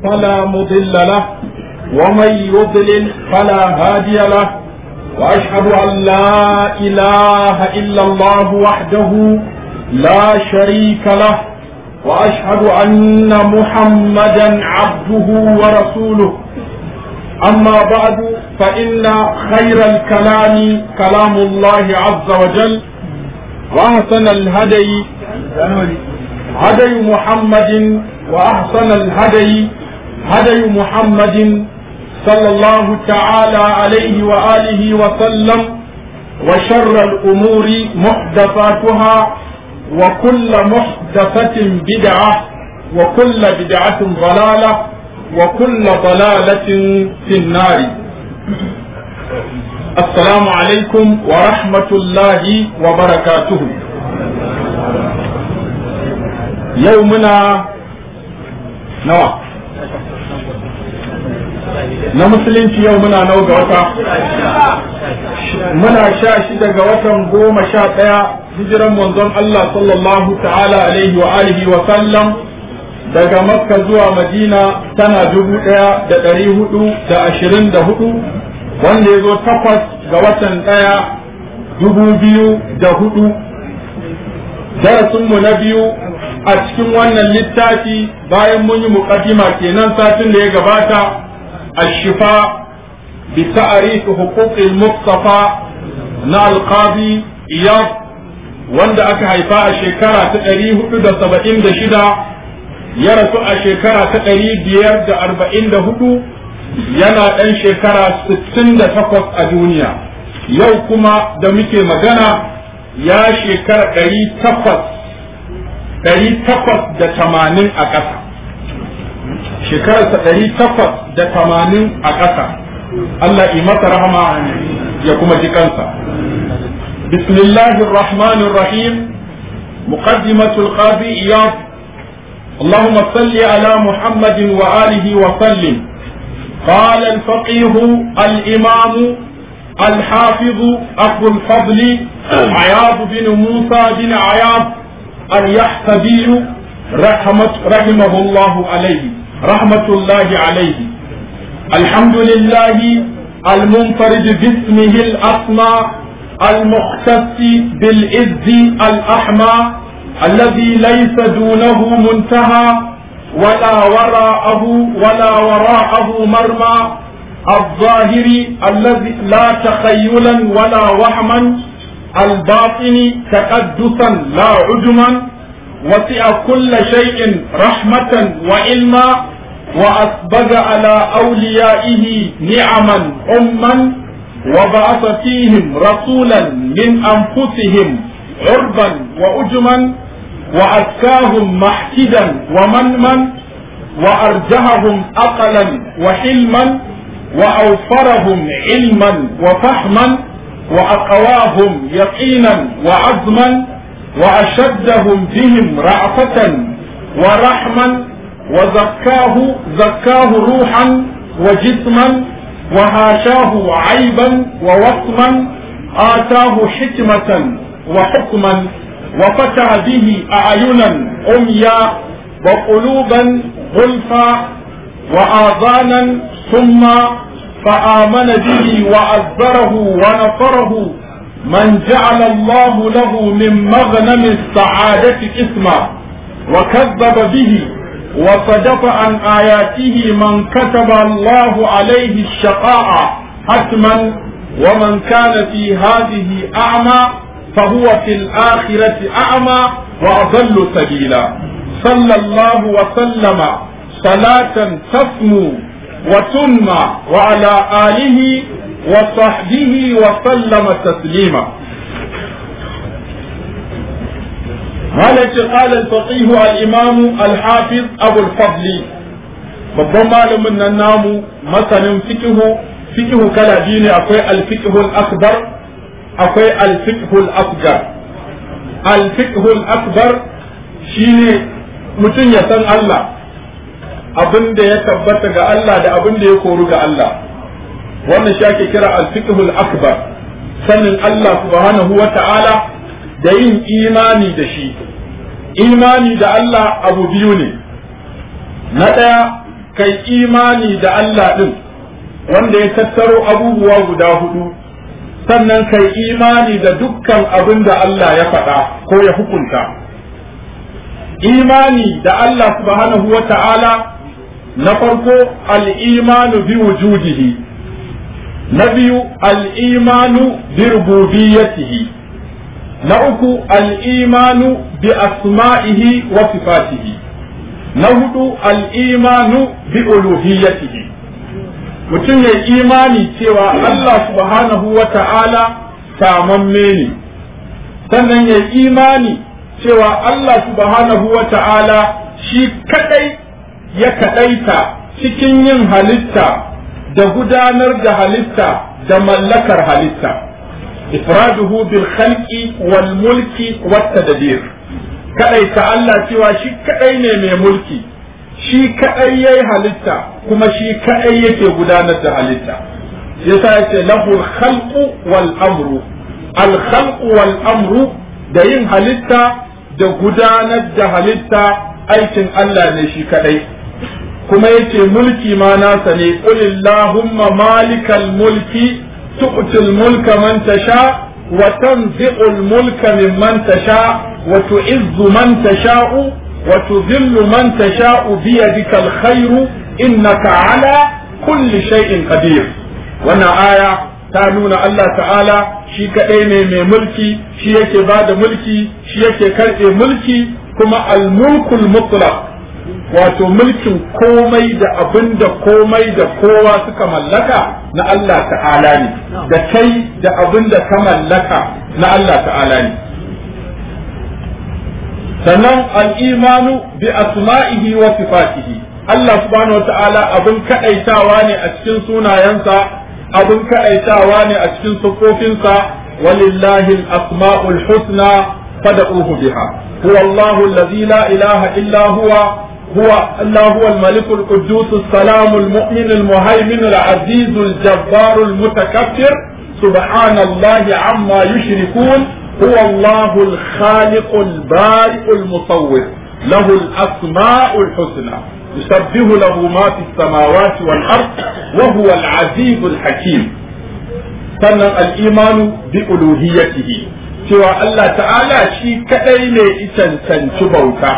فلا مضل له ومن يضلل فلا هادي له وأشهد أن لا إله إلا الله وحده لا شريك له وأشهد أن محمدا عبده ورسوله أما بعد فإن خير الكلام كلام الله عز وجل وأحسن الهدي هدي محمد وأحسن الهدي هدي محمد صلى الله تعالى عليه وآله وسلم وشر الأمور محدثاتها وكل محدثة بدعة وكل بدعة ضلالة وكل ضلالة في النار السلام عليكم ورحمة الله وبركاته يومنا نوى na musulunci yau muna nau ga wata muna sha shida ga watan goma sha ɗaya hijiran manzon Allah sallallahu ta'ala alaihi wa alihi wa sallam daga makka zuwa madina tana dubu ɗaya da ɗari hudu da ashirin da hudu wanda ya zo takwas ga watan ɗaya dubu biyu da hudu darasinmu na biyu a cikin wannan littafi bayan mun yi muƙaddima kenan satin da ya gabata الشفاء بتعريف حقوق المصطفى na alqabi iyad wanda aka haifa a shekara ta ɗari hudu da saba'in da shida ya rasu a shekara ta ɗari biyar da arba'in da hudu yana ɗan shekara sittin da takwas a duniya yau kuma da muke magana ya shekara ɗari takwas ɗari takwas da tamanin a ƙasa shekararsa ɗari takwas da tamanin a ƙasa Allah yi masa rahama ya kuma ji kansa bismillahir rahmanir rahim muqaddimatul qadi iyad اللهم صل على محمد وآله وسلم قال الفقيه الإمام الحافظ أبو الفضل عياض بن موسى بن عياض اليحسبي رحمة رحمه الله عليه رحمة الله عليه الحمد لله المنفرد باسمه الأسمى المختص بالعز الأحمى الذي ليس دونه منتهى ولا وراءه ولا وراءه مرمى الظاهر الذي لا تخيلا ولا وهما الباطن تقدسا لا عجما وسع كل شيء رحمة وعلما وأسبغ على أوليائه نعما أما وبعث فيهم رسولا من أنفسهم عربا وأجما وأزكاهم محكدا ومنما وأرجههم أقلا وحلما وأوفرهم علما وفهما وأقواهم يقينا وعزما وأشدهم بهم رأفة ورحما وزكاه زكاه روحا وجسما وهاشاه عيبا ووصما آتاه حكمة وحكما وفتح به أعينا عميا وقلوبا غلفا وآذانا ثم فآمن به وعذره ونصره من جعل الله له من مغنم السعادة اسما وكذب به وصدف عن آياته من كتب الله عليه الشقاء حتما ومن كان في هذه أعمى فهو في الآخرة أعمى وأضل سبيلا صلى الله وسلم صلاة تسمو وتنمى وعلى آله وصحبه وسلم تسليما هذا قال الفقيه الإمام الحافظ أبو الفضل babban malamin nan namu masanin fikihu fikihu kala biyu ne akwai alfikihul akbar akwai alfikihul asgar alfikihul akbar shine mutum ya san Allah abin da ya tabbata ga Allah da abin da ya koru ga Allah wannan shi ake kira al-fiqhul akbar sanin Allah subhanahu wa ta'ala da yin imani da shi imani da Allah abu biyu ne na ɗaya kai imani da Allah din wanda ya tattaro abubuwa guda hudu sannan kai imani da dukkan abin da Allah ya faɗa ko ya hukunta imani da Allah subhanahu wa ta'ala na farko al'imanu bi wujudihi na biyu al'imanu bi rububiyyatihi na uku al'imanu bi asma'ihi wa sifatihi na hudu al'imanu bi uluhiyyatihi mutum ya imani cewa Allah subhanahu wa ta'ala samamme ne sannan ya imani cewa Allah subhanahu wa ta'ala shi kadai ya kadaita cikin yin halitta da gudanar da halitta da mallakar halitta ifraduhu bil khalqi wal mulki wat tadbir kadaita Allah cewa shi kadai ne mai mulki shi kadai yayi halitta kuma shi kadai yake gudanar da halitta yasa yace lahu khalqu wal amru al khalqu wal amru da yin halitta da gudanar da halitta aikin Allah ne shi kadai kuma yace mulki ma nasa ne qulillahumma malikal mulki tu'til mulka man tasha wa tanzi'ul mulka mimman tasha wa tu'izzu man tasha'u wa tudhillu man tasha'u bi yadikal khairu innaka ala kulli shay'in qadir wannan aya ta nuna Allah ta'ala shi kaɗai ne mai mulki shi yake ba da mulki shi yake karɓe mulki kuma al-mulkul mutlaq wato mulkin komai da abin da komai da kowa suka mallaka na Allah ta'ala ne da kai da abin da ka mallaka na Allah ta'ala ne sannan al-imanu bi asma'ihi wa sifatihi Allah subhanahu wa ta'ala abin kaɗaitawa ne a cikin sunayensa abin kaɗaitawa ne a cikin siffofinsa walillahi al-asma'ul husna fad'uhu biha huwa Allahu allazi la ilaha illa huwa huwa Allah huwa al-malik al-quddus as-salam al-mu'min al-muhaymin al-aziz al-jabbar al-mutakabbir subhanallahi amma yushrikun huwa Allah al-khaliq al-bari' al-musawwir له الأسماء الحسنى يسبح له ما في السماوات والأرض وهو العزيز الحكيم sannan al'imanu bi uluhiyatihi cewa Allah ta'ala shi kadai ne cancanci bauta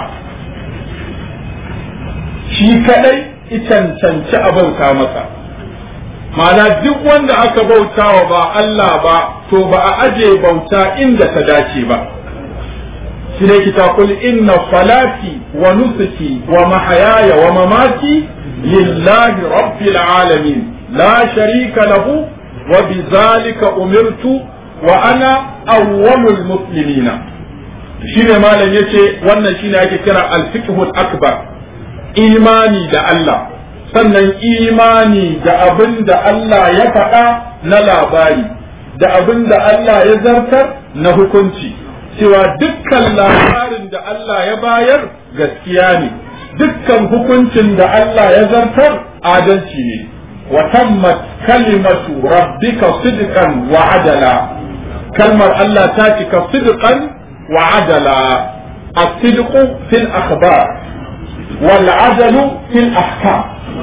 shi kadai cancanci a bauta masa ma'ana duk wanda aka bauta wa ba Allah ba to ba a aje bauta inda ta dace ba shi ne kita kul inna salati wa nusuki wa mahayaya wa mamati lillahi rabbil alamin la sharika lahu wa bizalika umirtu wa ana awwalul muslimina shine malam yace wannan shine ake kira al-fiqhul akbar imani da Allah sannan imani da abin da Allah ya faɗa na labari da abin da Allah ya zartar na hukunci cewa dukkan labarin da Allah ya bayar gaskiya ne dukkan hukuncin da Allah ya zartar adalci ne wa tammat kalimatu rabbika sidqan wa adala kalmar Allah ta cika sidqan wa adala الصدق في الأخبار والعدل في الأحكام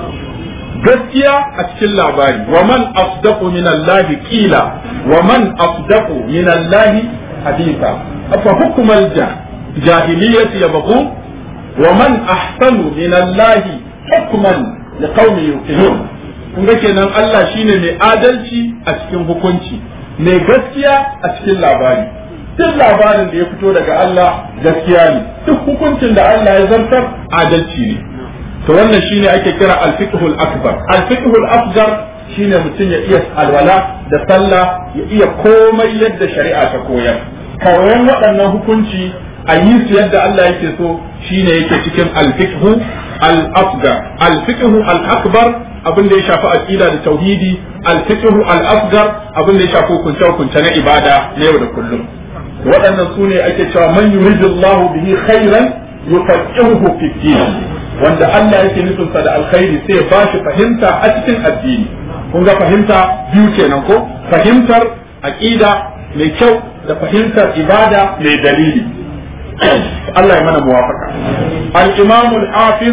gaskiya a cikin labari wa man asdaqu min Allah qila wa man asdaqu min Allah haditha afa hukmal jahiliyyati yabghun wa man ahsanu min Allah hukman liqaumin yuqinun kun ga kenan Allah shine mai adalci a cikin hukunci mai gaskiya a cikin labari duk labarin da ya fito daga Allah gaskiya ne duk hukuncin da Allah ya zartar adalci ne to wannan shine ake kira al-fiqhul akbar al-fiqhul asghar shine mutum ya iya alwala da sallah ya iya komai yadda shari'a ta koyar koyon waɗannan hukunci a yi su yadda Allah yake so shine yake cikin al-fiqhu al-asghar al-fiqhu al-akbar abin da ya shafi aqida da tauhidi al-fiqhu al-asghar abin da ya shafi hukunce hukunce na ibada na yau da kullum waɗannan su ne ake cewa man yuridullahu bihi khairan yufaqihuhu fi din wanda Allah yake nufin sa da alkhairi sai ba shi fahimta a cikin addini kun ga fahimta biyu kenan ko fahimtar aqida mai kyau da fahimtar ibada mai dalili Allah ya mana muwafaka al-imam al-hafiz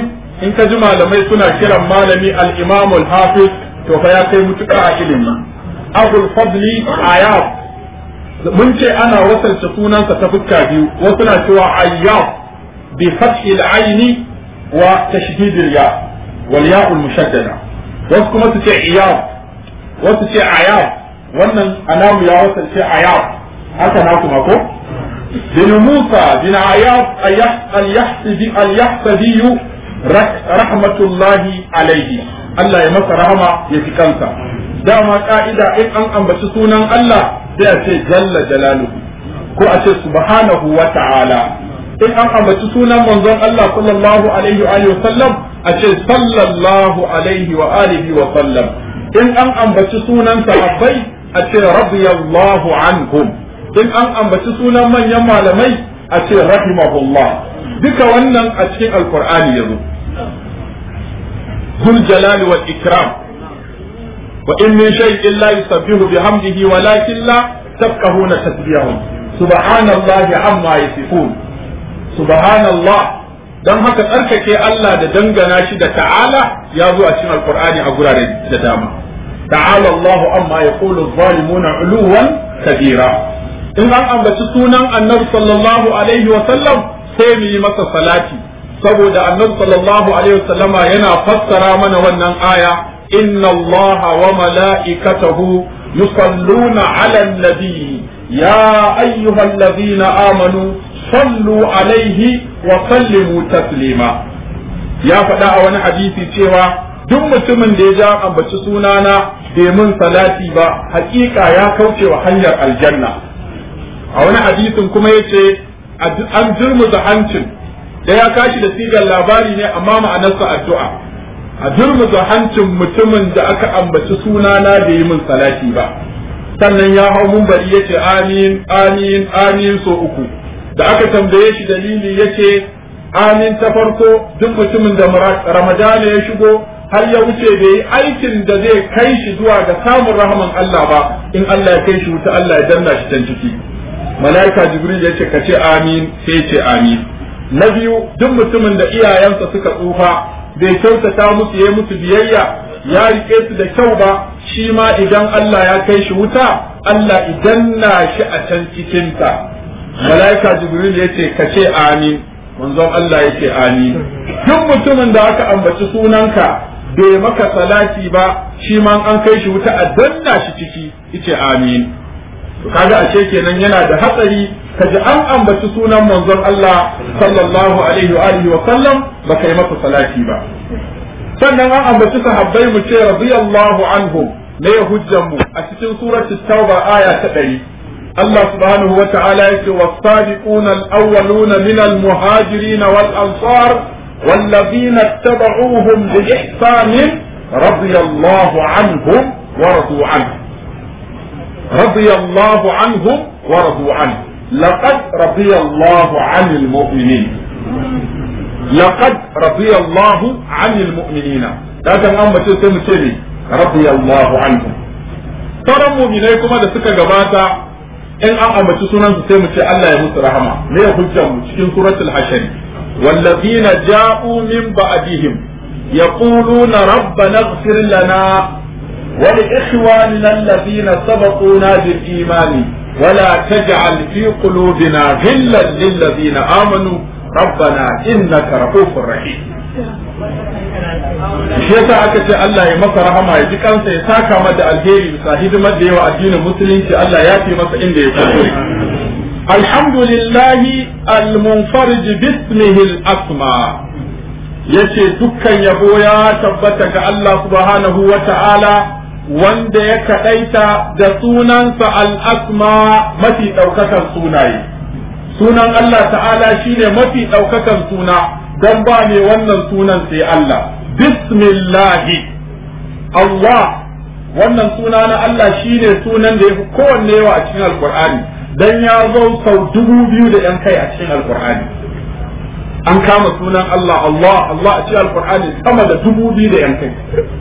in ka ji malamai suna kiran malami al-imam al-hafiz to fa ya kai mutuka a ilimi abul fadli ayab mun ce ana wasalce sunansa ta fuska biyu wasu na cewa ayyab bi fathi al-aini wa tashdid al-ya wal ya al-mushaddada wasu kuma su ce iyab wasu ce ayab wannan anamu ya wasalce ayab haka na kuma ko bin musa bin ayab al-yahsabi al-yahsabi rahmatullahi alaihi Allah ya masa rahama ya fi kansa dama ka'ida in an ambaci sunan Allah sai a ce jalla jalaluhu ko a ce subhanahu wa ta'ala in an ambaci sunan manzon Allah sallallahu alaihi wa sallam a ce sallallahu alaihi wa alihi wa sallam in an ambaci sunan sahabbai a ce radiyallahu anhum in an ambaci sunan manyan malamai a ce rahimahullah duka wannan a cikin alqur'ani yazo ذو الجلال والإكرام وإن من شيء لا يسبح بحمده ولكن لا تفقهون تسبيحهم سبحان الله عما يصفون سبحان الله dan haka tsarkake Allah da dangana shi da ta'ala ya zo a cikin alqur'ani a gurare da dama ta'ala Allahu amma yaqulu adh-dhalimuna 'uluwan kabira in an ambaci sunan annabi sallallahu alaihi wa sallam sai mu yi masa salati saboda annabi sallallahu alaihi wasallama yana fassara mana wannan aya inna allaha wa mala'ikatahu yusalluna 'alan nabi ya ayyuhalladhina amanu sallu alaihi wa sallimu taslima ya faɗa a wani hadisi cewa duk mutumin da ya ja ambaci sunana bai mun salati ba hakika ya kauce wa hanyar aljanna a wani hadisin kuma yace an jirmuza hancin da ya kashi da sigar labari ne amma ma'anarsa addu'a a durmuza hancin mutumin da aka ambaci sunana da yi min salati ba sannan ya hau mumbari ya ce amin amin amin so uku da aka tambaye shi dalili ya ce amin ta farko duk mutumin da ramadana ya shigo har ya wuce bai yi aikin da zai kai shi zuwa ga samun rahaman Allah ba in Allah ya kai shi wuta Allah ya danna shi can ciki mala'ika jibril ya ce ka ce amin sai ce amin na biyu duk mutumin da iyayensa suka tsufa bai kyautata musu ya musu biyayya ya rike su da kyau ba shi ma idan Allah ya kai shi wuta Allah idan na shi a can cikinta malaika jibril ya ce ka ce amin manzon Allah ya ce amin duk mutumin da aka ambaci sunanka bai maka salati ba shi ma an kai shi wuta a danna shi ciki yace amin kaga ashe kenan yana da hatsari kaji an ambaci sunan manzon Allah sallallahu alaihi wa alihi wa sallam baka yi masa salati ba sannan an ambaci sahabbai mu ce radiyallahu anhum ne hujjan mu a cikin suratul tauba aya ta 100 Allah subhanahu wa ta'ala yake was-sabiquna al-awwaluna min al-muhajirin wal-ansar والذين اتبعوهم بإحسان رضي الله عنهم ورضوا عنه رضي الله عنهم ورضوا عنه لقد رضي الله عن المؤمنين لقد رضي الله عن المؤمنين لكن أما تسمى تلي رضي الله عنهم ترى مؤمنai kuma da suka gabata in an ambaci sunan su sai mu ce Allah ya musu rahama me ya hujjar mu cikin suratul hashari والذين جاءوا من بعدهم يقولون ربنا اغفر لنا ولإخواننا الذين سبقونا بالإيمان ولا تجعل في قلوبنا غلا للذين آمنوا ربنا إنك رؤوف رحيم shi yasa aka ce Allah ya masa rahama ya ji kansa ya saka mada alheri bisa hidimar da yawa addinin musulunci Allah ya fi masa inda ya kuskure alhamdulillahi almunfarij bismihi al-asma yace dukkan yabo ya tabbata ga Allah subhanahu wa ta'ala wanda ya kaɗaita da sunansa al'asma mafi ɗaukakan sunaye. Sunan Allah ta'ala shine mafi ɗaukakan suna don ba ne wannan sunan sai Allah. Bismillahi Allah wannan suna na Allah shine sunan da ya fi kowanne yawa a cikin Alƙur'ani don ya zo sau dubu biyu da ‘yan kai a cikin Alƙur'ani. An kama sunan Allah Allah Allah a cikin Alƙur'ani sama da dubu biyu da ‘yan kai.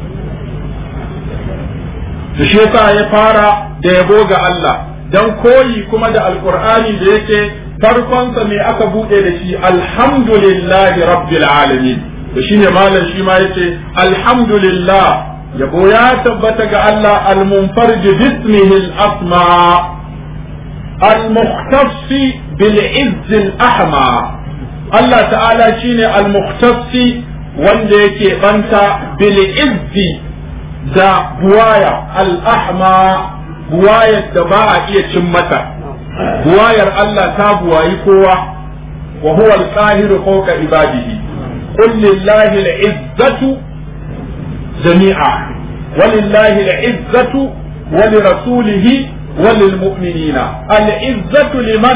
da shi yasa ya fara da yabo ga Allah dan koyi kuma da alqur'ani da yake farkonsa me aka bude da shi alhamdulillahi rabbil alamin to shine malam shi ma yace alhamdulillah yabo ya tabbata ga Allah al-munfarij bismihi al-asma al-mukhtass bil izz al-ahma Allah ta'ala shine al-mukhtass wanda yake banta bil izz da buwaya al-ahma buwayar da ba a iya cin mata buwayar Allah ta buwayi kowa wa huwa al-qahiru fawqa ibadihi qul lillahi al-izzatu jami'a ولله العزة ولرسوله وللمؤمنين العزة لمن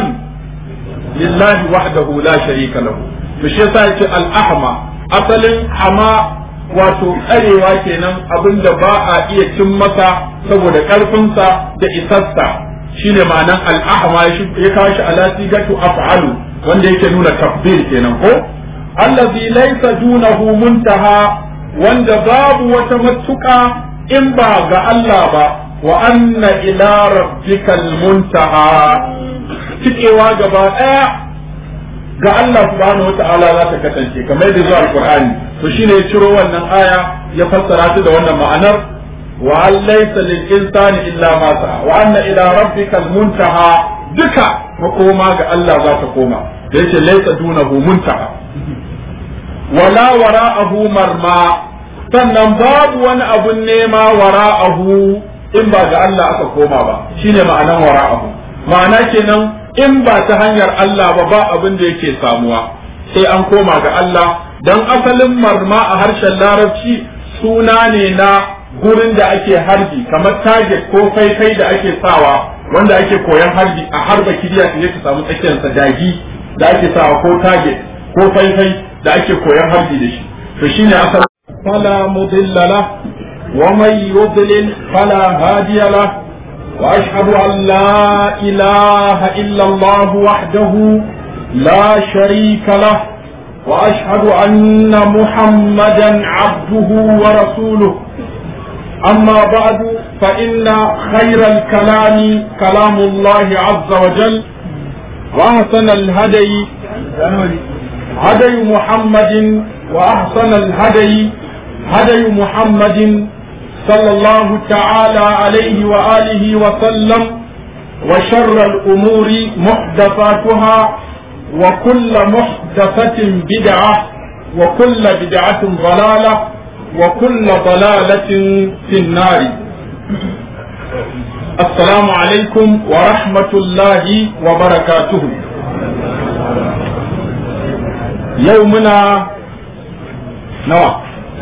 لله وحده لا شريك له مش يسا الأحمى أصل حما wato tsarewa kenan abin da ba a iya cin masa saboda ƙarfinsa da isassa shine ma'anan al'ahma ya kawo shi ala sigatu af'alu wanda yake nuna takbir kenan ko allazi laysa dunahu muntaha wanda babu wata matuƙa in ba ga Allah ba wa anna ila rabbikal muntaha cikewa gaba ɗaya ga Allah subhanahu wata'ala za ta kasance kamar da zuwa alqur'ani to shine ya ciro wannan aya ya fassara ta da wannan ma'anar wa an laysa lil insani illa ma sa'a wa anna ila rabbikal muntaha duka makoma ga Allah za ta koma da yake laysa dunahu muntaha wala wara'ahu marma sannan babu wani abun nema wara'ahu in ba ga Allah aka koma ba shine ma'anan wara'ahu ma'ana kenan in ba ta hanyar Allah ba ba abin da yake samuwa sai an koma ga Allah dan asalin marma a harshen larabci suna ne na gurin da ake harbi kamar target ko faifai da ake sawa wanda ake koyan harbi a harba kiriya ta ka samu tsakiyarsa dagi da ake sawa ko target ko faifai da ake koyan harbi da shi to shine asalin فلا مضل له ومن يضلل فلا هادي له واشهد ان لا اله الا الله وحده لا شريك له واشهد ان محمدا عبده ورسوله اما بعد فان خير الكلام كلام الله عز وجل واحسن الهدي هدي محمد واحسن الهدي هدي محمد صلى الله تعالى عليه وآله وسلم وشر الأمور محدثاتها وكل محدثة بدعة وكل بدعة ضلالة وكل ضلالة في النار السلام عليكم ورحمة الله وبركاته يومنا نوى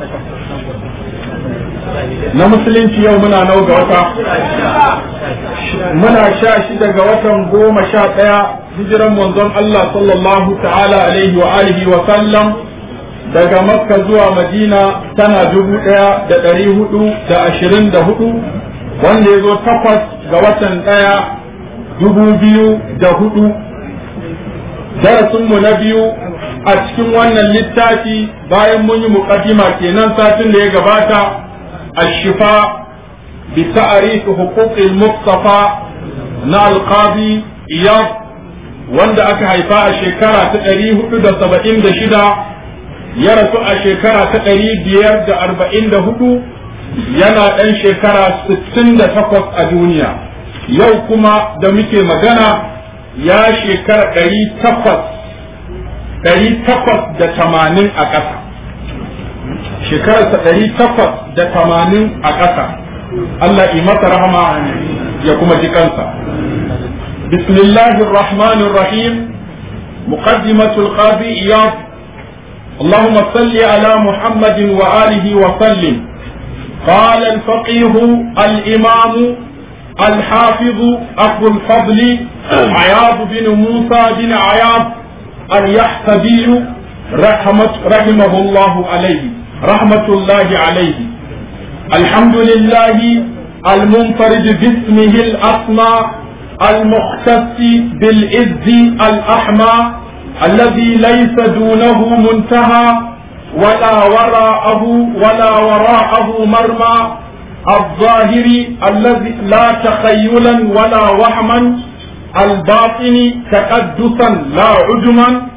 na musulunci yau muna nau ga wata muna sha shida ga watan goma sha ɗaya hijiran manzon Allah sallallahu ta'ala alaihi wa alihi wa sallam daga makka zuwa madina tana dubu ɗaya da ɗari hudu da ashirin da hudu wanda ya zo takwas ga watan ɗaya dubu biyu da hudu darasinmu na biyu a cikin wannan littafi bayan mun yi muƙaddima kenan satin da ya gabata الشفاء بتعريف حقوق المصطفى na alqabi iyab wanda aka haifa a shekara ta ɗari hudu da saba'in da shida ya rasu a shekara ta ɗari biyar da arba'in da hudu yana ɗan shekara sittin da takwas a duniya yau kuma da muke magana ya shekara ɗari takwas ɗari takwas da tamanin a ƙasa shekararsa ɗari takwas da tamanin a ƙasa Allah yi masa rahama ya kuma ji kansa bismillahir rahmanir rahim muqaddimatul qadi iyad اللهم صل على محمد وآله وسلم قال الفقيه الإمام الحافظ أبو الفضل عياض بن موسى بن عياض اليحتبي رحمة رحمه الله عليه رحمة الله عليه الحمد لله المنفرد باسمه الأسمى المختص بالعز الأحمى الذي ليس دونه منتهى ولا وراءه ولا وراءه مرمى الظاهر الذي لا تخيلا ولا وهما الباطن تقدسا لا عجما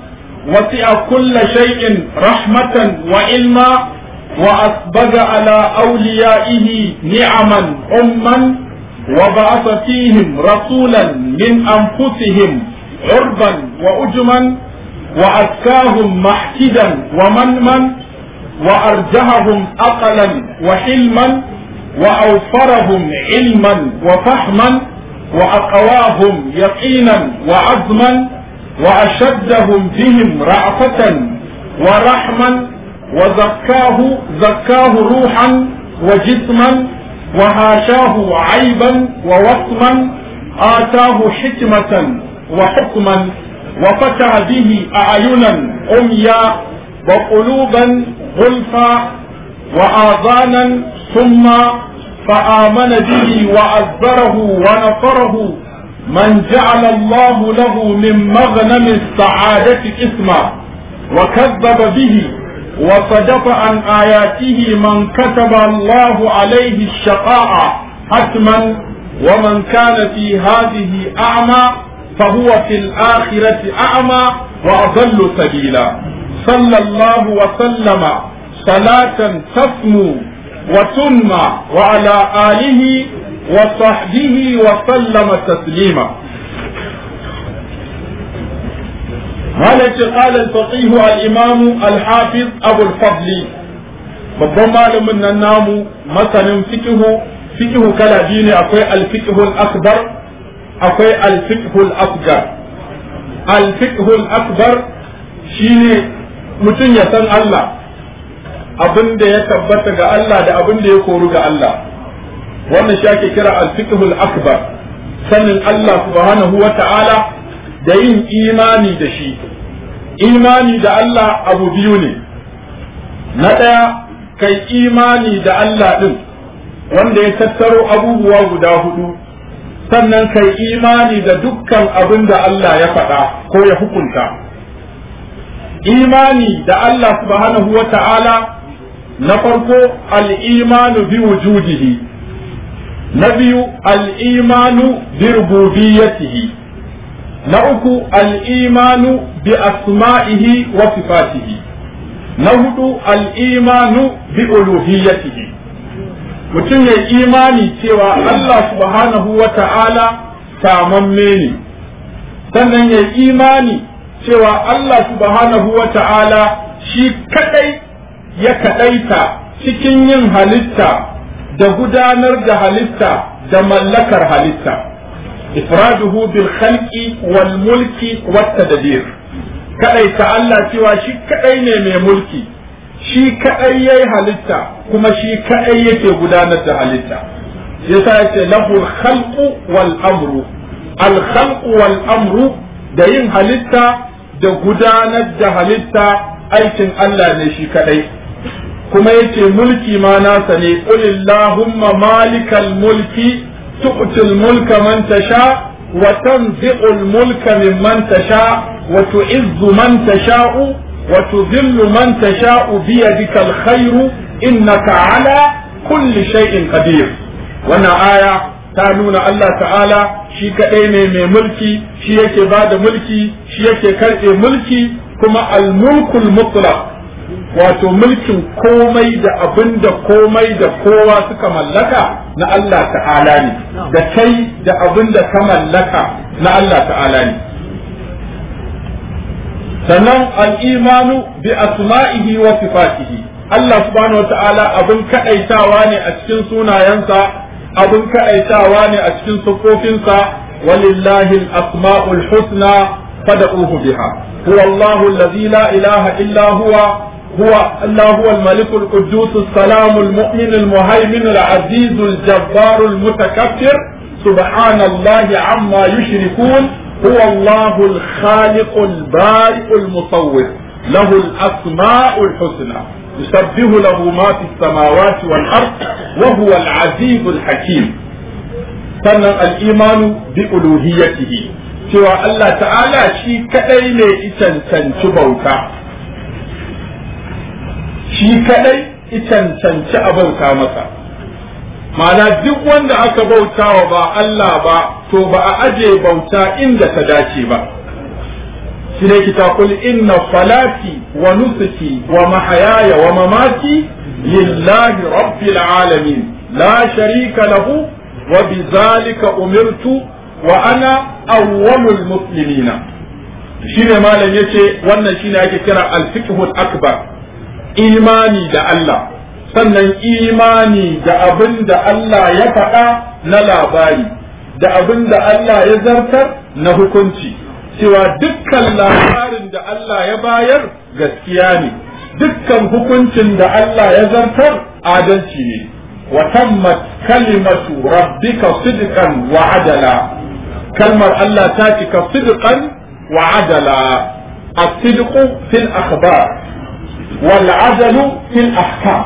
وسع كل شيء رحمة وعلما وأسبغ على أوليائه نعما أما وبعث فيهم رسولا من أنفسهم عربا وأجما وأزكاهم محكدا ومنما وأرجههم أقلا وحلما وأوفرهم علما وفهما وأقواهم يقينا وعزما وأشدهم بهم رأفة ورحما وزكاه زكاه روحا وجسما وهاشاه عيبا ووصما آتاه حكمة وحكما وفتح به أعينا عميا وقلوبا غلفا وآذانا ثم فآمن به وعذره ونصره من جعل الله له من مغنم السعادة اسما وكذب به وصدف عن آياته من كتب الله عليه الشقاء حتما ومن كان في هذه أعمى فهو في الآخرة أعمى وأضل سبيلا صلى الله وسلم صلاة تسمو وتنمى وعلى آله وصحبه وسلم تسليما مالك قال الفقيه الإمام الحافظ أبو الفضل babban malamin nan namu masanin fikihu fikihu kala biyu ne akwai alfikihul akbar akwai alfikihul asgar alfikihul akbar shine mutum ya san Allah abin da ya tabbata ga Allah da abin da ya koru ga Allah wannan shi ake kira alfikihul akbar sanin Allah subhanahu wa ta'ala da yin imani da shi imani da Allah abu biyu ne na ɗaya kai imani da Allah ɗin wanda ya tattaro abubuwa guda hudu sannan kai imani da dukkan abin da Allah ya faɗa ko ya hukunta imani da Allah subhanahu wa ta'ala na farko al'imanu bi wujudihi na biyu al'imanu bi rububiyatihi na uku al'imanu bi asma'ihi wa sifatihi na hudu al'imanu bi uluhiyatihi mutum ya imani cewa Allah subhanahu wa ta'ala samamme ne sannan ya imani cewa Allah subhanahu wa ta'ala shi kadai ya kadaita cikin yin halitta da gudanar da halitta da mallakar halitta ifraduhu bil khalqi wal mulki wat tadbir kadai ta Allah cewa shi kadai ne mai mulki shi kadai yayi halitta kuma shi kadai yake gudanar da halitta yasa yace lahu khalqu wal amru al khalqu wal amru da yin halitta da gudanar da halitta aikin Allah ne shi kadai kuma yace mulki ma nasa ne qulillahumma malikal mulki tu'til mulka man tasha wa tanzi'ul mulka mimman tasha wa tu'izzu man tasha'u wa tudhillu man tasha'u bi yadikal khairu innaka ala kulli shay'in qadir wannan aya ta nuna Allah ta'ala shi kaɗai ne mai mulki shi yake ba da mulki shi yake karɓe mulki kuma al-mulkul mutlaq wato mulkin komai da abin da komai da kowa suka mallaka na Allah ta'ala ne da kai da abin da ka mallaka na Allah ta'ala ne sannan al'imanu bi asma'ihi wa sifatihi Allah subhanahu wa ta'ala abin kaɗaitawa ne a cikin sunayensa abin kaɗaitawa ne a cikin siffofinsa walillahi al-asma'ul husna fad'uhu biha huwa Allahu allazi la ilaha illa huwa هو الله هو الملك القدوس السلام المؤمن المهيمن العزيز الجبار المتكبر سبحان الله عما يشركون هو الله الخالق البارئ المصور له الأسماء الحسنى يسبح له ما في السماوات والأرض وهو العزيز الحكيم سنة الإيمان بألوهيته سوى الله تعالى شيء كأين إتن بوتا shi kadai cancanci a bauta masa ma'ana duk wanda aka bautawa ba Allah ba to ba a aje bauta inda ta dace ba shi ne kita kul inna salati wa nusuki wa mahayaya wa mamati lillahi rabbil alamin la sharika lahu wa bizalika umirtu wa ana awwalul muslimina shine malam yace wannan shine ake kira al-fiqhul akbar imani da Allah sannan imani da abin da Allah ya faɗa na labari da abin da Allah ya zartar na hukunci cewa dukkan labarin da Allah ya bayar gaskiya ne dukkan hukuncin da Allah ya zartar adalci ne wa tammat kalimatu rabbika sidqan wa adala kalmar Allah ta cika sidqan wa adala الصدق في الأخبار والعدل في الأحكام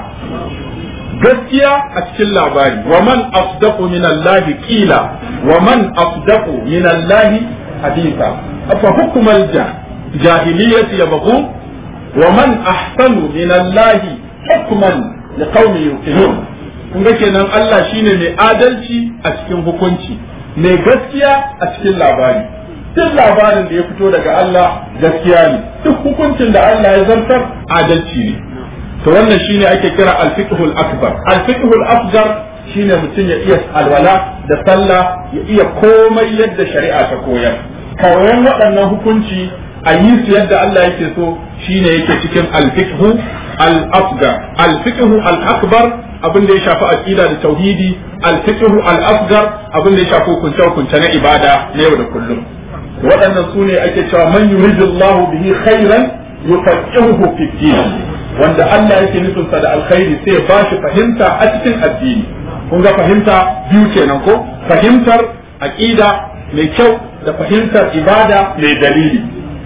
gaskiya a cikin labari wa man asdaqu min Allah qila wa man asdaqu min Allah haditha afa hukmal jahiliyyati yabghu wa man ahsanu min Allah hukman liqaumin yuqinun kun ga kenan Allah shine mai adalci a cikin hukunci mai gaskiya a cikin labari duk labarin da ya fito daga Allah gaskiya ne duk hukuncin da Allah ya zartar adalci ne to wannan shine ake kira al-fiqhul akbar al-fiqhul asghar shine mutum ya iya alwala da sallah ya iya komai yadda shari'a ta koyar koyon waɗannan hukunci a yi su yadda Allah yake so shine yake cikin al-fiqhu al-asghar al-fiqhu al-akbar abin da ya shafi aqida da tauhidi al-fiqhu al-asghar abin da ya shafi hukunce hukunce na ibada na yau da kullum waɗannan su ne ake cewa man yuridullahu bihi khairan yufaqihuhu fi din wanda Allah yake nufinsa da alkhairi sai ya bashi fahimta a cikin addini kun ga fahimta biyu kenan ko fahimtar aqida mai kyau da fahimtar ibada mai dalili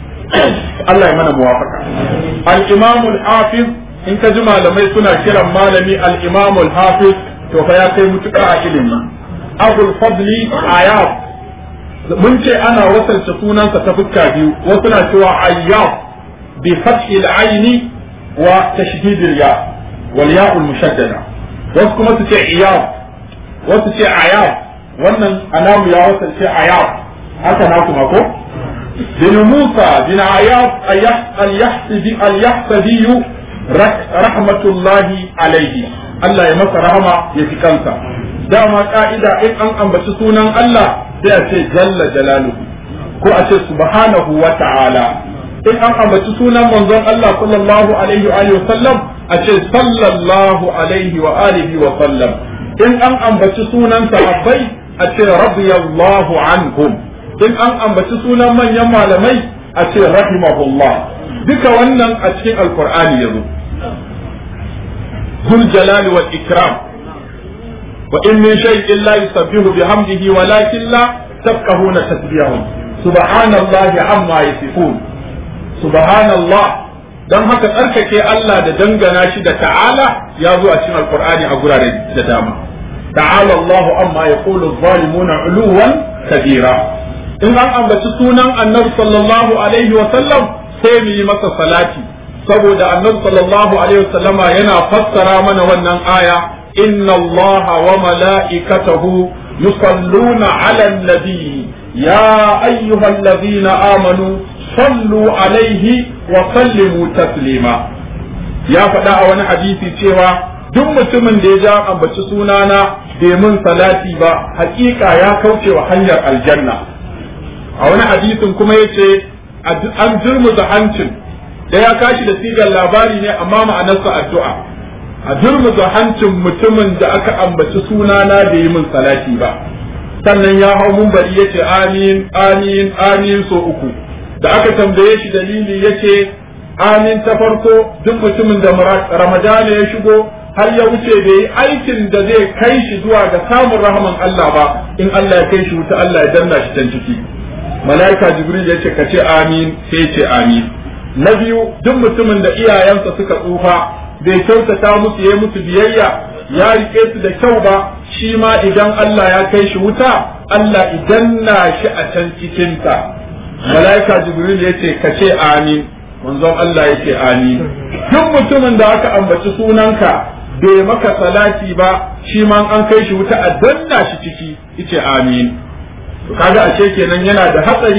Allah ya mana muwafaka al-imam al-hafiz in ka ji malamai suna kiran malami al-imam al-hafiz to fa ya kai mutuka a ilimi abul fadli ayab mun ce ana wasalta sunansa ta fuska biyu wasu na cewa ayyab bi fathi al-aini وتشديد الياء والياء المشددة واسكم تتي عياض وتتي عياض wannan anamu ya wasa ce ayab haka na kuma ko bin Musa bin ayab al-yahsabi al-yahsabi rahmatullahi alaihi Allah ya masa rahama ya fi kansa dama ka'ida in an ambaci sunan Allah sai a ce jalla jalaluhu ko a ce subhanahu wa ta'ala in an ambaci sunan manzon Allah sallallahu alaihi wa alihi sallam a ce sallallahu alaihi wa alihi wa sallam in an ambaci sunan sahabbai a ce radiyallahu anhum in an ambaci sunan manyan malamai a ce rahimahullah duka wannan a cikin alqur'ani yazo zul jalali wal ikram wa in min shay'in la yusabbihu bihamdihi walakin la tafqahuna tasbihahum subhanallahi amma yasifun subhanallah don haka tsarkake Allah da dangana shi da ta'ala ya zo a cikin alkur'ani a gurare da dama ta'ala Allahu amma yaqulu adh-dhalimuna 'uluwan kabira in an ambaci sunan annabi sallallahu alaihi wa sallam sai mu yi masa salati saboda annabi sallallahu alaihi wa sallama yana fassara mana wannan aya inna Allah wa mala'ikatahu yusalluna 'alan nabi ya ayyuhallazina amanu sallu alaihi wa sallimu taslima ya faɗa a wani hadisi cewa duk mutumin da ya ja ambaci sunana bai mun salati ba hakika ya kauce wa hanyar aljanna a wani hadisin kuma ya ce an jirmuza hancin da ya kashi da sigar labari ne amma ma'anarsa addu'a a jirmuza hancin mutumin da aka ambaci sunana bai yi mun salati ba sannan ya hau mun bari ya ce amin amin amin so uku da aka tambaye shi dalili yace amin ta farko duk mutumin da ramadana ya shigo har ya wuce bai yi aikin da zai kai shi zuwa ga samun rahaman Allah ba in Allah ya kai shi wuta Allah ya danna shi can ciki malaika jibril ya ce ka ce amin sai ya ce amin na biyu duk mutumin da iyayensa suka tsufa bai kyautata musu ya musu biyayya ya rike su da kyau ba shi ma idan Allah ya kai shi wuta Allah idan na shi a can cikinta malaika jibril ya ce ka ce amin manzon Allah ya ce amin duk mutumin da aka ambaci sunanka bai maka salati ba shi ma an kai shi wuta a danna shi ciki yace amin to kaga ashe kenan yana da hatsari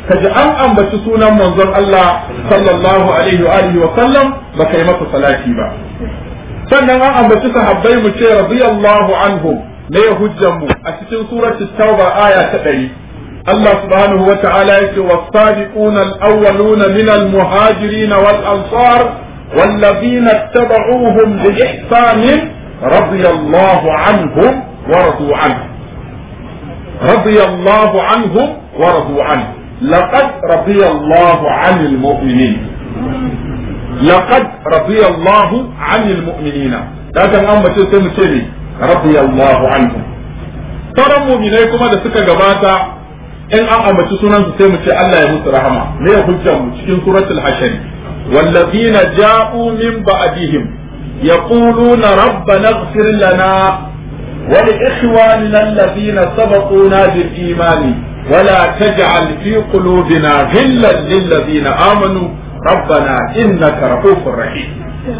ka ji an ambaci sunan manzon Allah sallallahu alaihi wa alihi wa sallam ba kai masa salati ba sannan an ambaci sahabbai mu ce radiyallahu anhum ne hujjan mu a cikin surati tauba aya ta ɗari Allah subhanahu wa ta'ala yake was-sabiquna al-awwaluna min al-muhajirin wal-ansar والذين اتبعوهم بإحسان رضي الله عنهم ورضوا عنه رضي الله عنهم ورضوا عنه لقد رضي الله عن المؤمنين لقد رضي الله عن المؤمنين لكن أما تسمى رضي الله عنهم ترى مؤمنين كما da suka gabata in an ambaci sunansu sai mu ce Allah ya musu rahama me ya hujjar mu cikin suratul hashari والذين جاءوا من بعدهم يقولون ربنا اغفر لنا ولإخواننا الذين سبقونا بالإيمان ولا تجعل في قلوبنا غلا للذين آمنوا ربنا إنك رؤوف رحيم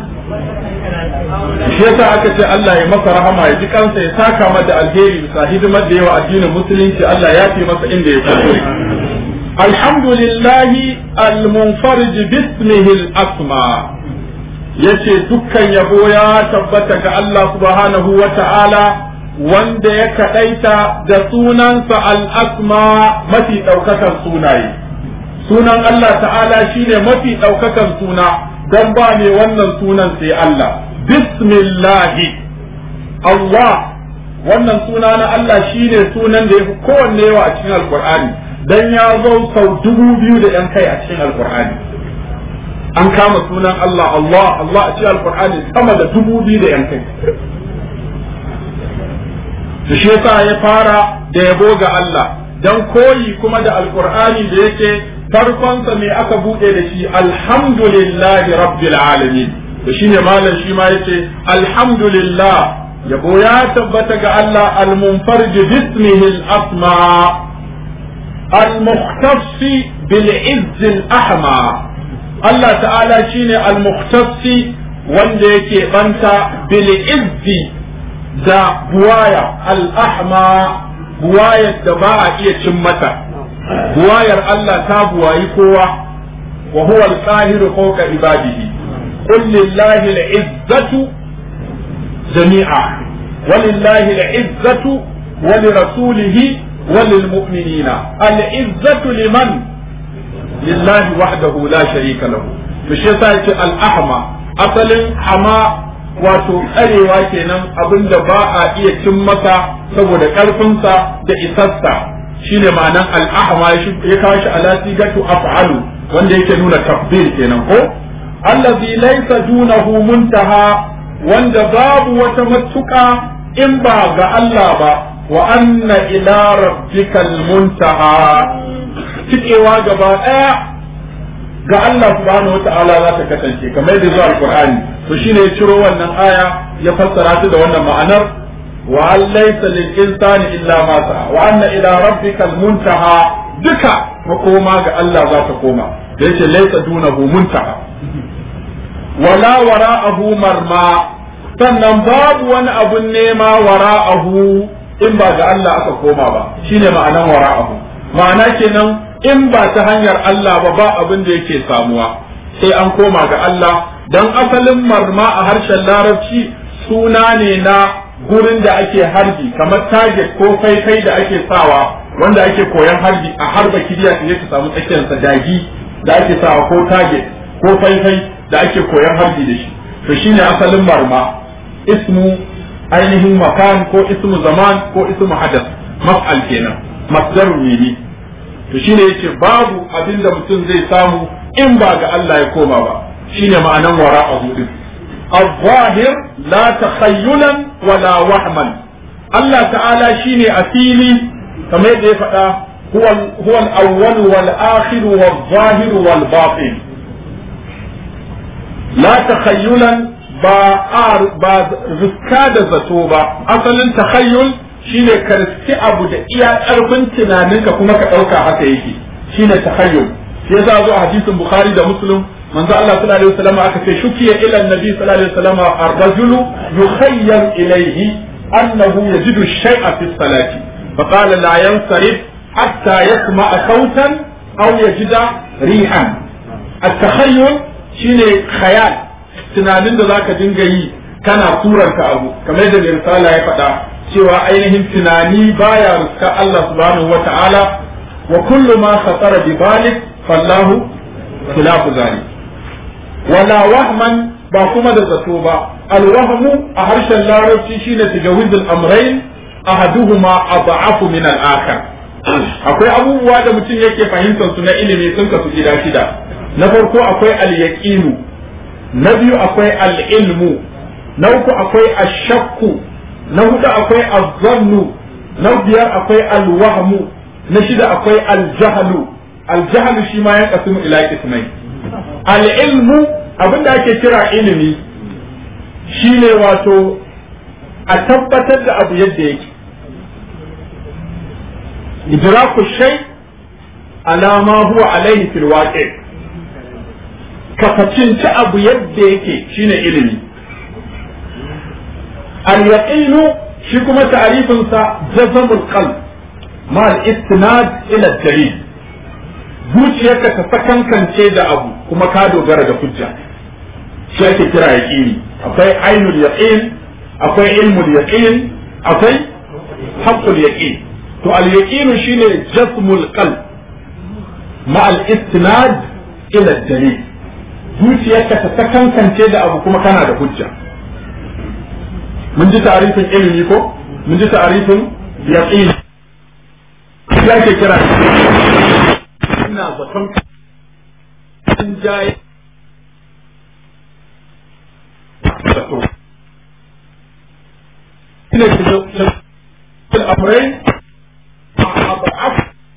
shi yasa aka ce Allah ya masa rahama ya ji kansa ya saka mata alheri bisa hidimar da yawa addinin musulunci Allah ya fi masa inda ya kuskure alhamdulillahi almunfarij bismihi al-asma yace dukkan yabo ya tabbata ga Allah subhanahu wa ta'ala wanda ya kaɗaita da sunansa al'asma mafi ɗaukakan sunaye. Sunan Allah ta'ala shine mafi ɗaukakan suna don ba ne wannan sunan sai Allah. Bismillahi Allah wannan suna na Allah shine sunan da ya fi kowanne yawa a cikin Alƙur'ani don ya zo sau dubu biyu da ‘yan kai a cikin Alƙur'ani. An kama sunan Allah Allah Allah a cikin Alƙur'ani sama da dubu biyu da ‘yan kai. da shi yasa ya fara da yabo ga Allah dan koyi kuma da alqur'ani da yake farkonsa me aka bude da shi alhamdulillahi rabbil alamin to shine malam shi ma yace alhamdulillah yabo ya tabbata ga Allah almunfarij bismihi al-asma المختص بالعز الأحمى الله تعالى شيني المختص wanda yake banta bil'izzi da buwaya al'ahma buwayar da ba a iya cin mata buwayar Allah ta buwayi kowa wa huwa al-qahiru fawqa ibadihi qul lillahi al-izzatu jami'a walillahi al-izzatu wa lirasulihi wa lilmu'minina al-izzatu liman lillahi wahdahu la sharika lahu to shi yasa yace al-ahma asalin hama wato tsarewa kenan abin da ba a iya cin masa saboda ƙarfinsa da isassa shine ma'anan al'ahma ya kawo shi ala sigatu af'alu wanda yake nuna tafdil kenan ko allazi laysa dunahu muntaha wanda babu wata matuƙa in ba ga Allah ba wa anna ila rabbikal muntaha cikewa gaba ɗaya ga Allah subhanahu wata'ala za ta kasance kamar yadda zuwa alqur'ani to shine ya ciro wannan aya ya fassara ta da wannan ma'anar wa an laysa lil insani illa ma sa'a wa anna ila rabbikal muntaha duka makoma ga Allah za ta koma da yake laysa dunahu muntaha wala wara'ahu marma sannan babu wani abun nema wara'ahu in ba ga Allah aka koma ba shine ma'anan wara'ahu ma'ana kenan in ba ta hanyar Allah ba ba abin da yake samuwa sai an koma ga Allah dan asalin marma a harshen larabci suna ne na gurin da ake harbi kamar target ko faifai da ake sawa wanda ake koyan harbi a harba kiriya ta ka samu tsakiyar sa dagi da ake sawa ko target ko faifai da ake koyan harbi da shi to shine asalin marma ismu ainihin makan ko ismu zaman ko ismu hadath maf'al kenan masdarun ne to shine yace babu abin da mutum zai samu in ba ga Allah ya koma ba shine ma'anan wara'ahu din الظاهر لا تخيلا ولا وهما الله تعالى شيني أسيلي كما يدي فتا هو هو الأول والآخر والظاهر والباطن لا تخيلا با آر با زكاد زتوبا أصلا تخيل shine ka riski abu da iya ƙarfin tunaninka kuma ka ɗauka haka yake shine takhayyul shi yasa zo a hadisin bukhari da muslim manzo Allah sallallahu alaihi wasallam aka ce shukiya ila annabi sallallahu alaihi wasallam ar-rajulu yukhayyal ilayhi annahu yajidu shay'a fi salati fa qala la yansarif hatta yasma'a sautan aw yajida rihan at-takhayyul shine khayal tunanin da zaka dinga yi kana suranta abu kamar da mai risala ya faɗa cewa ainihin tunani baya ruska Allah subhanahu wata'ala wa kullu ma khatara bi balik fallahu khilafu zalik wala wahman ba kuma da zato ba alwahmu a harshen larabci shine tajawizul amrayn ahaduhuma ad'afu min al-akhar akwai abubuwa da mutum yake fahimtar su na ilimi sun kasu gida shida na farko akwai al-yaqinu na biyu akwai al-ilmu na uku akwai ashakku na hudu akwai azzannu na biyar akwai al-wahmu na shida akwai al-jahlu al-jahlu shi ma ya kasu ila kismai al-ilmu abinda ake kira ilimi shine wato a tabbatar da abu yadda yake idraku shay ala ma huwa alaihi fil waqi ka facinci abu yadda yake shine ilimi al yaqinu shi kuma ta'rifin sa jazmul qalb ma al istinad ila dalil zuciyarka ta sakankance da abu kuma ka dogara da hujja shi ake kira yaqini akwai ainul yaqin akwai ilmul yaqin akwai haqqul yaqin to al yaqinu shine jasmul qalb ma al istinad ila dalil zuciyarka ta sakankance da abu kuma kana da hujja mun ji ta'arifin ilimi ko mun ji ta'arifin yaqin shi ake kira ina zaton sun jaye zato ina ce الأمرين أضعف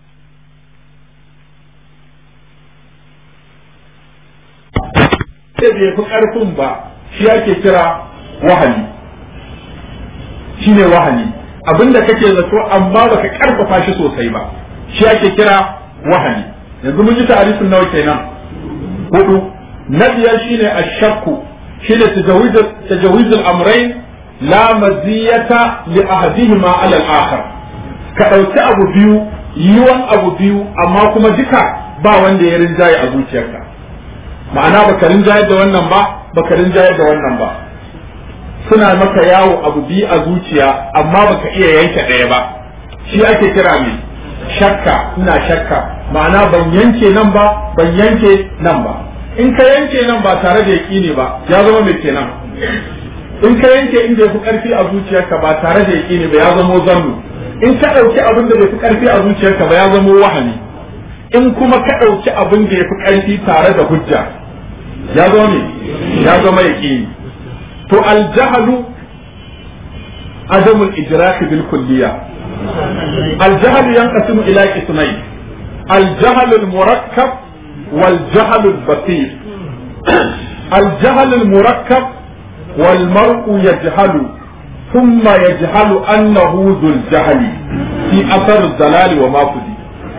sai bai fi ƙarfin ba shi ake kira wahali shi ne wahali abinda kake zato amma baka ƙarfafa shi sosai ba shi ake kira wahali yanzu mun ji ta'arifin nawa kenan hudu na biyar shine ashakku shine tajawizul amrayn la maziyata li ahadihima ala al-akhar ka dauki abu biyu yiwan abu biyu amma kuma duka ba wanda ya rinjaye a zuciyarka ma'ana baka rinjaye da wannan ba baka rinjaye da wannan ba suna maka yawo abu biyu a zuciya amma baka iya yanke ɗaya ba shi ake kira mai shakka ina shakka ma'ana ban yanke nan ba ban yanke nan ba in ka yanke nan ba tare da yaƙini ba ya zama mai kenan in ka yanke inda yafi karfi a zuciyarka ba tare da yaƙini ba ya zamo zannu in ka ɗauki abin da bai fi karfi a zuciyarka ba ya zamo wahani in kuma ka ɗauki abin da yafi karfi tare da hujja ya zama ne ya zama yaƙini to aljahalu adamul idrak bil kulliya الجهل ينقسم إلى قسمين الجهل المركب والجهل البسيط الجهل المركب والمرء يجهل ثم يجهل أنه ذو الجهل في أثر الضلال وما فدي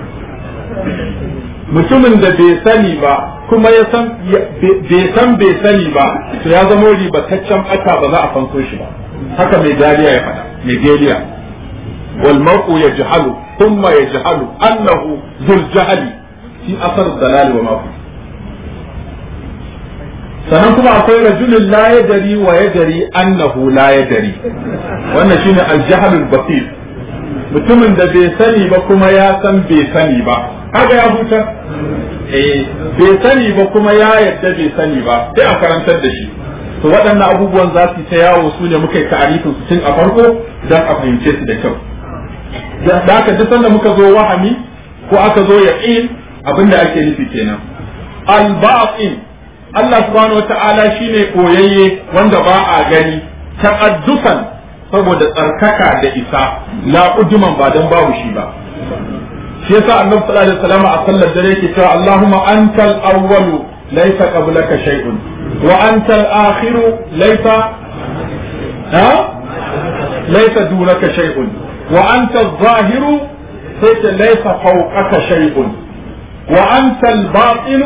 mutumin da bai sani ba kuma ya san bai san bai sani ba to ya zama ribataccen ɓata ba za a fanso shi ba haka mai dariya ya faɗa mai dariya wal mar'u yajhalu thumma yajhalu annahu dhul jahli fi asar dalal wa ma sannan kuma akwai rajulun la yadari wa yadari annahu la yadari wannan shine aljahalul basir mutumin da bai sani ba kuma ya san bai sani ba haka ya huta eh bai sani ba kuma ya yadda bai sani ba sai a karantar da shi to waɗannan abubuwan za su ta yawo su ne muka yi ta'arifin su tun a farko don a fahimce su da kyau da haka duk sanda muka zo wahami ko aka zo yaqin abinda ake nufi kenan al-ba'in Allah subhanahu wata'ala shine koyayye wanda ba a gani taqaddusan saboda tsarkaka da isa la ujuman ba dan babu shi ba shi yasa annabi sallallahu alaihi wasallam a sallar dare yake cewa Allahumma antal awwalu laysa qablaka shay'un wa antal akhiru laysa ha laysa dunaka shay'un wa antal zahiru sai laysa fawqaka shay'un wa antal batinu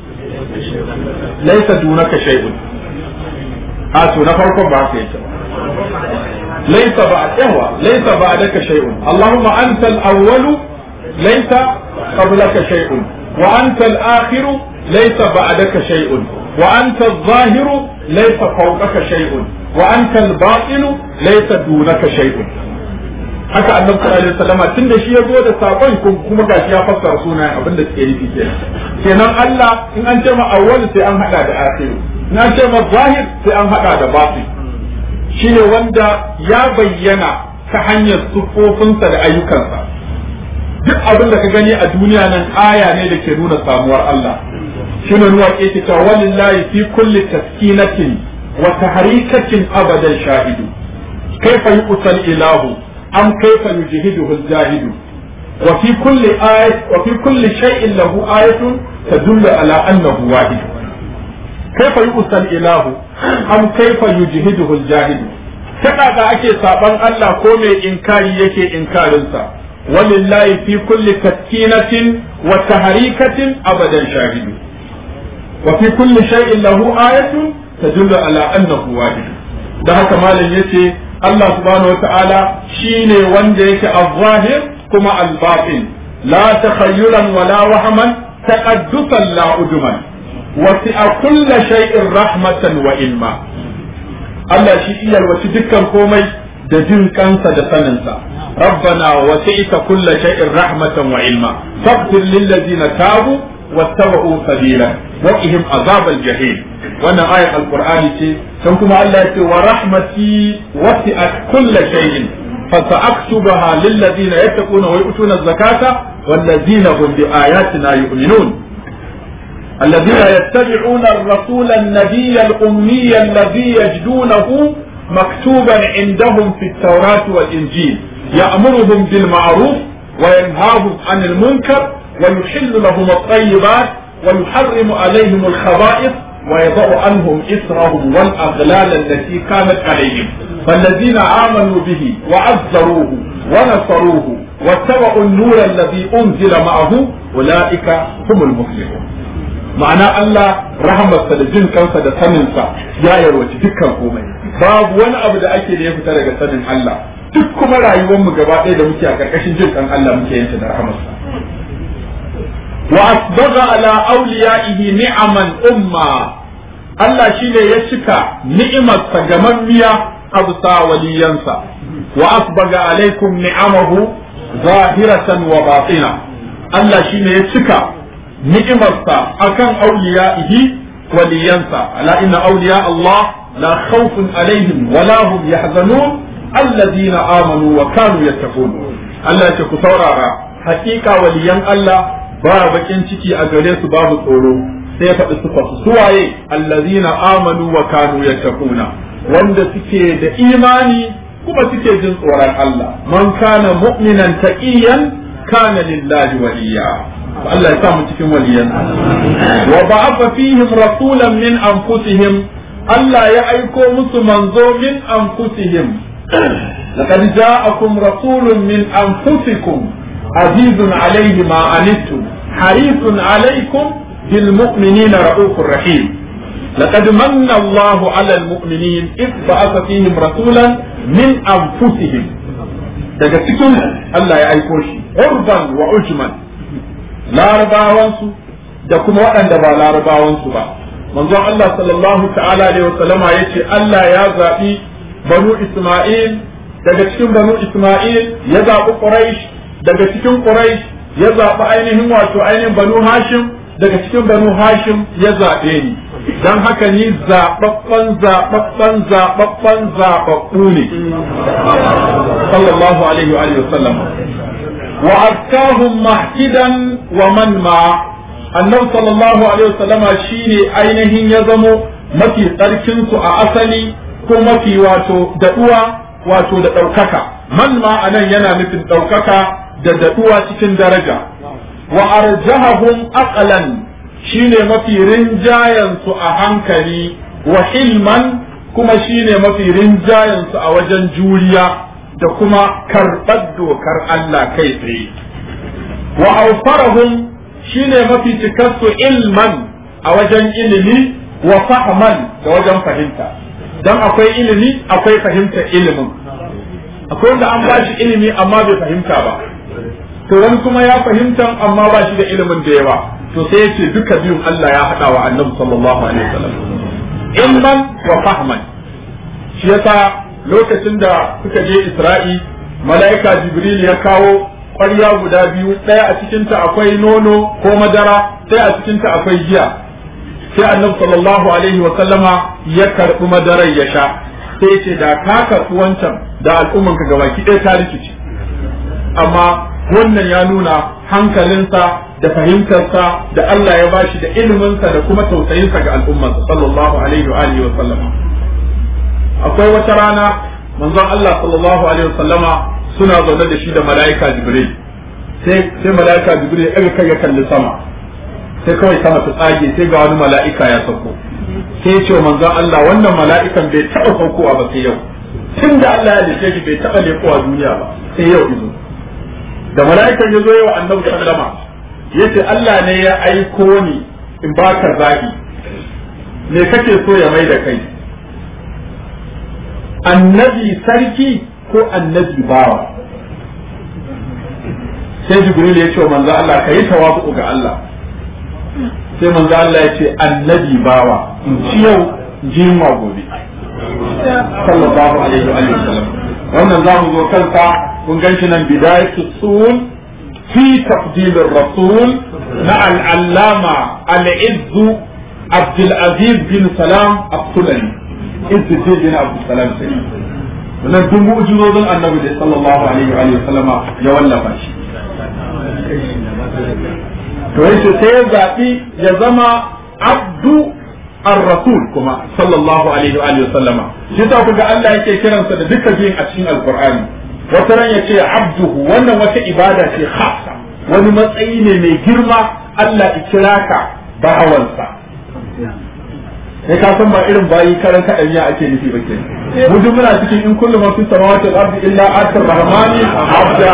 laisa dunaka shay'un a to na farkon ba haka yake laisa ba yawa laisa ba daka shay'un allahumma anta al-awwal laisa qablaka shay'un wa anta al-akhiru laysa ba'daka shay'un wa anta adh-dhahiru laysa fawqaka shay'un wa anta al-batinu laysa dunaka shay'un haka annabi sallallahu alaihi wasallam tunda shi ya zo da sakon kuma gashi ya fassara sunayen abin da suke nufi kenan kenan Allah in an ce ma awwal sai an hada da akhiru in an ce ma zahir sai an hada da batin shine wanda ya bayyana ta hanyar sufofinsa da ayyukansa duk abin da ka gani a duniya nan aya ne da ke nuna samuwar Allah shine nuwa ke ta walillahi fi kulli taskinatin wa tahrikatin abadan shahidu kaifa yuqsal ilahu am kaifa yujhiduhu al-jahidu wa fi kulli ayat wa fi kulli shay'in lahu ayatun tadullu ala annahu wahid kaifa yuqsal ilahu am kaifa yujhiduhu al-jahidu ta kaga ake saban Allah ko mai inkari yake inkarinsa walillahi fi kulli taskinatin wa tahrikatin abadan shahidu wa fi kulli shay'in lahu ayatun tadullu ala annahu wahid da haka malam yace Allah subhanahu wata'ala shine wanda yake al-zahir kuma al-batin la takhayyulan wala wahman taqaddusan la uduman wasi'a kulli shay'in rahmatan wa ilma Allah shi iya wasu dukkan komai da jin kansa da saninsa rabbana wasi'ta kulli shay'in rahmatan wa ilma faghfir lil ladzina tabu واتبعوا سبيلا وقهم عذاب الجحيم وانا آية القرآن تي كما الله يقول ورحمتي وسعت كل شيء فسأكتبها للذين يتقون ويؤتون الزكاة والذين هم بآياتنا يؤمنون الذين يتبعون الرسول النبي الأمي الذي يجدونه مكتوبا عندهم في التوراة والإنجيل يأمرهم بالمعروف وينهاهم عن المنكر ويحل لهم الطيبات ويحرم عليهم الخبائث ويضع عنهم إسرهم والأغلال التي كانت عليهم فالذين آمنوا به وعزروه ونصروه واتبعوا النور الذي أنزل معه أولئك هم المفلحون ma'ana Allah rahamarsa da jin kansa da saninsa ya yarwaci dukkan komai babu wani abu da ake da ya fita daga sanin Allah duk kuma rayuwar mu gaba ɗaya da muke a ƙarƙashin jin kan Allah muke yin da rahamarsa وأسبغ على أوليائه نعما أمة Allah shi ne ya cika ni'imarsa gamammiya a bisa waliyansa wa asbaga alaikum ni'amahu zahiratan wa batina Allah shi ne ya cika ni'imarsa akan auliya'ihi waliyansa ala inna awliya Allah la khawfun alaihim wa la hum yahzanun alladhina amanu wa kanu yattaqun Allah ya ce ku saurara hakika waliyan Allah ba bakin ciki a gare su babu tsoro sai ya faɗi sufa su suwaye allazina amanu wa kanu yattaquna wanda suke da imani kuma suke jin tsoron Allah man kana mu'minan taqiyan kana lillahi waliya Allah ya sa mu cikin waliyan wa ba'atha fihim rasulan min anfusihim Allah ya aiko musu manzo min anfusihim لقد جاءكم رسول من أنفسكم عزيز عليه ما عنتم حريص عليكم بالمؤمنين رؤوف رحيم لقد من الله على المؤمنين إذ بعث فيهم رسولا من أنفسهم daga cikin Allah ya aiko shi urban wa ujman larabawansu da kuma waɗanda ba larabawansu ba manzon Allah sallallahu ta'ala alaihi wasallama yace Allah ya zaɓi banu Isma'il daga cikin banu Isma'il ya zaɓi Quraysh daga cikin Quraysh ya zaɓi ainihin wato ainihin banu Hashim daga cikin banu Hashim ya zaɓe ni don haka ni zaɓaɓɓen zaɓaɓɓen zaɓaɓɓen zaɓaɓɓu ne sallallahu alaihi wa sallam wa azkahum mahkidan wa man ma annabi sallallahu alaihi wa sallama shine ainihin ya zamo mafi tsarkin su a asali ko mafi wato daɗuwa wato da ɗaukaka man ma anan yana nufin ɗaukaka da daɗuwa cikin daraja wa arjahahum aqlan shine mafi rinjayen su a hankali wa hilman kuma shine mafi rinjayen su a wajen juriya da kuma karɓar dokar Allah kai tsaye wa awfarahum shine mafi cikarsu ilman a wajen ilimi wa fahman da wajen fahimta dan akwai ilimi akwai fahimtar ilimin akwai wanda an ba shi ilimi amma bai fahimta ba to wani kuma ya fahimta amma ba shi da ilimin da yawa to sai yace duka biyun Allah ya hada wa annabi sallallahu alaihi wasallam ilman wa fahman shi yasa lokacin da suka je Isra'i mala'ika Jibril ya kawo ƙwarya guda biyu ɗaya a cikinta akwai nono ko madara ɗaya a cikinta akwai giya sai annabi sallallahu alaihi wa sallama ya karɓi madarar ya sha sai ce da ka karɓi wancan da al'umman ka gabaki ɗaya ta rikici amma wannan ya nuna hankalinsa da fahimtarsa da Allah ya bashi da iliminsa da kuma tausayinsa ga al'ummarsa sallallahu alaihi wa alihi wa sallama akwai wata rana manzon Allah sallallahu alaihi wa sallama suna zaune da shi da mala'ika Jibril sai sai mala'ika Jibril ya ɗaga kai ya kalli sama sai kawai sama ta tsage sai ga wani mala'ika ya sauko sai ya ce wa manzon Allah wannan mala'ikan bai taɓa saukowa ba sai yau tun da Allah ya dace shi bai taɓa lekowa duniya ba sai yau izo da mala'ikan ya zo yawa annabi sallama ya ce Allah ne ya aiko ni in baka zaɓi me kake so ya mai da kai annabi sarki ko annabi bawa sai jibril ya ce wa manzo Allah ka yi tawafu ga Allah sai manzo Allah ya ce annabi bawa in ci yau jima gobe sallallahu alaihi wa sallam wannan zamu zo kansa kun ganshi nan bidayatu sul fi tafdil ar-rasul na al-allama al-izz Abdul Aziz bin Salam Abdulani Izz bin Abdul Salam sai wannan duk mu'jizozin annabi da sallallahu alaihi wa sallama ya wallafa shi to yace sai ya zaɓi ya zama abdu ar-rasul kuma sallallahu alaihi wa alihi sallama shi ta kuga Allah yake kiransa da duka biyun a cikin alqur'ani wata ran yace abduhu wannan wata ibada ce khassa wani matsayi ne mai girma Allah ya kira ka bawansa sai ka san ba irin bayi karan kaɗan ya ake nufi ba ke mu duk muna cikin in kullu man fi samawati wal ardi illa atar rahmani abda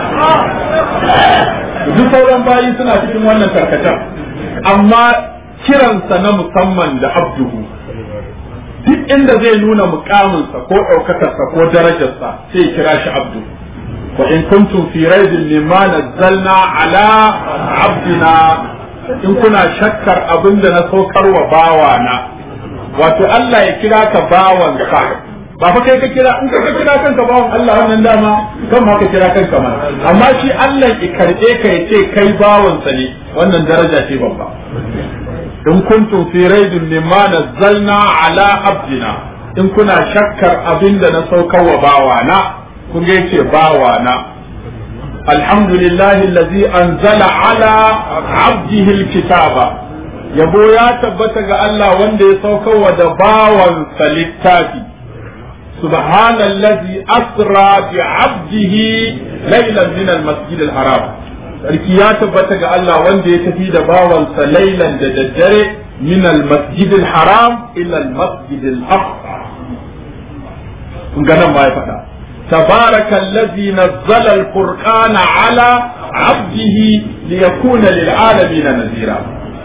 duk sauran bayi suna cikin wannan karkatar amma kiransa na musamman da abduhu duk inda zai nuna mukaminsa ko ɗaukakarsa ko darajarsa sai ya kira shi abdu wa in kuntum fi raibin mimma nazzalna ala abdina in kuna shakkar abin da na saukar wa bawana wato Allah ya kira ka bawansa ba fa kai ka kira in ka kira kanka bawan Allah wannan dama kan ma ka kira kanka ma amma shi Allah ya karbe ka ya ce kai bawansa ne wannan daraja ce babba in kuntum fi raibin mimma nazzalna ala abdina in kuna shakkar abin da na saukar wa bawana kun ga yace bawana alhamdulillahi allazi anzala ala abdihi alkitaba yabo ya tabbata ga Allah wanda ya saukar wa da bawansa littafi سبحان الذي أسرى بعبده ليلا من المسجد الحرام sarki ya tabbata ga Allah wanda ya tafi da bawansa lailan da daddare min al-masjid al-haram ila al-masjid al-aqsa kun ga nan ma ya faɗa تبارك الذي نزل الفرقان على عبده ليكون للعالمين نذيرا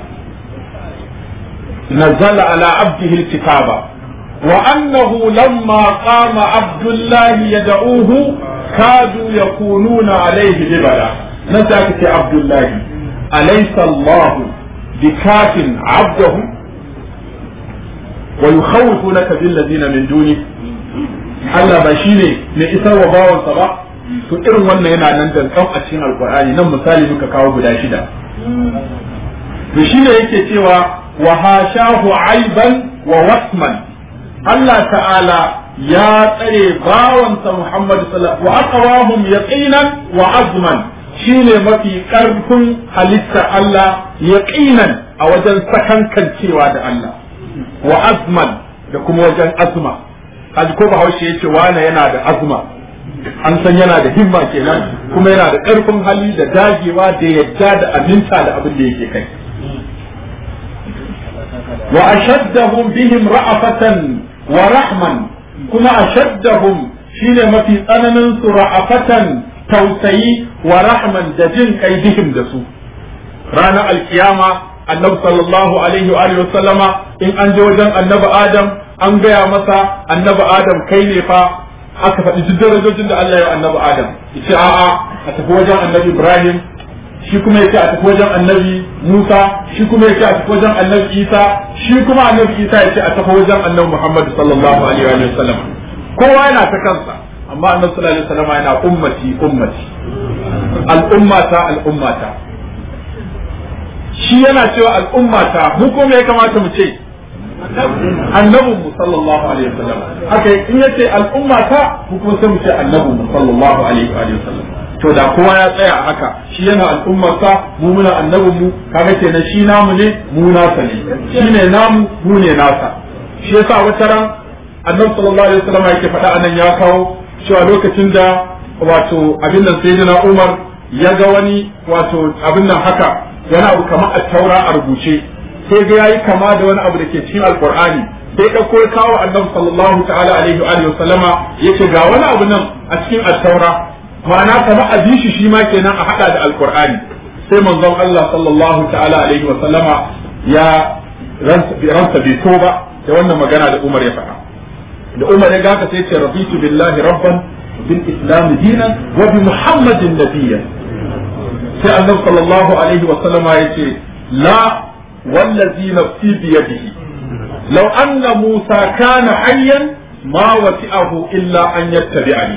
نزل على عبده الكتاب وأنه لما قام عبد الله يدعوه كادوا يكونون عليه لبلا نسألك عبد الله أليس الله بكاف عبده ويخوفونك بالذين من دونه Allah ba shi ne mai isar wa bawansa ba to irin wannan yana nan da kan a cikin alkur'ani nan misali muka kawo guda shida to shi ne yake cewa wa hashahu aiban wa wasman Allah ta'ala ya tsare bawansa Muhammad sallallahu wa aqwahum yaqinan wa azman shine mafi karfin halitta Allah yaqinan a wajen sakankancewa da Allah wa azman da kuma wajen azma kaji ko bahaushe yace wane yana da azma an san yana da himma kenan kuma yana da karfin hali da dagewa da yadda da aminta da abin da yake kai wa ashaddahum bihim ra'afatan wa rahman kuma ashaddahum shine mafi tsananin su ra'afatan tausayi wa rahman da jin kai bihim da su ranar alkiyama annabi sallallahu alaihi wa alihi sallama in an je wajen annabi adam an gaya masa annabi adam kai ne fa aka faɗi duk darajojin da Allah ya annabi adam yace a'a a tafi wajen annabi ibrahim shi kuma yace a tafi wajen annabi Musa shi kuma ya ce a tafi wajen annabi Isa shi kuma annabi Isa ya ce a tafi wajen annabi Muhammad sallallahu alaihi wa sallam kowa yana ta kansa amma annabi sallallahu alaihi wa sallam yana ummati ummati al'ummata al'ummata shi yana cewa al'ummata mu kuma ya kamata mu ce annabin mu sallallahu alaihi wasallam haka in yace al'ummata mu kuma sai mu ce annabin mu sallallahu alaihi wasallam to da kowa ya tsaya haka shi yana al'ummarsa mu muna annabin mu kaga kenan shi namu ne mu nasa ne shi ne namu mu ne nasa shi yasa wata ran annabi sallallahu alaihi wasallam yake faɗa anan ya kawo cewa lokacin da wato abin nan sayyidina Umar ya ga wani wato abin nan haka wani abu kamar a taura a rubuce sai ga yayi kama da wani abu da ke cikin alqur'ani sai ɗauko ya kawo annabi sallallahu ta'ala alaihi wa alihi wasallama yace ga wani abu nan a cikin at-taura ma'ana kamar a bishi shi ma kenan a hada da alqur'ani sai manzon Allah sallallahu ta'ala alaihi wa sallama ya ransa bai so ba da wannan magana da Umar ya faɗa da Umar ya gaka sai ce raditu billahi rabban bil islam dinan wa bi muhammadin nabiyyan sai annabi sallallahu alaihi wa sallama yace la wallazi nafsi bi yadihi law anna musa kana hayyan ma wasi'ahu illa an yattabi'ani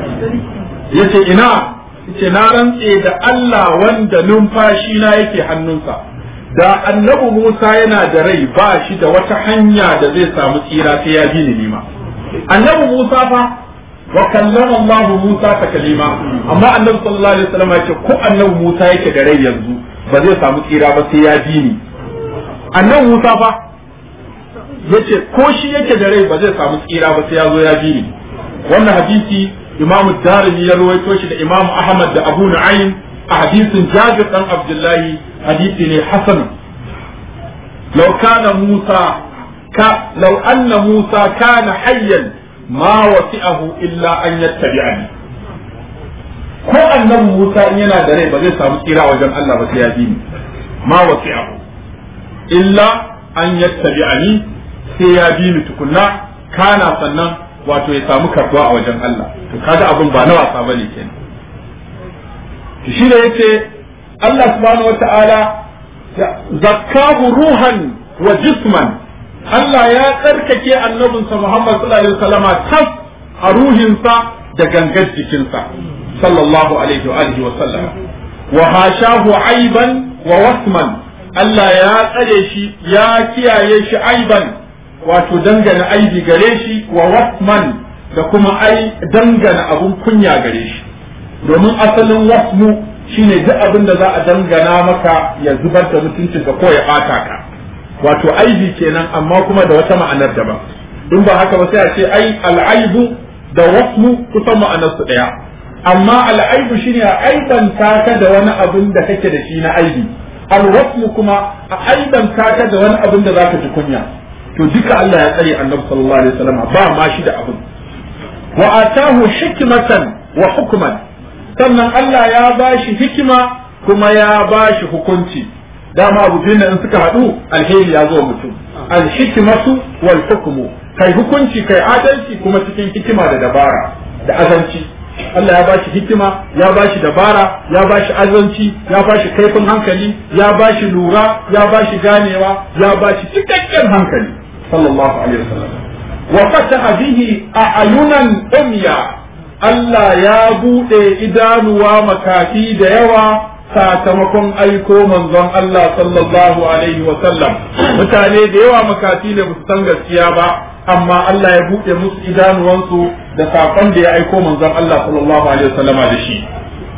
yace ina yace na rantse da Allah wanda numfashi na yake hannunsa da annabi Musa yana da rai ba shi da wata hanya da zai samu tsira sai ya bi ni nima annabi Musa fa wa kallama Allah Musa ta kalima amma annabi sallallahu alaihi wasallam ya ce ko annabi Musa yake da rai yanzu ba zai samu tsira ba sai ya bi ni annabi Musa fa yace ko shi yake da rai ba zai samu tsira ba sai ya zo ya bi ni wannan hadisi Imam Darimi ya rawaito shi da Imam Ahmad da Abu Nu'aym a hadisin Jabir dan Abdullahi hadisi ne hasan law kana Musa ka law anna Musa kana hayyan ma wasi'ahu illa an yattabi'ani ko annabi Musa in yana da rai ba zai samu tsira wajen Allah ba sai ya bi ni ma wasi'ahu illa an yattabi'ani sai ya bi ni tukunna kana sannan wato ya samu karbuwa a wajen Allah to kaga abin ba na wasa bane kenan to shi da yace Allah subhanahu wata'ala zakkahu ruhan wa jisman Allah ya tsarkake annabinsa Muhammad sallallahu alaihi wasallama tas a ruhinsa da gangar jikinsa sallallahu alaihi wa alihi wa sallam wa hashahu aiban wa wasman Allah ya tsare shi ya kiyaye shi aiban wato dangana aibi gare shi wa wasman da kuma ai dangana abun kunya gare shi domin asalin wasmu shine duk abin da za a dangana maka ya zubar da mutuncinka ko ya bata ka wato aibi kenan amma kuma da wata ma'anar daban in ba haka ba sai a ce ai al'aibu da wasmu kusan ma'anar su daya amma al'aibu shine a aibanta ka da wani abin da kake da shi na aibi alwasmu kuma a aibanta ka da wani abin da zaka ji kunya to duka Allah ya tsare annabi sallallahu alaihi wasallam ba ma shi da abin wa atahu hikmatan wa hukman sannan Allah ya bashi hikima kuma ya bashi hukunci dama abu biyu in suka haɗu alheri ya zo mutum alhikmatu wal hukmu kai hukunci kai adalci kuma cikin hikima da dabara da azanci Allah ya bashi hikima ya bashi dabara ya bashi azanci ya bashi kaifin hankali ya bashi lura ya bashi ganewa ya bashi cikakken hankali sallallahu alaihi wasallam wa fataha bihi a'yunan umya Allah ya bude idanuwa makafi da yawa sakamakon aiko manzon Allah sallallahu alaihi wa sallam mutane da yawa makafi ne su san gaskiya ba amma Allah ya buɗe musu idanuwansu da sakon da ya aiko manzon Allah sallallahu alaihi wa sallama da shi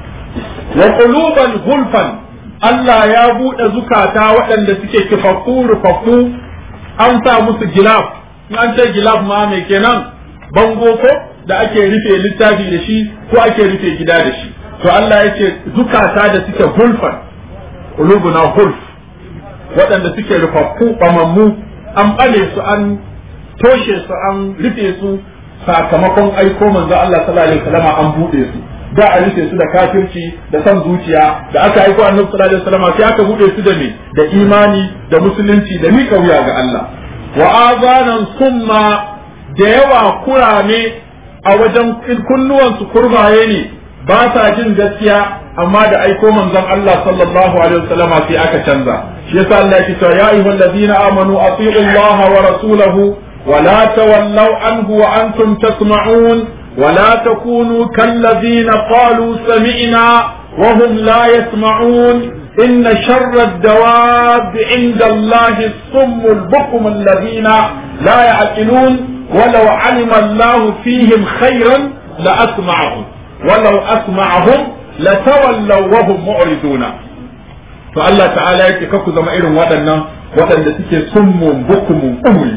wa quluban gulfan Allah ya buɗe zukata waɗanda suke kifaffu rufaffu an sa musu gilaf in an ce gilaf ma mai kenan bango ko da ake rufe littafi da shi ko ake rufe gida da shi to Allah ya ce zukata da suke hulfan qulubuna hulf waɗanda suke rufaffu bamammu an ɓale su an toshe su an rufe su sakamakon aiko manzo Allah sallallahu alaihi wasallam an buɗe su da a rufe su da kafirci da son zuciya da aka aiko annabi sallallahu alaihi wasallam sai aka buɗe su da me da imani da musulunci da mika wuya ga Allah wa azanan summa da yawa kurame a wajen kunnuwansu kurbaye ne ba sa jin gaskiya amma da aiko manzon Allah sallallahu alaihi wasallama sai aka canza shi yasa Allah yake cewa ya ayyuhal ladina amanu atiiu Allah wa rasulahu wa la tawallaw anhu wa antum tasma'un wa la takunu kal ladina qalu sami'na wa hum la yasma'un إن شر الدواب عند الله الصم البكم الذين لا يعقلون ولو علم الله فيهم خيرا لأسمعهم ولو أسمعهم لتولوا وهم معرضون فالله تعالى yake kaku zama irin waɗannan waɗanda suke summun bukumun umri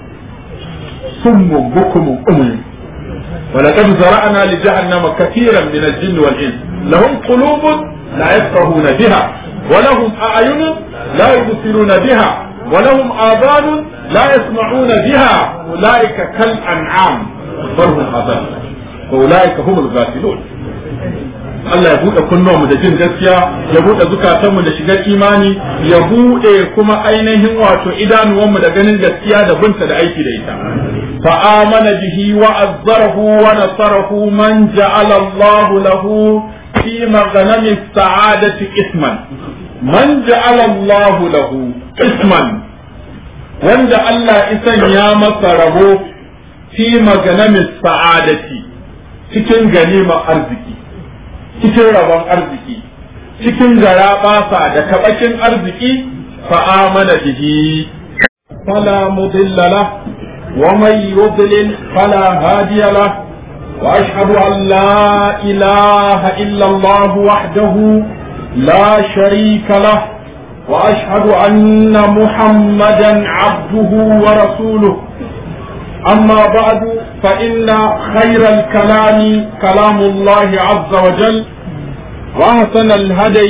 summun bukumun umri ولقد زرعنا لجهنم كثيرا من الجن والإنس لهم قلوب لا يفقهون بها ولهم أعين لا يبصرون بها ولهم آذان لا يسمعون بها أولئك كالأنعام بل هم أضل وأولئك هم الغافلون Allah ya buɗe kunnuwanmu da jin gaskiya ya buɗe zukatanmu da shigar imani ya buɗe kuma ainihin wato idanuwanmu da ganin gaskiya da binta da aiki da ita fa amana bihi wa azzarahu wa nasarahu man ja'ala Allah lahu fi maghnami sa'adati isman man ja'ala Allah lahu isman wanda Allah isan ya masa rabo fi maghnami sa'adati cikin ganima arziki cikin rabon arziki cikin gara basa da kabakin arziki fa amana bihi fala mudilla la wa man yudlil fala hadiya la wa ashhadu an la ilaha illa Allah wahdahu la sharika la wa ashhadu anna muhammadan abduhu wa rasuluhu أما بعد فإن خير الكلام كلام الله عز وجل وأحسن الهدي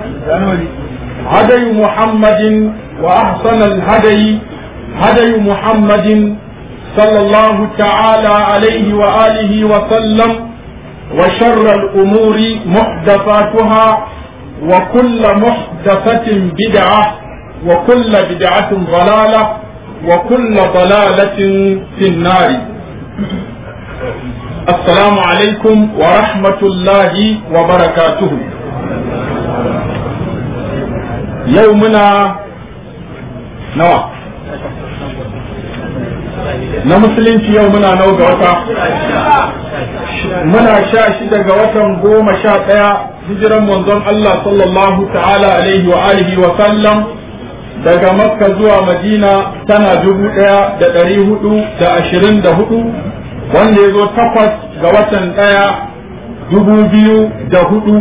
هدي محمد وأحسن الهدي هدي محمد صلى الله تعالى عليه وآله وسلم وشر الأمور محدثاتها وكل محدثة بدعة وكل بدعة ضلالة وكل ضلالة في النار السلام عليكم ورحمة الله وبركاته يومنا نوى na musulunci yau muna nau ga wata muna sha shida ga watan goma sha ɗaya hijiran manzon Allah sallallahu ta'ala alaihi wa alihi wa sallam daga makka zuwa madina tana dubu ɗaya da ɗari hudu da ashirin da hudu wanda ya zo takwas ga watan ɗaya dubu biyu da hudu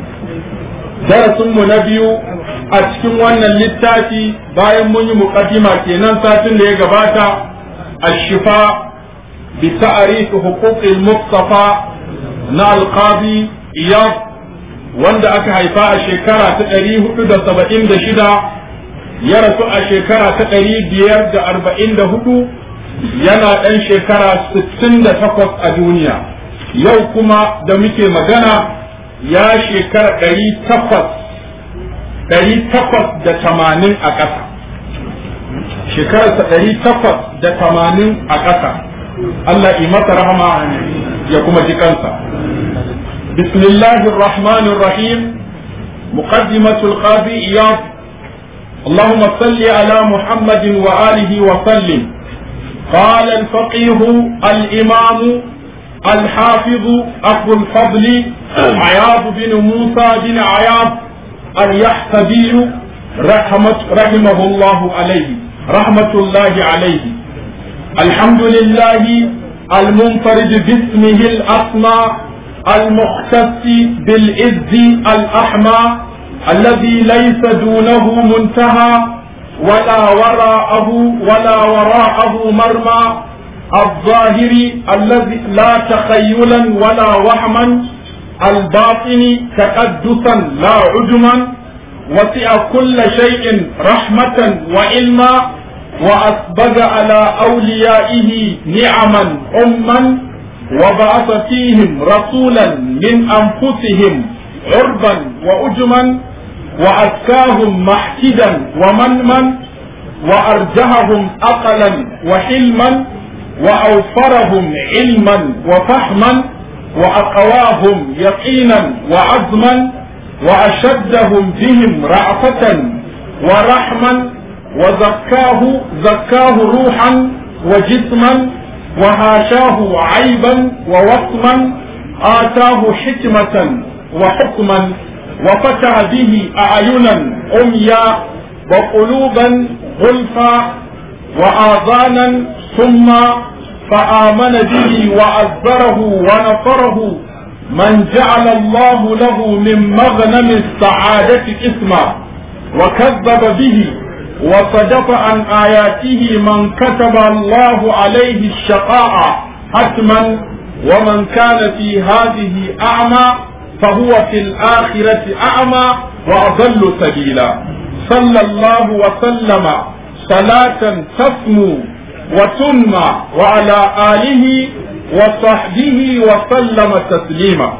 darasinmu na biyu a cikin wannan littafi bayan mun yi muƙaddima kenan satin da ya gabata الشفاء بتعريف حقوق المصطفى na alqabi iyad wanda aka haifa a shekara ta ɗari hudu da saba'in da shida ya rasu a shekara ta ɗari biyar da arba'in da hudu yana ɗan shekara sittin da takwas a duniya yau kuma da muke magana ya shekara ɗari takwas ɗari takwas da tamanin a ƙasa shekararsa ɗari takwas da tamanin a ƙasa Allah yi masa rahama ya kuma ji kansa bismillahir rahmanir rahim muqaddimatul qadi iyad اللهم صل على محمد وآله وسلم قال الفقيه الإمام الحافظ أبو الفضل عياض بن موسى بن عياض اليحتبي رحمة رحمه الله عليه رحمة الله عليه الحمد لله المنفرد باسمه الأسمى المختص بالعز الأحمى الذي ليس دونه منتهى ولا وراءه ولا وراءه مرمى الظاهر الذي لا تخيلا ولا وهما الباطن تقدسا لا عجما وسع كل شيء رحمة وعلما وأسبغ على أوليائه نعما أما وبعث فيهم رسولا من أنفسهم عربا وأجما وأزكاهم محتدا ومنما وأرجههم أقلا وحلما وأوفرهم علما وفهما وأقواهم يقينا وعزما وأشدهم بهم رأفة ورحما وزكاه زكاه روحا وجسما وهاشاه عيبا ووصما آتاه حكمة وحكما وفتح به أعينا عميا وقلوبا غلفا وآذانا ثم فآمن به وعذره ونصره من جعل الله له من مغنم السعادة اسما وكذب به وصدف عن آياته من كتب الله عليه الشقاء حتما ومن كان في هذه أعمى فهو في الآخرة أعمى وأضل سبيلا صلى الله وسلم صلاة تسمو وتنمى وعلى آله وصحبه وسلم تسليما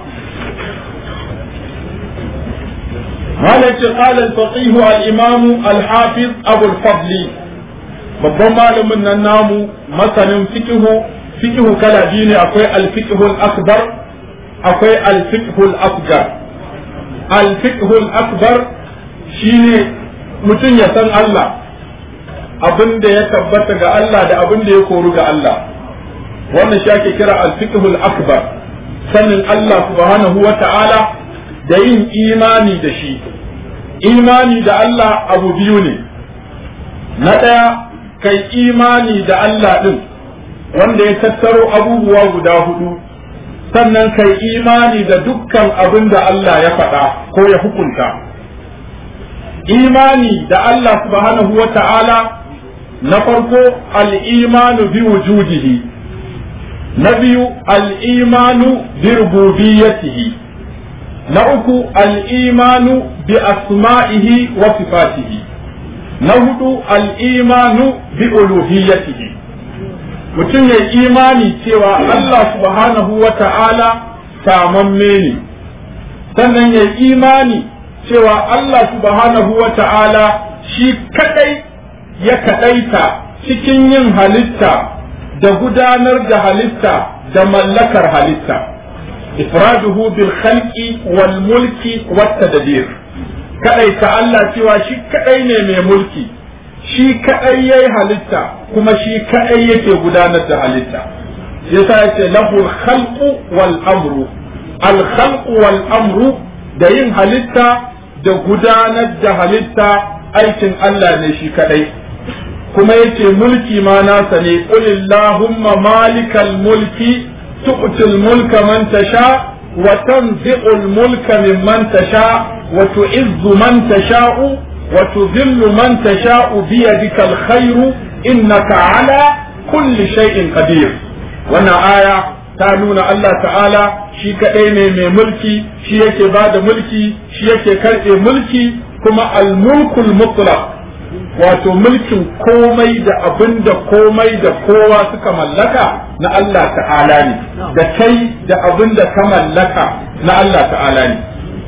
هذا قال الفقيه الإمام الحافظ أبو الفضل babban malamin nan namu masanin fikihu fikihu kala biyu ne akwai alfikihul akbar akwai alfikihul asgar alfikihul akbar shine mutum ya san Allah abin da ya tabbata ga Allah da abin da ya koru ga Allah wannan shi ake kira alfikihul akbar sanin Allah subhanahu wa ta'ala da yin imani da shi imani da Allah abu biyu ne na ɗaya kai imani da Allah ɗin wanda ya tattaro abubuwa guda hudu sannan kai imani da dukkan abin da Allah ya faɗa ko ya hukunta imani da Allah subhanahu wa ta'ala na farko al'imanu bi wujudihi na biyu al'imanu bi rububiyyatihi na uku al'imanu bi asma'ihi wa sifatihi na hudu al'imanu bi uluhiyyatihi mutum ya imani cewa Allah subhanahu wa ta'ala samamme ne sannan ya imani cewa Allah subhanahu wa ta'ala shi kadai ya kadaita cikin yin halitta da gudanar da halitta da mallakar halitta ifraduhu bil khalqi wal mulki wat tadbir kadaita Allah cewa shi kadai ne mai mulki shi kadai yayi halitta kuma shi kadai yake gudanar da halitta yasa yace lahu khalqu wal amru al khalqu wal amru da yin halitta da gudanar da halitta aikin Allah ne shi kadai kuma yace mulki ma nasa ne qulillahumma malikal mulki tu'til mulka man tasha wa tanzi'ul mulka mimman tasha wa tu'izzu man tasha'u wa tudhillu man tasha'u bi yadikal khairu innaka ala kulli shay'in qadir wannan aya ta nuna Allah ta'ala shi kaɗai ne mai mulki shi yake ba da mulki shi yake karɓe mulki kuma al-mulkul mutlaq wato mulkin komai da abin da komai da kowa suka mallaka na Allah ta'ala ne da kai da abin da ka mallaka na Allah ta'ala ne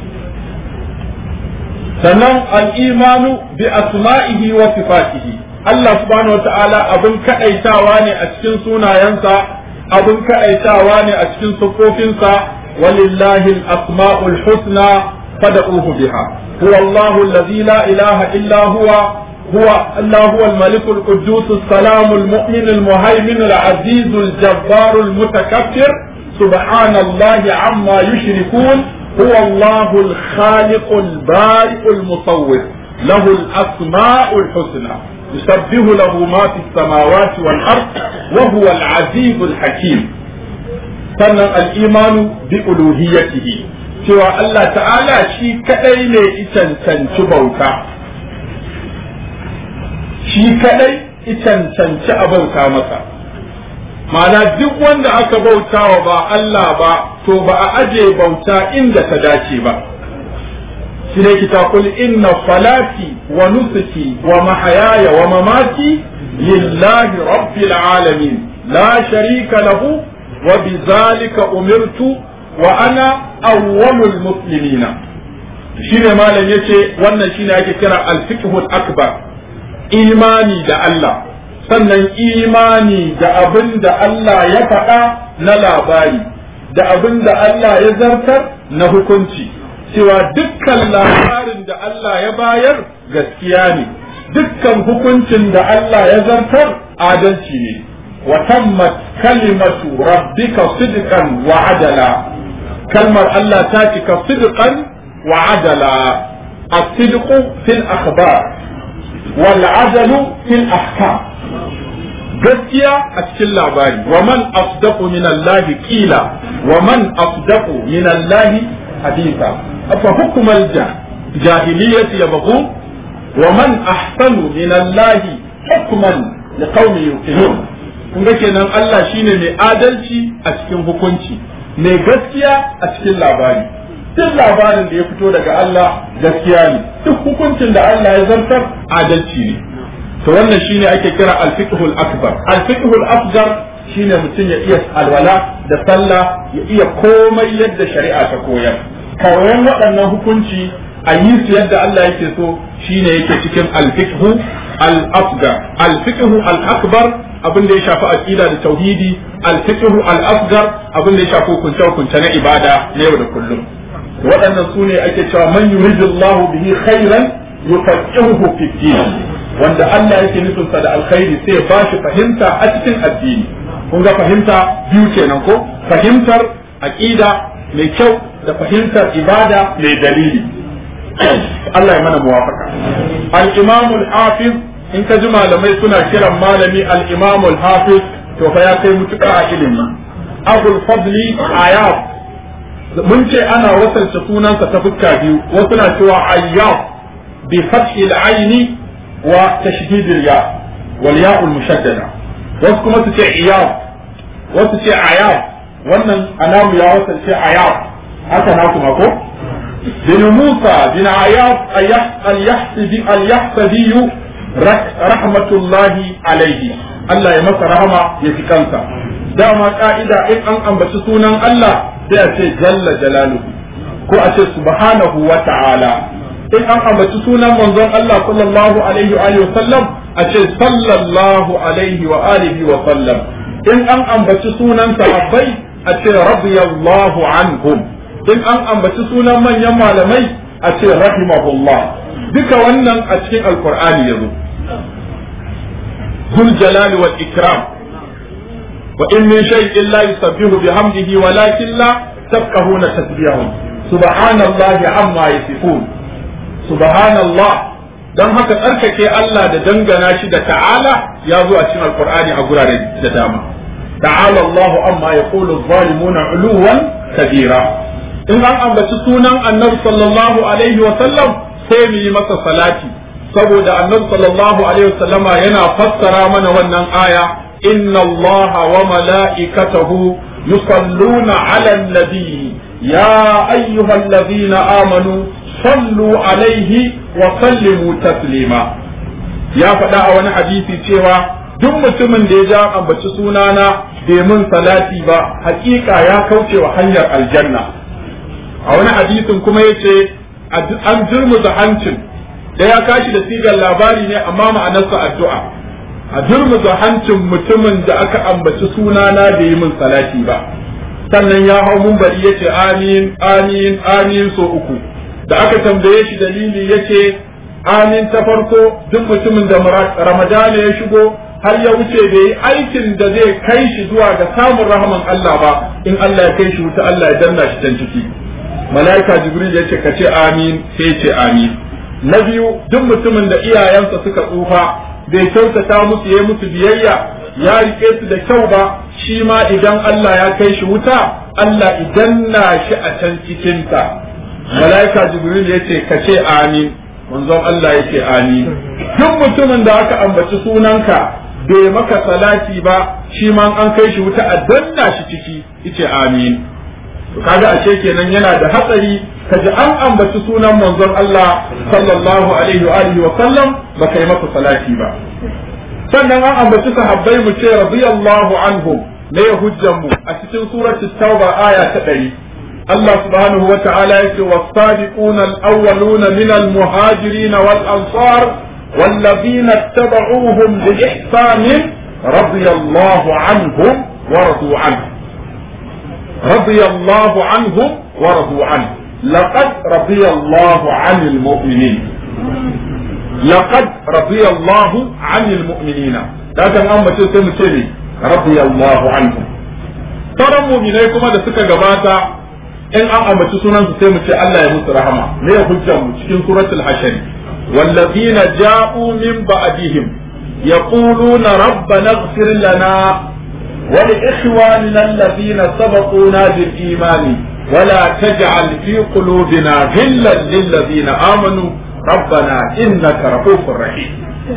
sannan al'imanu bi asma'ihi wa sifatihi Allah subhanahu wa ta'ala abin kaɗaitawa ne a cikin sunayensa abin kaɗaitawa ne a cikin siffofinsa walillahi al-asma'ul husna fad'uhu biha huwa Allahu allazi la ilaha illa huwa هو الله هو الملك القدوس السلام المؤمن المهيمن العزيز الجبار المتكبر سبحان الله عما يشركون هو الله الخالق البارئ المصور له الأسماء الحسنى يسبح له ما في السماوات والأرض وهو العزيز الحكيم سنة الإيمان بألوهيته سوى الله تعالى شي كأين إتن بوتا shi kadai cancanci a bauta masa ma'ana duk wanda aka bauta wa ba Allah ba to ba a aje bauta inda ta dace ba shi ne kita kul inna salati wa nusuki wa mahayaya wa mamati lillahi rabbil alamin la sharika lahu wa bizalika umirtu wa ana awwalul muslimina shine malam yace wannan shine ake kira al-fiqhul akbar imani da Allah sannan imani da abin da Allah ya faɗa na labari da abin da Allah ya zartar na hukunci cewa dukkan labarin da Allah ya bayar gaskiya ne dukkan hukuncin da Allah ya zartar adalci ne wa tammat kalimatu rabbika sidqan wa adala kalmar Allah ta cika sidqan wa adala الصدق في الأخبار والعدل في الأحكام gaskiya a cikin labari wa man asdaqu min Allah qila wa man asdaqu min Allah haditha afa hukmal jahiliyyati yabghu wa man ahsanu min Allah hukman liqaumin yuqinun kun ga kenan Allah shine mai adalci a cikin hukunci mai gaskiya a cikin labari duk labarin da ya fito daga Allah gaskiya ne duk hukuncin da Allah ya zartar adalci ne to wannan shine ake kira al-fiqhul akbar al-fiqhul asghar shine mutum ya iya alwala da sallah ya iya komai yadda shari'a ta koyar kawayan waɗannan hukunci a yi su yadda Allah yake so shine yake cikin al-fiqhu al-asghar al-fiqhu al-akbar abin da ya shafi aqida da tauhidi al-fiqhu al-asghar abin da ya shafi hukunce hukunce na ibada na yau da kullum waɗannan su ne ake cewa man yuridullahu bihi khairan yufaqihuhu fi din wanda Allah yake nufin sa da alkhairi sai ya bashi fahimta a cikin addini kun ga fahimta biyu kenan ko fahimtar aqida mai kyau da fahimtar ibada mai dalili Allah ya mana muwafaka al-imam al-hafiz in ka ji malamai suna kiran malami al-imam al-hafiz to fa ya kai mutuka a ilimi abul fadli ayat mun ce ana wasalta sunansa ta fuska biyu wasu na cewa ayyab bi fathi al-aini wa tashdid al-ya wal ya al-mushaddada wasu kuma su ce iyab wasu ce ayab wannan alamu ya wasalce ayab haka na kuma ko bin musa bin ayab al-yahsabi al-yahsabi rahmatullahi alaihi Allah ya masa rahama ya fi kansa dama ka'ida in an ambaci sunan Allah sai a ce jalla jalaluhu ko a ce subhanahu wa ta'ala in an ambaci sunan manzon Allah sallallahu alaihi wa alihi sallam a ce sallallahu alaihi wa alihi wa sallam in an ambaci sunan sahabbai a ce radiyallahu anhum in an ambaci sunan manyan malamai a ce rahimahullah duka wannan a cikin alqur'ani yazo zul jalali wal ikram وإن من شيء لا يسبح بحمده ولكن لا تفقهون تسبيحهم سبحان الله عما يصفون سبحان الله dan haka tsarkake Allah da dangana shi da ta'ala ya zo a cikin alkur'ani a gurare da dama ta'ala Allahu amma yaqulu zalimuna uluwan kabira in an ambaci sunan annabi sallallahu alaihi wa sallam sai mu yi masa salati saboda annabi sallallahu alaihi wa sallama yana fassara mana wannan aya إن الله وملائكته يصلون على النبي يا أيها الذين آمنوا صلوا عليه وسلموا تسليما يا فدا wani hadisi cewa duk mutumin da ya ja ambaci sunana bai mun salati ba hakika ya kauce wa hanyar aljanna a wani hadisin kuma yace an jirmuza hancin da ya kashi da sigar labari ne amma ma'anarsa addu'a a durmuza hancin mutumin da aka ambaci sunana da yi min salati ba sannan ya hau mumbari ya ce amin amin amin so uku da aka tambaye shi dalili ya ce amin ta farko duk mutumin da ramadana ya shigo har ya wuce bai yi aikin da zai kai shi zuwa ga samun rahaman Allah ba in Allah ya kai shi wuta Allah ya danna shi can ciki mala'ika jibril ya ce ka ce amin sai ya ce amin na biyu duk mutumin da iyayensa suka tsufa bai kyautata musu ya musu biyayya ya rike su da kyau ba shi ma idan Allah ya kai shi wuta Allah idan na shi a can cikinta malaika jibril ya ce ka ce amin manzon Allah ya ce amin duk mutumin da aka ambaci sunanka bai maka salati ba shi ma an kai shi wuta a danna shi ciki yace amin to kaga ashe kenan yana da hatsari kaji an ambaci sunan manzon Allah sallallahu alaihi wa alihi wa sallam ba kai masa salati ba sannan an ambaci sahabbai mu ce radiyallahu anhum ne hujjan mu a cikin surati tauba aya ta 100 Allah subhanahu wa ta'ala yake was-sabiquna al-awwaluna min al-muhajirin wal-ansar والذين اتبعوهم بإحسان رضي الله عنهم ورضوا عنه رضي الله عنهم ورضوا عنه laqad radiyallahu 'anil mu'minin laqad radiyallahu 'anil mu'minina da kan an mace sai mu ce ne radiyallahu anhum sauran mu'minai kuma da suka gabata in an ambaci sunansu sai mu ce Allah ya musu rahama me ya hujjar mu cikin suratul hashr والذين جاءوا من بعدهم يقولون ربنا اغفر لنا ولإخواننا الذين سبقونا بالإيمان ولا تجعل في قلوبنا غلا للذين آمنوا ربنا إنك رؤوف رحيم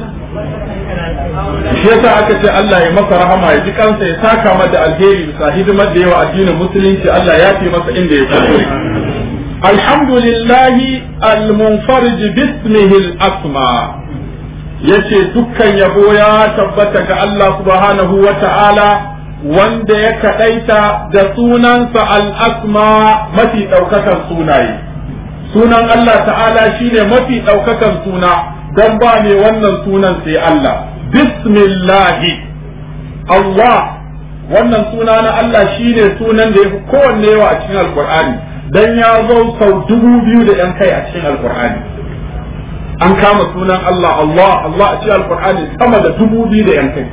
shi yasa aka ce Allah ya masa rahama ya ji kansa ya saka mata alheri bisa hidimar da yawa addinin musulunci Allah ya fi masa inda ya kuskure alhamdulillah al-munfarij bismihi al-asma yace dukkan yabo ya tabbata ga Allah subhanahu wa ta'ala wanda ya kadaita da sunansa al-asma mafi daukakan sunaye sunan Allah ta'ala shine mafi daukakan suna dan ba ne wannan sunan sai Allah bismillahi Allah wannan suna na Allah shine sunan da yafi kowanne yawa a cikin alkur'ani dan ya zo sau dubu biyu da yan kai a cikin alkur'ani an kama sunan Allah Allah Allah a cikin alkur'ani sama da dubu biyu da yan kai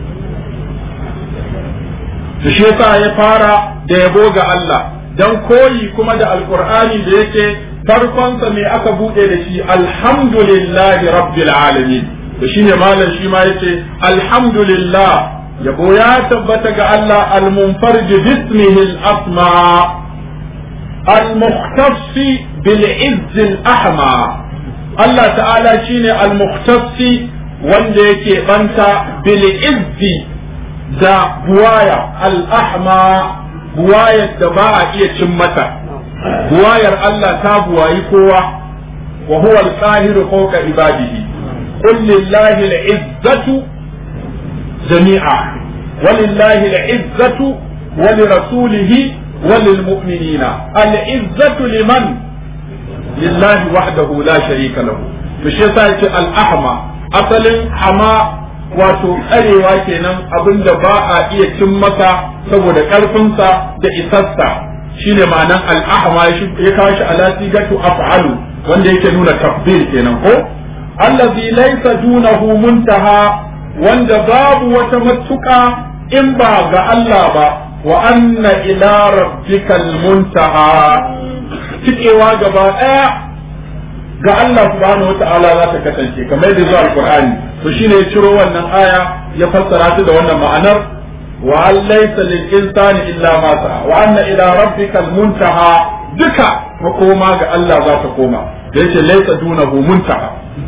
to shi yasa ya fara da yabo ga Allah dan koyi kuma da alkur'ani da yake farkonsa me aka bude da shi alhamdulillahi rabbil alamin to shine malam shi ma yace alhamdulillah yabo ya tabbata ga Allah al-munfarij bismihi al-asma al-mukhtass bil izz al-ahma Allah ta'ala shine al-mukhtass wanda yake banta bil izz da buwaya al-ahma buwayar da ba a iya cin mata buwayar Allah ta buwayi kowa wa huwa al-qahiru fawqa ibadihi qul lillahi al-izzatu jami'a walillahi al-izzatu wa lirasulihi wa lilmu'minina al-izzatu liman lillahi wahdahu la sharika lahu to shi yasa yace al-ahma asalin hama wato tsarewa kenan abinda ba a iya cin masa saboda karfinsa da isassa shine ma'anan al'ahma ya kawo shi ala sigatu af'alu wanda yake nuna tafdil kenan ko allazi laysa dunahu muntaha wanda babu wata matuka in ba ga Allah ba wa anna ila rabbikal muntaha cikewa gaba daya ga Allah subhanahu wata'ala za ta kasance kamar yadda zuwa alqur'ani to shine ya ciro wannan aya ya fassara ta da wannan ma'anar وأن ليس للإنسان إلا ما سعى وأن إلى ربك المنتهى دكا وقوما الله ذات قوما ليس ليس دونه منتهى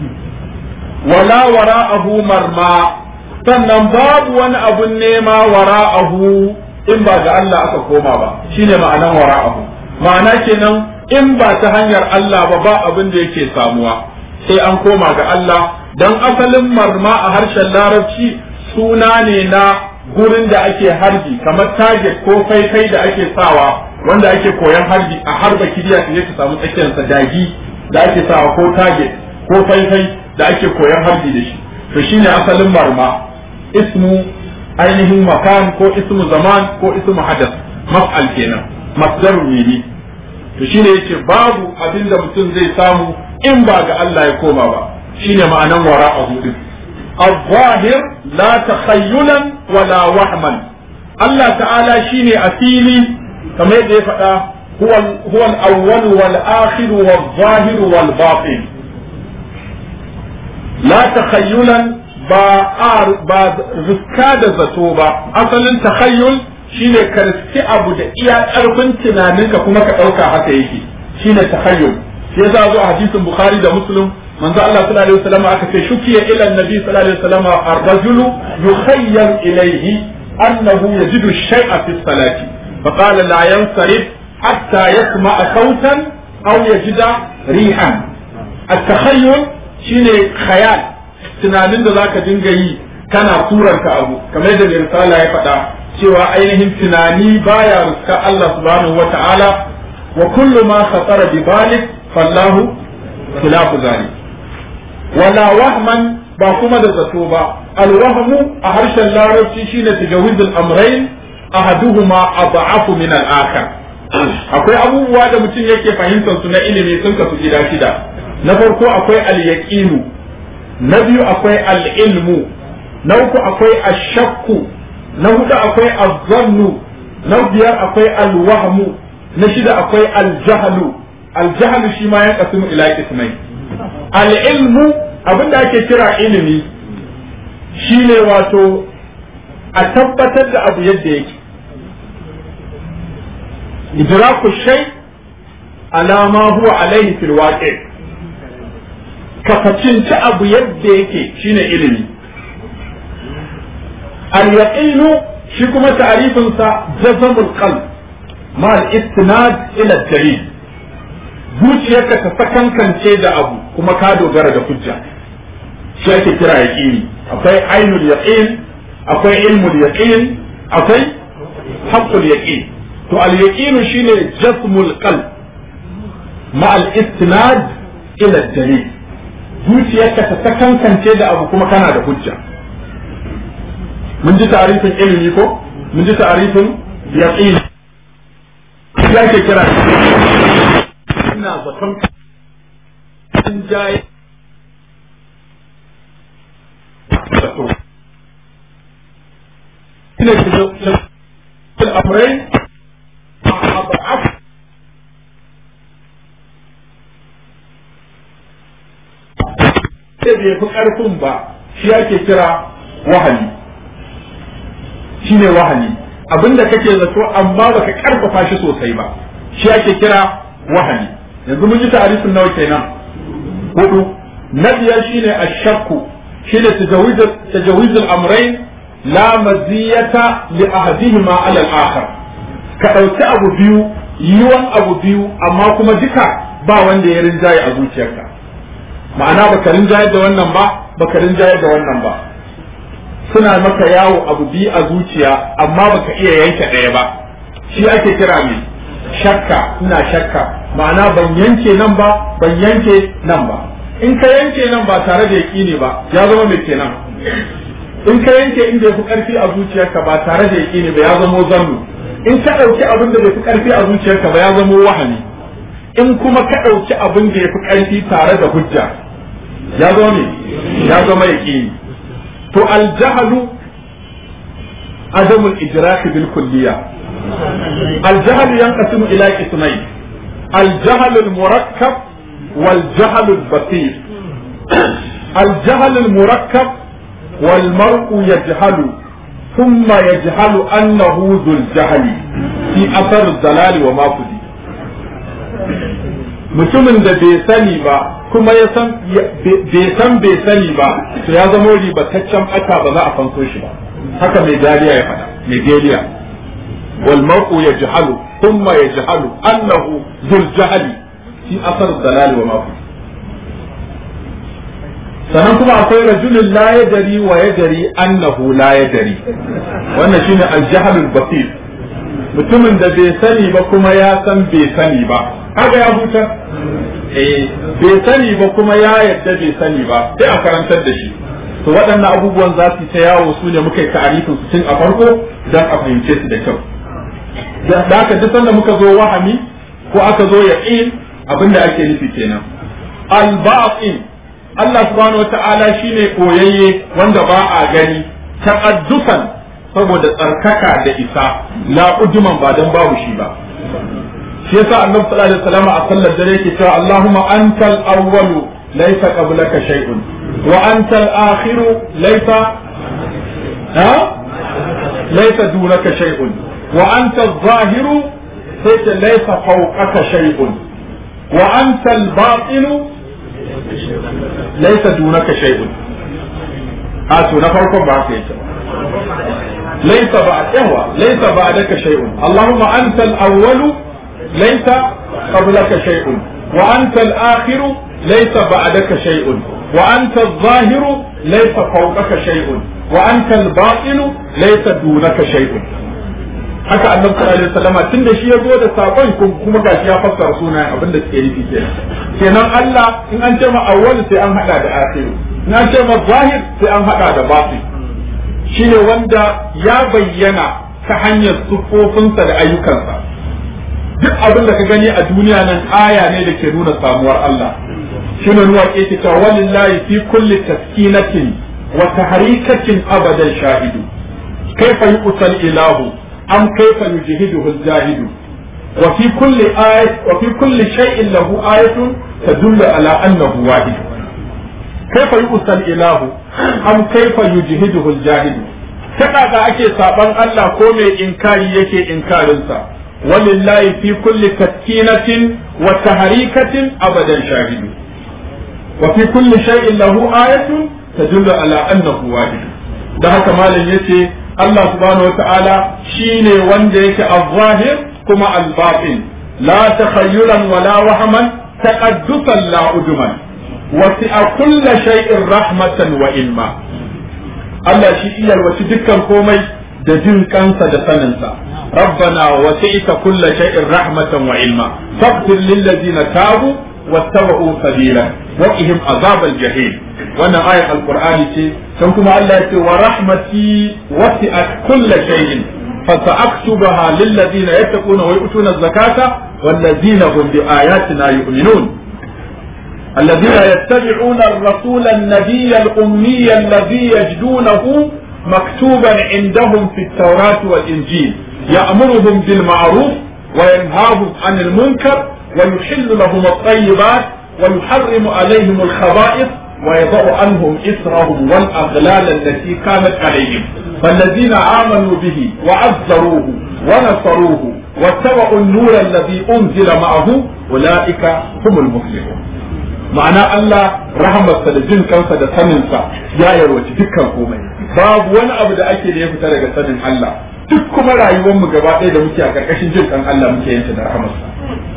ولا وراءه مرمى sannan babu wani abun nema wara'ahu in ba ga Allah aka koma ba shine ma'anan wara'ahu ma'ana kenan in ba ta hanyar Allah ba ba abin da yake samuwa sai an koma ga Allah dan asalin marma a harshen larabci suna ne na gurin da ake harbi kamar target ko faifai da ake sawa wanda ake koyan harbi a harba kiriya ta ka samu tsakiyar sa dagi da ake sawa ko target ko faifai da ake koyan harbi da shi to shine asalin marma ismu ainihin makan ko ismu zaman ko ismu hadath maf'al kenan masdar ne to shine yace babu abin da mutum zai samu in ba ga Allah ya koma ba shine ma'anan wara'ahu din الظاهر لا تخيلا ولا وهما الله تعالى شيني أسيلي كما يدي هو هو الأول والآخر والظاهر والباطن لا تخيلا با آر با ركاد زتوبا أصلا تخيل shine ka riski abu da iya ƙarfin tunaninka kuma ka ɗauka haka yake shine takhayyul sai za zo a hadisin bukhari da muslim manzo Allah sallallahu alaihi wasallam aka ce shukiya ila annabi sallallahu alaihi wasallam ar-rajulu yukhayyal ilayhi annahu yajidu shay'a fi salati fa qala la yansarif hatta yasma'a sautan aw yajida rihan at-takhayyul shine khayal tunanin da zaka dinga yi kana suranta abu kamar da risala ya faɗa cewa ainihin tunani baya ruska Allah subhanahu wata'ala wa kullu ma khatara bi balik fallahu khilafu zalik wala wahman ba kuma da zato ba alwahmu a harshen larabci shine tajawizul amrayn ahaduhuma ad'afu min al-akhar akwai abubuwa da mutum yake fahimtar su na ilimi sun kasu gida shida na farko akwai al-yaqinu na biyu akwai al-ilmu na uku akwai ash-shakku na hudu akwai az-zannu na biyar akwai al-wahmu na shida akwai al-jahlu al-jahlu shi ma ya kasu ila kismai al-ilmu abinda ake kira ilimi shine wato a tabbatar da abu yadda yake idraku shay ala ma huwa alaihi fil waqi ka facinci abu yadda yake shine ilimi al yaqinu shi kuma ta'rifin sa jazmul qalb ma al istinad ila dalil zuciyarka ta sakankance da abu kuma ka dogara da hujja shi ake kira yaqini akwai ainul yaqin akwai ilmul yaqin akwai haqqul yaqin to al yaqin shine jasmul qalb ma al istinad ila dalil zuciyarka ta sakankance da abu kuma kana da hujja mun ji ta'arifin ilimi ko mun ji ta'arifin yaqin ya ke kira ina zaton sun jaye zato ina ke al'amurai a ba'af sai bai fi ƙarfin ba shi ake kira wahali shi ne wahali abinda kake zato amma baka ƙarfafa shi sosai ba shi ake kira wahali yanzu mun ji ta'arifin nawa kenan hudu na biyar shine ashakku shine tajawizul amrayn la maziyata li ahadihima ala al-akhar ka dauki abu biyu yiwan abu biyu amma kuma duka ba wanda ya rinjaye a zuciyarka ma'ana baka rinjaye da wannan ba baka rinjaye da wannan ba suna maka yawo abu biyu a zuciya amma baka iya yanke ɗaya ba shi ake kira mai shakka ina shakka ma'ana ban yanke nan ba ban yanke nan ba in ka yanke nan ba tare da yaƙini ba ya zama mai kenan in ka yanke inda yafi ƙarfi a zuciyarka ba tare da yaƙini ba ya zama zannu in ka ɗauki abin da bai fi ƙarfi a zuciyarka ba ya zama wahani in kuma ka ɗauki abin da ya fi ƙarfi tare da hujja ya zama ne ya zama yaƙini to aljahalu adamul idraki bil kulliya الجهل ينقسم إلى قسمين الجهل المركب والجهل البسيط الجهل المركب والمرء يجهل ثم يجهل أنه ذو الجهل في أثر الضلال وما فدي mutumin da bai sani ba kuma ya san bai san bai sani ba to ya zama ribataccen ɓata ba za a fanso shi ba haka mai dariya ya faɗa mai geliya والمرء يجهل ثم يجهل أنه ذو الجهل في أثر الضلال وما فيه sannan kuma akwai rajulun la yadari wa yadari annahu la yadari wannan shine aljahalul basir mutumin da bai sani ba kuma ya san bai sani ba haka ya huta eh bai sani ba kuma ya yadda bai sani ba sai a karantar da shi to waɗannan abubuwan za su ta yawo su ne muka yi ta'arifin su tun a farko don a fahimce su da kyau da aka duk sanda muka zo wahami ko aka zo yaqin abinda ake nufi kenan al-batin Allah subhanahu wata'ala shine koyayye wanda ba a gani ta'addusan saboda tsarkaka da isa la ujuman ba dan babu shi ba shi yasa annabi sallallahu alaihi wasallam a sallar dare yake cewa Allahumma antal awwalu laysa qablaka shay'un wa antal akhiru laysa ha laysa dunaka shay'un وأنت الظاهر ليس فوقك شيء وأنت الباطن ليس دونك شيء هاتوا نفركم بعد ليس بعد إهوى ليس بعدك شيء اللهم أنت الأول ليس قبلك شيء وأنت الآخر ليس بعدك شيء وأنت الظاهر ليس فوقك شيء وأنت الباطن ليس دونك شيء haka annabi sallallahu alaihi wasallama tunda shi ya zo da sakon kuma gashi ya fassara sunayen abin da suke nufi kenan kenan Allah in an ce ma awwal sai an hada da akhir in an ce ma zahir sai an hada da batin shine wanda ya bayyana ta hanyar sufofinsa da ayyukansa duk abin da ka gani a duniya nan aya ne da ke nuna samuwar Allah shine nuwa ke ta cewa walillahi fi kulli taskinatin wa tahrikatin abadan shahidu kaifa yuqtal ilahu am kaifa yujhiduhu al-jahidu wa fi kulli ayat wa fi kulli shay'in lahu ayatun tadullu ala annahu wahid kaifa yuqtal ilahu am kaifa yujhiduhu al-jahidu ta kaga ake saban Allah ko mai inkari yake inkarinsa walillahi fi kulli taskinatin wa tahrikatin abadan shahidu wa fi kulli shay'in lahu ayatun tadullu ala annahu wahid da haka malam yace Allah subhanahu wata'ala shine wanda yake al-zahir kuma al-batin la takhayyuran wala wahman taqaddusan la uduman wasi'a kulli shay'in rahmatan wa ilma Allah shi iya wasu dukkan komai da jin kansa da saninsa rabbana wasi'ta kulli shay'in rahmatan wa ilma faghfir lil ladzina tabu wattaba'u sabila wa qihim azabal jahim wannan ayar alqur'ani ce dan kuma Allah ya ce wa rahmati wasi'at kulli shay'in فسأكتبها للذين يتقون ويؤتون الزكاة والذين هم بآياتنا يؤمنون الذين يتبعون الرسول النبي الأمي الذي يجدونه مكتوبا عندهم في التوراة والإنجيل يأمرهم بالمعروف وينهاهم عن المنكر ويحل لهم الطيبات ويحرم عليهم الخبائث ويضع عنهم إسرهم والأغلال التي كانت عليهم فالذين آمنوا به وعزروه ونصروه واتبعوا النور الذي أنزل معه أولئك هم المفلحون ma'ana Allah rahamarsa da jin kansa da saninsa ya yarwaci dukkan komai babu wani abu da ake da ya fita daga sanin Allah duk kuma rayuwar mu gaba ɗaya da muke a karkashin jin kan Allah muke yanta da rahamarsa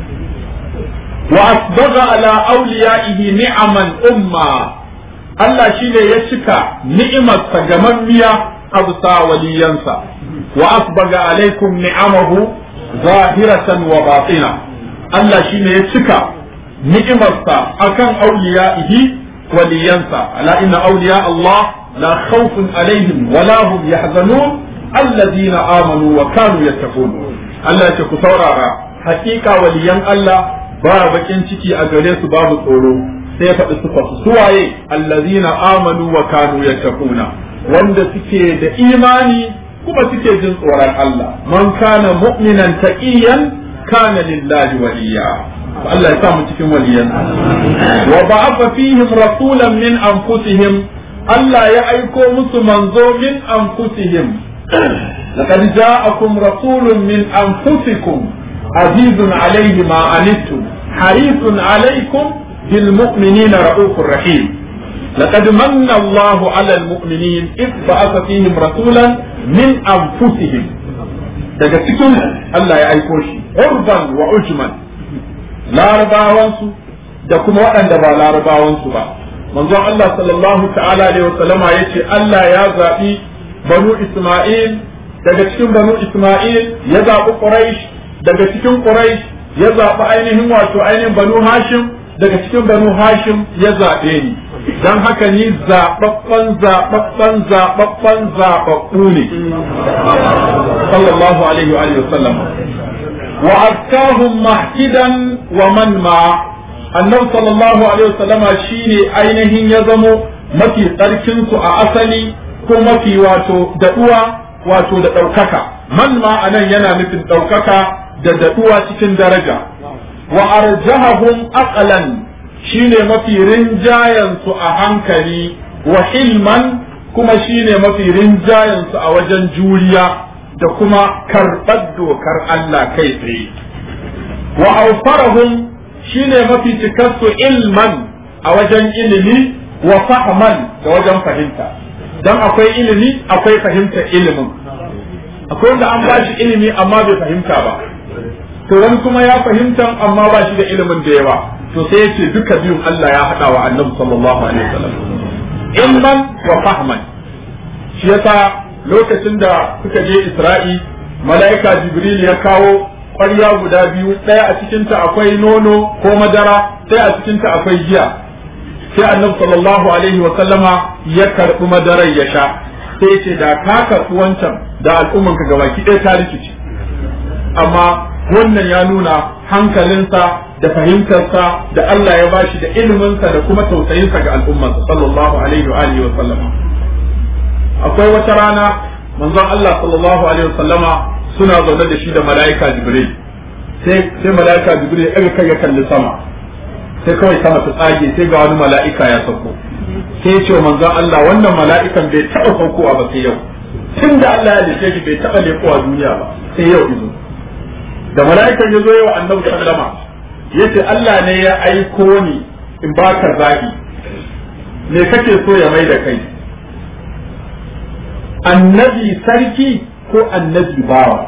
wa asbaga ala awliyaihi ni'aman umma Allah shine ya cika ni'imarsa gamammiya a bisa waliyansa wa asbaga alaikum ni'amahu zahiratan wa batina Allah shine ya cika ni'imarsa akan auliya'ihi waliyansa ala inna awliya Allah la khawfun alaihim wa la hum yahzanun alladhina amanu wa kanu yattaqun Allah ya ce ku saurara hakika waliyan Allah ba bakin ciki a gare su babu tsoro sai faɗi sufa su suwaye allazina amanu wa kanu yattaquna wanda suke da imani kuma suke jin tsoron Allah man kana mu'minan taqiyan kana lillahi waliya Allah ya sa mu cikin waliyan wa ba'atha fihim rasulan min anfusihim Allah ya aiko musu manzo min anfusihim laqad ja'akum rasulun min anfusikum azizun alayhi ma anittum harisun alaykum bil mu'minina ra'ufur rahim لقد من الله على المؤمنين إذ بعث فيهم رسولا من أنفسهم daga cikin Allah ya aiko shi urban wa ujman larabawansu da kuma waɗanda ba larabawansu ba manzon Allah sallallahu ta'ala alaihi wa sallama yace Allah ya zaɓi banu Isma'il daga cikin banu Isma'il ya zaɓi Quraysh daga cikin Quraysh ya zaɓi ainihin wato ainihin banu Hashim daga cikin banu Hashim ya zaɓe ni don haka ni zaɓaɓɓen zaɓaɓɓen zaɓaɓɓen zaɓaɓɓu ne sallallahu alaihi wa sallam wa azkahum mahkidan wa man ma annabi sallallahu alaihi wa sallama shine ainihin ya zamo mafi tsarkin su a asali ko mafi wato daɗuwa wato da ɗaukaka man ma anan yana nufin ɗaukaka da daɗuwa cikin daraja wa arjahahum aqlan shine mafi rinjayensu a hankali wa hilman kuma shine mafi rinjayensu a wajen juriya da kuma karɓar dokar Allah kai tsaye wa aufarahum shine mafi cikarsu ilman a wajen ilimi wa fahman da wajen fahimta don akwai ilimi akwai fahimtar ilimin akwai wanda an ba shi ilimi amma bai fahimta ba to wani kuma ya fahimta amma ba shi da ilimin da yawa to sai yace duka biyun Allah ya haɗa wa annabi sallallahu alaihi wasallam ilman wa fahman shi yasa lokacin da suka je Isra'i mala'ika Jibril ya kawo ƙwarya guda biyu ɗaya a cikinta akwai nono ko madara ɗaya a cikinta akwai giya sai annabi sallallahu alaihi wa sallama ya karɓi madarar ya sha sai ce da ka karɓi wancan da al'ummanka gabaki ɗaya ta rikici amma wannan ya nuna hankalinsa da fahimtarsa da Allah ya bashi da iliminsa da kuma tausayinsa ga al'ummarsa sallallahu alaihi wa alihi wa sallama akwai wata rana manzon Allah sallallahu alaihi wa sallama suna zaune da shi da mala'ika Jibril sai sai mala'ika Jibril ya ɗaga kai ya kalli sama sai kawai sama ta tsage sai ga wani mala'ika ya sauko sai ya ce wa manzon Allah wannan mala'ikan bai taɓa saukowa ba sai yau tun da Allah ya dace shi bai taɓa leƙowa duniya ba sai yau izo da mala'ikan ya zo yawa annabi sallama ya ce Allah ne ya aiko ni in baka zaɓi me kake so ya mai da kai annabi sarki ko annabi bawa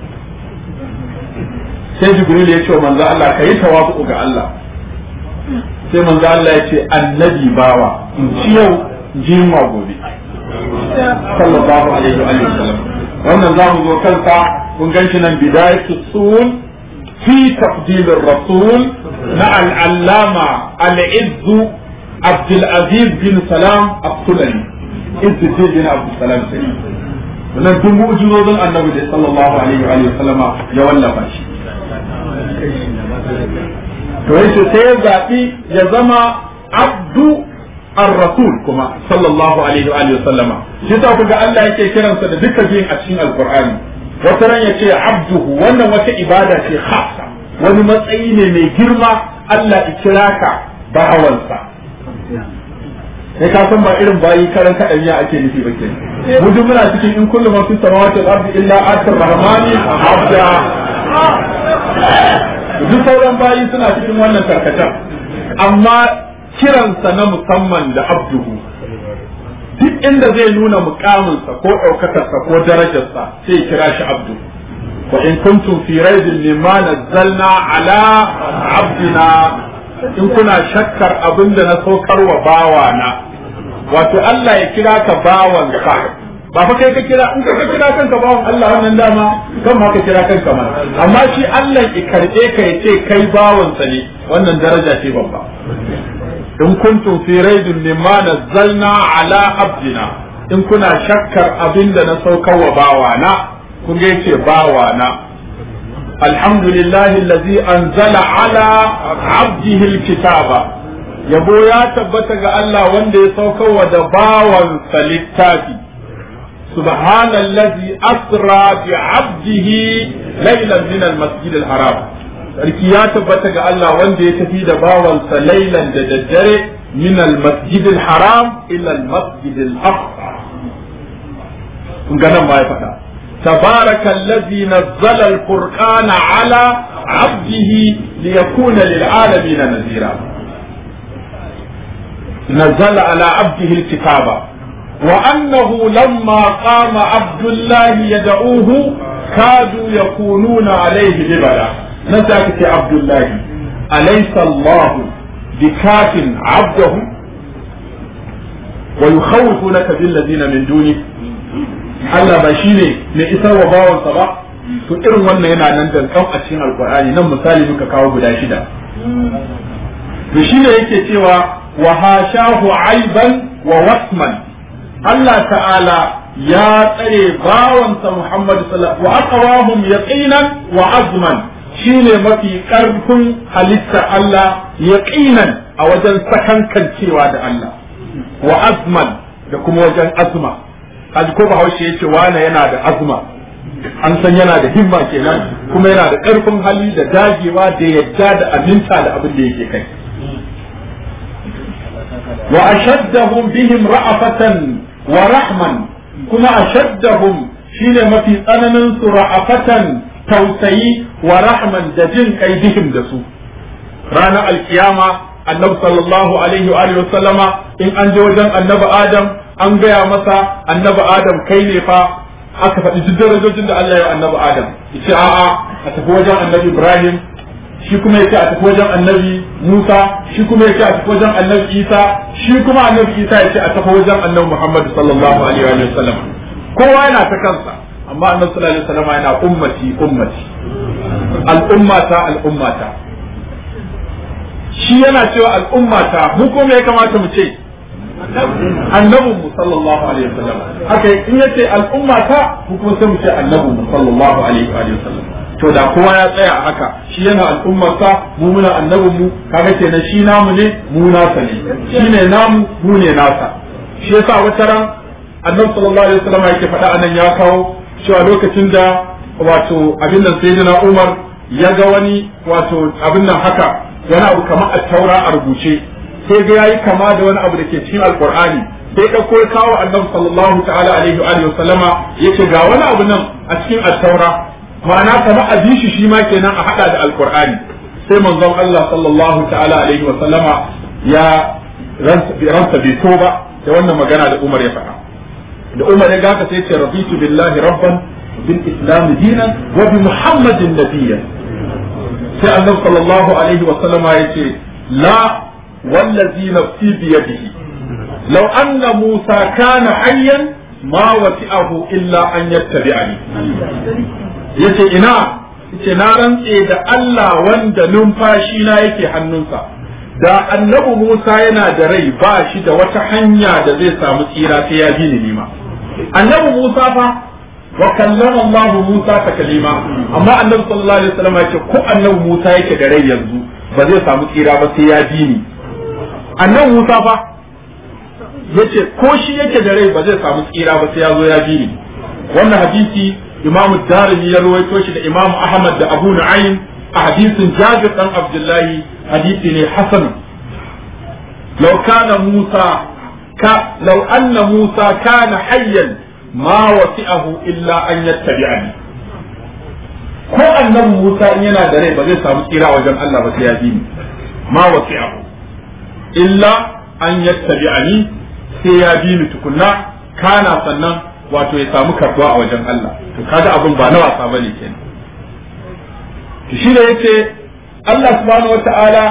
sai jibril ya ce wa manzo Allah ka yi tawafu ga Allah sai manzo Allah ya ce annabi bawa in ci yau jima gobe sallallahu alaihi wa sallam wannan zamu zo kansa kun ganshi nan bidayatu sul fi tafdil ar-rasul na al-allama al-izz عبد العزيز بن سلام السلمي عز الدين بن عبد السلام سلمي wannan duk mu'jizozin annabi da sallallahu alaihi wa sallama ya wallafa shi to yace sai ya zabi ya zama abdu ar-rasul kuma sallallahu alaihi wa sallama shi ta kuga Allah yake kiransa da duka biyun a cikin alqur'ani wata ran yace abduhu wannan wata ibada ce khassa wani matsayi ne mai girma Allah ya kira ka bawansa sai ka san ba irin bayi karan kaɗan ya ake nufi ba ke mu duk muna cikin in kullu man fi samawati wal ardi illa atar rahmani abda duk sauran bayi suna cikin wannan tarkatan amma kiransa na musamman da abduhu duk inda zai nuna mukaminsa ko ɗaukakarsa ko darajarsa sai ya kira shi abdu wa in kuntum fi raibin mimma nazzalna ala abdina in kuna shakkar abin da na saukar wa bawana wato Allah ya kira ka bawansa ba fa kai ka kira in ka kira kanka bawan Allah wannan dama kan ma ka kira kanka ma amma shi Allah ya karbe ka ya ce kai bawansa ne wannan daraja ce babba in kuntum fi raibin mimma nazzalna ala abdina in kuna shakkar abin da na saukar wa bawana kun ga yace bawana الحمد لله الذي أنزل على عبده الكتاب yabo ya tabbata ga Allah wanda ya sauka wa da bawansa littafi subhanallazi asra bi abdihi laylan min almasjid alharam sarki ya tabbata ga Allah wanda ya tafi da bawansa laylan da daddare min almasjid alharam ila almasjid alaqsa kun ga nan ma ya faɗa تبارك الذي نزل الفرقان على عبده ليكون للعالمين نذيرا نزل على عبده الكتاب وأنه لما قام عبد الله يدعوه كادوا يكونون عليه لبدا نزلت عبد الله أليس الله بكاف عبده ويخوفونك بالذين من دونه Allah ba shi ne mai isar wa bawansa ba to irin wannan yana nan dankan a cikin alkur'ani nan misali muka kawo guda shida to shi ne yake cewa wa hashahu aiban wa wasman Allah ta'ala ya tsare bawansa Muhammad sallallahu wa aqwahum yaqinan wa azman shine mafi karfin halitta Allah yaqinan a wajen sakankancewa da Allah wa azman da kuma wajen azma kaji ko bahaushe ya ce wane yana da azuma an san yana da himma kenan kuma yana da ƙarfin hali da dagewa da yadda da aminta da abin da yake kai wa ashaddahum bihim ra'afatan wa rahman kuma ashaddahum shine mafi tsananin su ra'afatan tausayi wa rahman da jin kai bihim da su ranar alkiyama annabi sallallahu alaihi wa sallama in an je wajen annabi adam an gaya masa annabi adam kai ne fa aka faɗi duk darajojin da Allah ya annabi adam yace a'a a tafi wajen annabi ibrahim shi kuma yace a tafi wajen annabi musa shi kuma yace a tafi wajen annabi isa shi kuma annabi isa yace a tafi wajen annabi muhammad sallallahu alaihi wa sallam kowa yana ta kansa amma annabi sallallahu alaihi wa sallam yana ummati ummati al'ummata al'ummata shi yana cewa al'ummata mu ko me ya kamata mu ce annabin mu sallallahu alaihi wasallam haka in yace al'umma ta ko kuma sai mu ce annabin mu sallallahu alaihi wasallam to da kowa ya tsaya a haka shi yana al'ummarsa mu muna annabin mu kaga kenan shi namu ne mu nasa ne shi ne namu mu ne nasa shi yasa wata ran annabi sallallahu alaihi wasallam yake faɗa anan ya kawo cewa lokacin da wato abin nan sayyidina Umar ya ga wani wato abin nan haka wani abu kamar a taura a rubuce sai ga yayi kama da wani abu da ke cikin alqur'ani sai ɗauko ya kawo annabi sallallahu ta'ala alaihi wa sallama yace ga wani abu nan a cikin at-taura ma'ana kamar a bi shi shi ma kenan a hada da alqur'ani sai manzon Allah sallallahu ta'ala alaihi wa sallama ya ransa bai so ba da wannan magana da Umar ya faɗa da Umar ya gaka sai ce raditu billahi rabban bil islam dinan wa bi muhammadin nabiyyan sai annabi sallallahu alaihi wa sallama yace la wallazi nafsi bi yadihi law anna musa kana hayyan ma wasi'ahu illa an yattabi'ani yace ina yace na rantse da Allah wanda numfashi na yake hannunsa da annabi Musa yana da rai ba shi da wata hanya da zai samu tsira sai ya bi ni nima annabi Musa fa wa kallama Allah Musa ta kalima amma annabi sallallahu alaihi wasallam ya ce ko annabi Musa yake da rai yanzu ba zai samu tsira ba sai ya bi ni annabi Musa fa yace ko shi yake da rai ba zai samu tsira ba sai ya zo ya bi ni wannan hadisi Imam Darimi ya rawaito shi da Imam Ahmad da Abu Nu'aym a hadisin Jabir dan Abdullahi hadisi ne hasan law kana Musa ka law anna Musa kana hayyan ma wasi'ahu illa an yattabi'ani ko annabi Musa in yana da rai ba zai samu tsira wajen Allah ba sai ya bi ni ma wasi'ahu illa an yattabi'ani sai ya bi ni tukunna kana sannan wato ya samu karbuwa a wajen Allah to kaga abin ba na wasa bane kenan to shi da yace Allah subhanahu wata'ala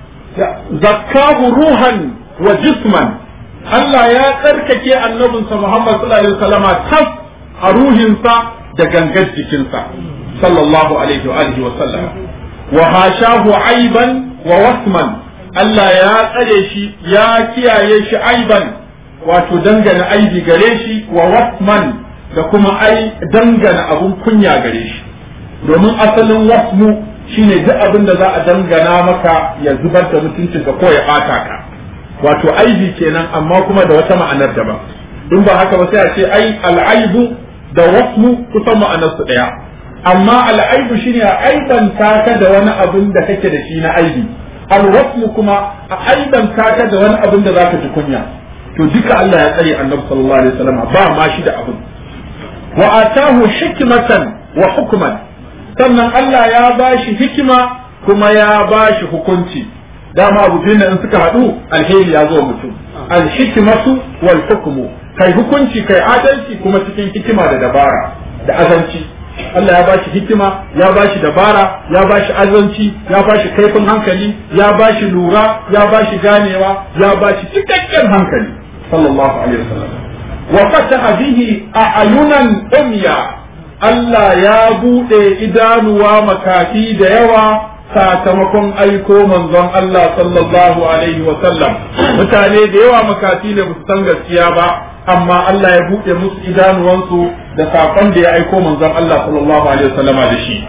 zakkahu ruhan wa jisman Allah ya tsarkake annabinsa Muhammad sallallahu alaihi wasallama tas a ruhinsa da gangar jikinsa sallallahu alaihi wa alihi wa sallam wa hashahu aiban wa wasman Allah ya tsare shi ya kiyaye shi aiban wato dangana aibi gare shi wa wasman da kuma ai dangana abun kunya gare shi domin asalin wasmu shine duk abin da za a dangana maka ya zubar da mutuncinka ko ya bata ka wato aibi kenan amma kuma da wata ma'anar daban in ba haka ba sai a ce ai al'aibu da wasmu kusan ma'anar su daya amma al'aibu shine a aibanta ka da wani abin da kake da shi na aibi al-wasmu kuma a aibanta ka da wani abin da zaka ji kunya to duka Allah ya tsare annabi sallallahu alaihi wasallam ba ma shi da abin wa atahu hikmatan wa hukman sannan Allah ya bashi hikima kuma ya bashi hukunci dama abu biyu in suka haɗu alheri ya zo mutum alhikmatu wal hukmu kai hukunci kai adalci kuma cikin hikima da dabara da azanci Allah ya bashi hikima ya bashi dabara ya bashi azanci ya bashi kaifin hankali ya bashi lura ya bashi ganewa ya bashi cikakken hankali sallallahu alaihi wasallam wa fataha bihi a'yunan umya Allah ya buɗe idanuwa makafi da yawa sakamakon aiko manzon Allah sallallahu alaihi wa sallam mutane da yawa makafi ne su san gaskiya ba amma Allah ya buɗe musu idanuwansu da sakon da ya aiko manzon Allah sallallahu alaihi wa sallama da shi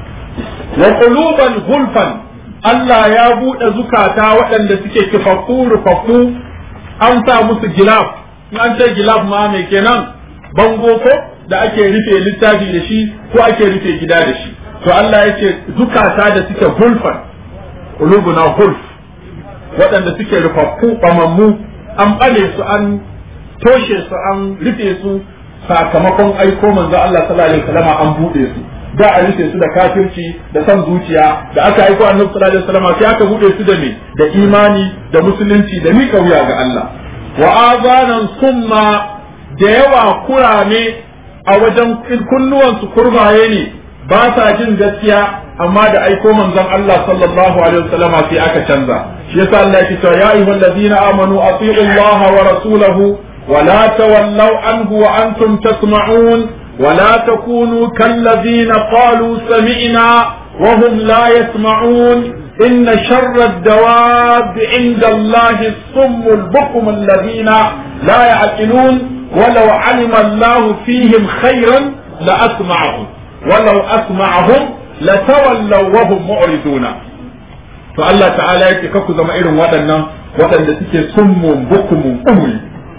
wa quluban gulfan Allah ya buɗe zukata waɗanda suke kifaffu rufaffu an sa musu gilaf an ce gilaf ma mai kenan bango ko da ake rufe littafi da shi ko ake rufe gida da shi to Allah ya ce zukata da suke hulfan qulubuna hulf waɗanda suke rufaffu bamammu an bale su an toshe su an rufe su sakamakon aiko manzo Allah sallallahu alaihi wasallam an bude su da a rufe su da kafirci da san zuciya da aka aiko annabi sallallahu alaihi wasallam sai aka bude su da me da imani da musulunci da mika wuya ga Allah wa azanan summa da yawa kurame a wajen kunnuwansu kurbaye ne ba sa jin gaskiya amma da aiko manzon Allah sallallahu alaihi wasallama sai aka canza shi yasa Allah ya ce ya ayyuhal ladina amanu atiiu Allah wa rasulahu wa la tawallaw anhu wa antum tasma'un wa la takunu kal ladina qalu sami'na wa hum la yasma'un إن شر الدواب عند الله الصم البكم الذين لا يعقلون ولو علم الله فيهم خيرا لأسمعهم ولو أسمعهم la tawallaw wa hum mu'riduna to Allah ta'ala yake ka ku zama irin waɗannan waɗanda suke summun bukumun umri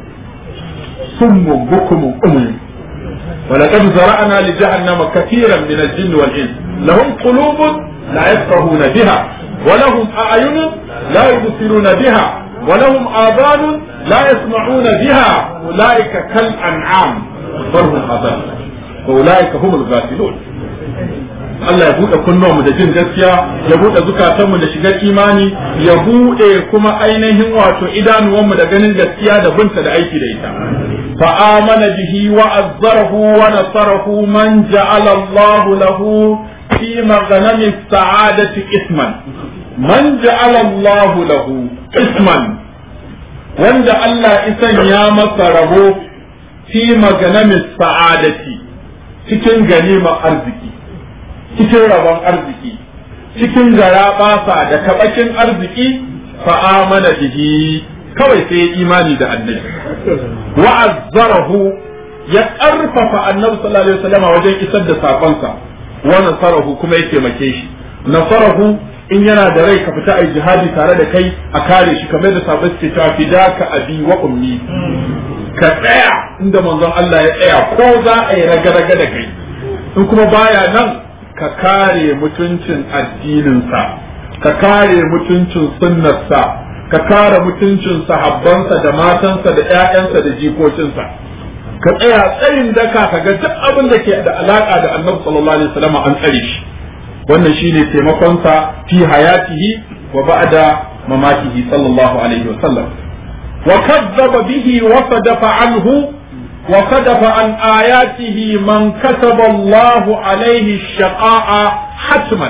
summun bukumun umri ولقد زرعنا لجهنم كثيرا من الجن والإنس لهم قلوب لا يفقهون بها ولهم أعين لا يبصرون بها ولهم آذان لا يسمعون بها أولئك كالأنعام بل هم أضل وأولئك هم الغافلون Allah ya buɗe kunnuwanmu da jin gaskiya ya buɗe zukatanmu da shigar imani ya buɗe kuma ainihin wato idanuwanmu da ganin gaskiya da binta da aiki da ita fa amana bihi wa azzarahu wa nasarahu man ja'ala Allah lahu fi maghanami sa'adati isman man ja'ala Allah lahu isman wanda Allah isan ya masa rabo fi maghanami sa'adati cikin ganima arziki cikin rabon arziki cikin gara basa da kabakin arziki fa amana bihi kawai sai imani da annabi wa azzarahu ya karfafa annabi sallallahu alaihi wasallam wajen isar da sakonsa wa nasarahu kuma ya taimake shi nasarahu in yana da rai ka fita ai jihadi tare da kai a kare shi kamar da sabai suke cewa fidaka abi wa ummi ka tsaya inda manzon Allah ya tsaya ko za a yi raga-raga da kai in kuma baya nan ka kare mutuncin addininsa ka kare mutuncin sunnarsa ka kare mutuncin sahabbansa da matansa da ƴaƴansa da jikokinsa ka tsaya tsayin daka ka ga duk abin da ke da alaka da annabi sallallahu alaihi wasallam an tsare shi wannan shine taimakonsa fi hayatihi wa ba'da mamatihi sallallahu alaihi wasallam wa kadzaba bihi wa sadafa anhu وكتب عن آياته من كتب الله عليه الشقاء حتما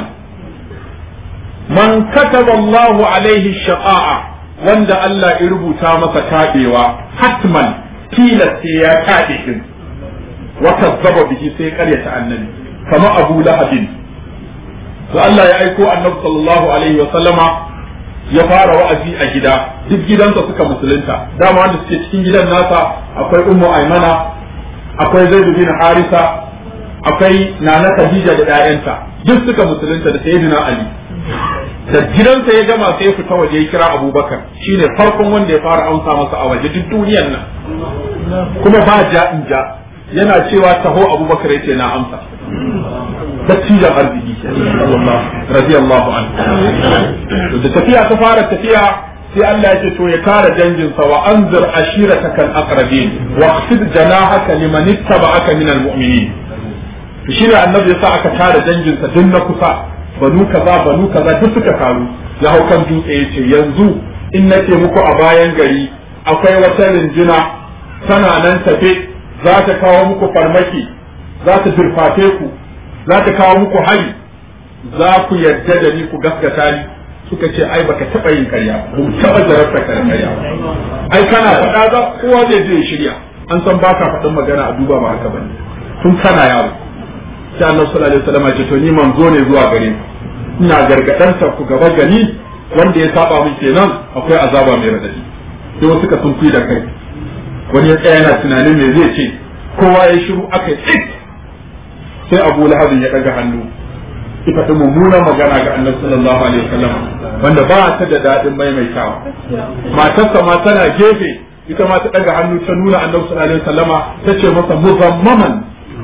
من كتب الله عليه الشقاء وند الله يربو تامس كابيوا حتما كيلا سيا كابين وكذب به سيقرية النبي كما أبو لهب فالله يأيكو النبي صلى الله عليه وسلم ya fara wa'azi a gida duk gidansa suka musulunta dama wanda suke cikin gidan nasa akwai ummu aimana akwai zaid bin harisa akwai nana khadija da ƴaƴanta duk suka musulunta da sayyidina ali da gidansa ya gama sai ya fita waje ya kira abubakar shine farkon wanda ya fara amsa masa a waje duk duniyar nan kuma ba ja in ja yana cewa taho abubakar yace na amsa dattijan arziki radiyallahu anhu da tafiya ta fara tafiya sai Allah ya ce to ya kare danginsa wa anzir ashiratakal aqrabin wa khfid janahaka liman ittaba'aka minal mu'minin to shine annabi yasa aka tare danginsa duk na kusa banu kaza banu kaza duk suka taru ya hau kan dutse yace yanzu in nake muku a bayan gari akwai wata rinjina tana nan tafe za ta kawo muku farmaki za ta durfafe ku za ta kawo muku hari za ku yarda da ni ku gaskata ni suka ce ai baka taba yin karya ba mu taba jarabta ka da karya ba ai kana faɗa za kowa zai je shirya an san baka faɗin magana a duba ba haka bane tun kana yaro sai Allah sallallahu alaihi wasallam ya ce to ni manzo ne zuwa gare ku ina gargadan ku gaba gani wanda ya saba min kenan akwai azaba mai radadi sai wasu suka sun da kai wani ya tsaya yana tunanin me zai ce kowa ya shiru aka yi sai abu lahabin ya ɗaga hannu ki faɗi mummunan magana ga annabi sallallahu alaihi wasallam wanda ba ta da daɗin maimaitawa matarsa ma tana gefe ita ma ta ɗaga hannu ta nuna annabi sallallahu alaihi wasallama ta ce masa muzammaman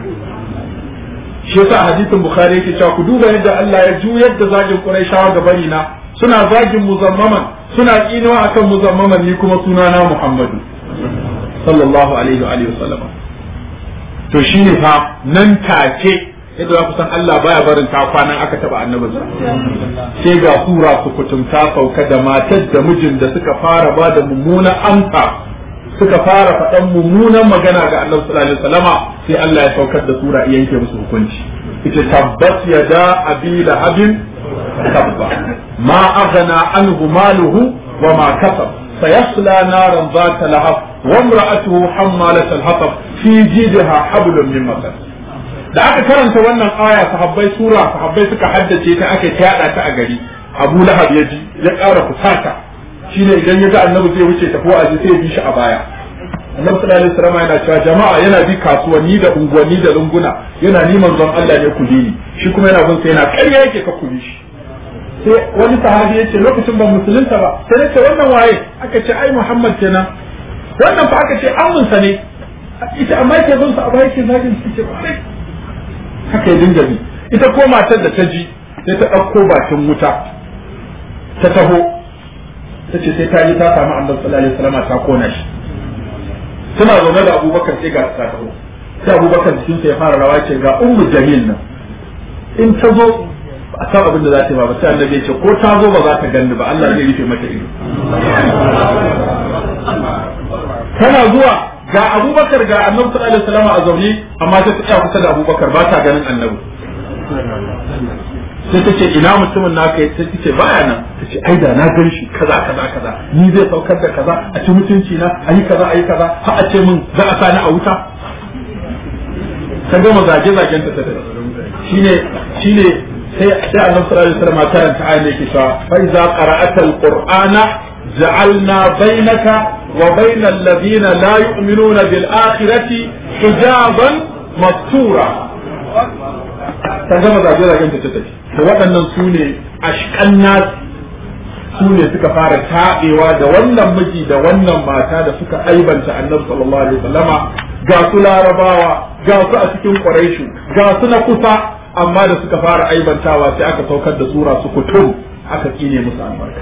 shi yasa hadisin bukhari yake cewa ku duba yadda Allah ya juyar da zagin quraishawa ga bari na suna zagin muzammaman suna kinewa akan muzammaman ni kuma sunana muhammadu sallallahu alaihi wa alihi wasallam to shine fa nan take yadda za ku san Allah baya barin ta kwanan aka taba annabin sai ga sura su kutumta sauka da matar da mijin da suka fara ba da mummunan amsa suka fara faɗan mummunan magana ga annabi sallallahu alaihi wasallama sai Allah ya saukar da sura iya yanke musu hukunci ita tabbas yada abi lahabin tabba ma aghna anhu maluhu wa ma kasab sayasla naran ذات لهب وامرأته حمالة الحطب في جيدها حبل من مسد da aka karanta wannan aya sahabbai sura sahabbai suka haddace ta aka yada ta a gari Abu Lahab ya ji ya ƙara kusata shine idan ya ga annabi zai wuce tafi a sai ya bi shi a baya annabi sallallahu alaihi wasallam yana cewa jama'a yana bi kasuwanni da unguwanni da lunguna yana ni manzon Allah ne ku bi ni shi kuma yana bin sa yana ƙarya yake ka ku bi shi sai wani sahabi ya ce lokacin ban musulunta ba sai ya ce wannan waye aka ce ai Muhammad kenan wannan fa aka ce amunsa ne ita amma ke bin sa a baya ke zagin su ce kwarai haka ya dinga bi ita ko matar da ta ji sai ta ɗauko bakin wuta ta taho ta ce sai ta yi ta samu annabi sallallahu alaihi wasallam ta kona shi suna zaune da abubakar sai ga ta taho sai abubakar jikinsa ya fara rawa ce ga ummu jamil nan in ta zo a san abin da za ta yi ba sai annabi ya ce ko ta zo ba za ta ganni ba Allah zai rufe mata ido tana zuwa ga abubakar ga annabi sallallahu alaihi wasallam a zaune amma ta tsaya kusa da abubakar ba ta ganin annabi sai ta ce ina mutumin naka ya sai ce baya nan ta ce ai da na gan shi kaza kaza kaza ni zai saukar da kaza a ci mutunci na ayi kaza ayi kaza har a ce min za a sani a wuta ta gama zage zagen ta ta shine shine sai sai annabi sallallahu alaihi wasallam karanta ayin da yake cewa fa iza qara'ata alqur'ana ja'alna bainaka wa bainal ladina la yu'minuna bil akhirati hijaban mastura ta gama zage zagen ta tafi to waɗannan su ne ashkan nas su ne suka fara taɓewa da wannan miji da wannan mata da suka aibanta annabi sallallahu alaihi wasallama ga su larabawa ga su a cikin quraishu ga su na kusa amma da suka fara aibantawa sai aka saukar da sura su kutum aka kine musu albarka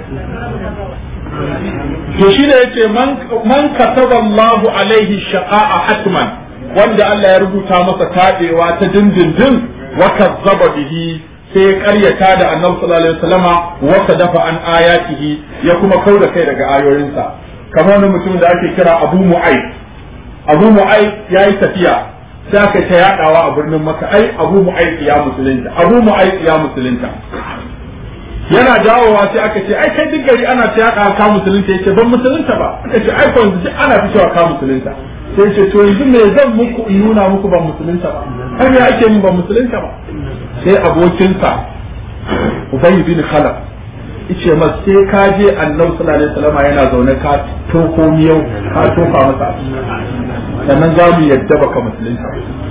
to shi ne yace man man kataba Allahu alaihi shaqa'a hatman wanda Allah ya rubuta masa taɗewa ta dindindin wa kazzaba bihi sai ya karyata da annabi sallallahu alaihi wasallama wa dafa an ayatihi ya kuma kauda kai daga ayoyinsa kamar wani mutum da ake kira Abu Mu'ayyid Abu Mu'ayyid yayi tafiya sai aka ta yadawa a birnin Makka ai Abu Mu'ayyid ya musulunta Abu Mu'ayyid ya musulunta yana dawowa sai aka ce ai kai duk gari ana ta yada ka musulunta yace ban musulunta ba aka ce ai kwanzu duk ana fitowa ka musulunta sai ce to yanzu me zan muku in nuna muku ban musulunta ba har me ake min ban musulunta ba sai abokinsa Ubay bin Khalaf yace mas sai ka je Annabi sallallahu alaihi wasallam yana zaune ka toko miyau ka tofa masa sannan za mu yadda baka musulunta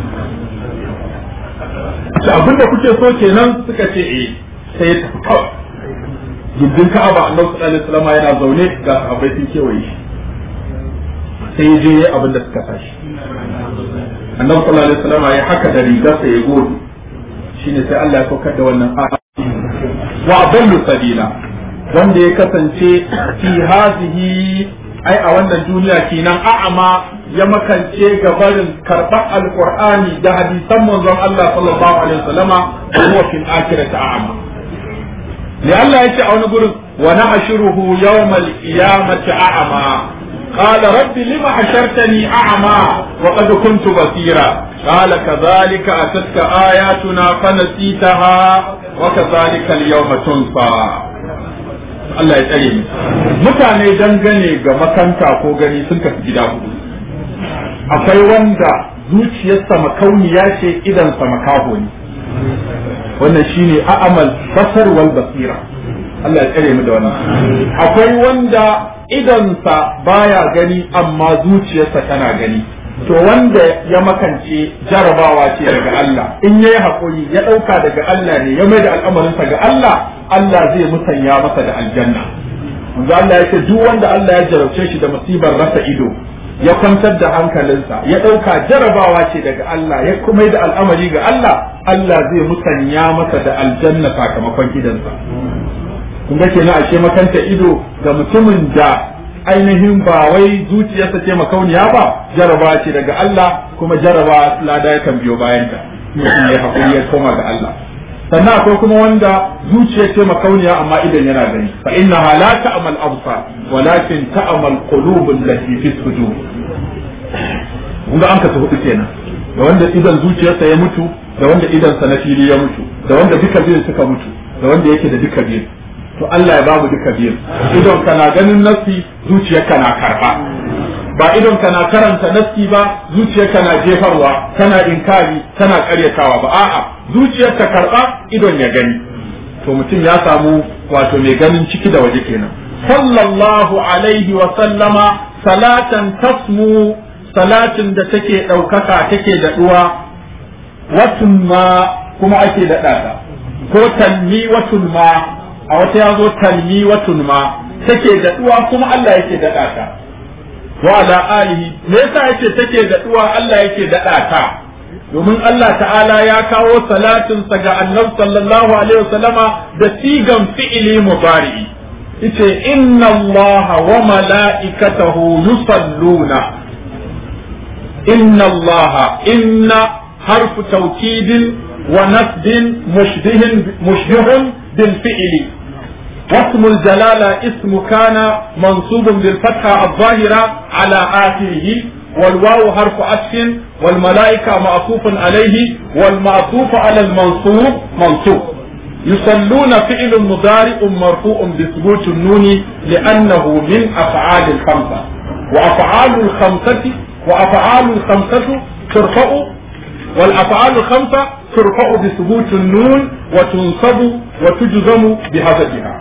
ce abinda kuke so kenan suka ce eh sai ya tafi kawai gindin Ka'aba Annabi sallallahu alaihi wasallam yana zaune ga sahabbai sun kewaye shi sai ya je abin da suka sashi Annabi sallallahu alaihi wasallam ya haka da rigarsa ya gode shine sai Allah ya saukar da wannan aya wa adallu sabila wanda ya kasance fi hazihi ai a wannan duniya kenan a'ama ya makance ga barin karɓar alqur'ani da hadisan manzon Allah sallallahu alaihi wasallama huwa fil akhirati a'ama li Allah yace a wani gurin wa nahshuruhu yawmal qiyamati a'ama قال رب لم حشرتني أعمى وقد كنت بصيرا قال كذلك أتتك آياتنا فنسيتها وكذلك اليوم تنسى Allah ya tsare ni mutane dangane ga makanta ko gani sun tafi gida hudu akwai wanda zuciyarsa makauniya ce idansa makaho ne wannan shine a'amal basar wal basira Allah ya tsare mu da wannan akwai wanda idonsa baya gani amma zuciyarsa tana gani to wanda ya makance jarabawa ce daga Allah in yayi hakuri ya ɗauka daga Allah ne ya mai da al'amarinsa ga Allah Allah zai musanya masa da aljanna manzo Allah yake duk wanda Allah ya jarabce shi da musibar rasa ido ya kwantar da hankalinsa ya ɗauka jarabawa ce daga Allah ya kuma da al'amari ga Allah Allah zai musanya masa da aljanna sakamakon idansa kun ga kenan ashe makanta ido ga mutumin da ainihin ba wai zuciyarsa ce makauniya ba jaraba ce daga Allah kuma jaraba lada ya kan biyo bayan ta mutum ya hakuri ya koma ga Allah sannan akwai kuma wanda zuciya ce makauniya amma idan yana gani fa innaha la ta'mal absar walakin ta'mal qulubul lati fi sudur kun ga an ka hudu kenan da wanda idan zuciyarsa ya mutu da wanda idansa na fili ya mutu da wanda duka biyun suka mutu da wanda yake da duka biyun to Allah ya ba mu duka biyun idon kana ganin nassi zuciyarka na karba ba idon kana karanta nassi ba zuciyarka na jefarwa kana inkari kana karyatawa ba a'a zuciyarka karba idon ya gani to mutum ya samu wato mai ganin ciki da waje kenan sallallahu alaihi wa sallama salatan tasmu salatin da take ɗaukaka take daɗuwa watun ma kuma ake daɗa ta ko talmi watun ma a wata ya zo talmi watun ma take daɗuwa kuma Allah yake daɗa ta wa ala alihi me yasa yace take daɗuwa Allah yake daɗa ta domin Allah ta'ala ya kawo salatinsa ga annabi sallallahu alaihi wasallama da sigan fi'ili mubari'i yace inna Allah wa mala'ikatahu yusalluna inna Allah inna harfu tawkidin wa nasbin mushbihin mushbihun bil fi'li واسم الجلالة اسم كان منصوب بالفتحة الظاهرة على آخره والواو حرف عطف والملائكة معطوف عليه والمعطوف على المنصوب منصوب يصلون فعل مضارع مرفوع بثبوت النون لأنه من أفعال الخمسة وأفعال الخمسة وأفعال الخمسة ترفع والأفعال الخمسة ترفع بثبوت النون وتنصب وتجزم بهدفها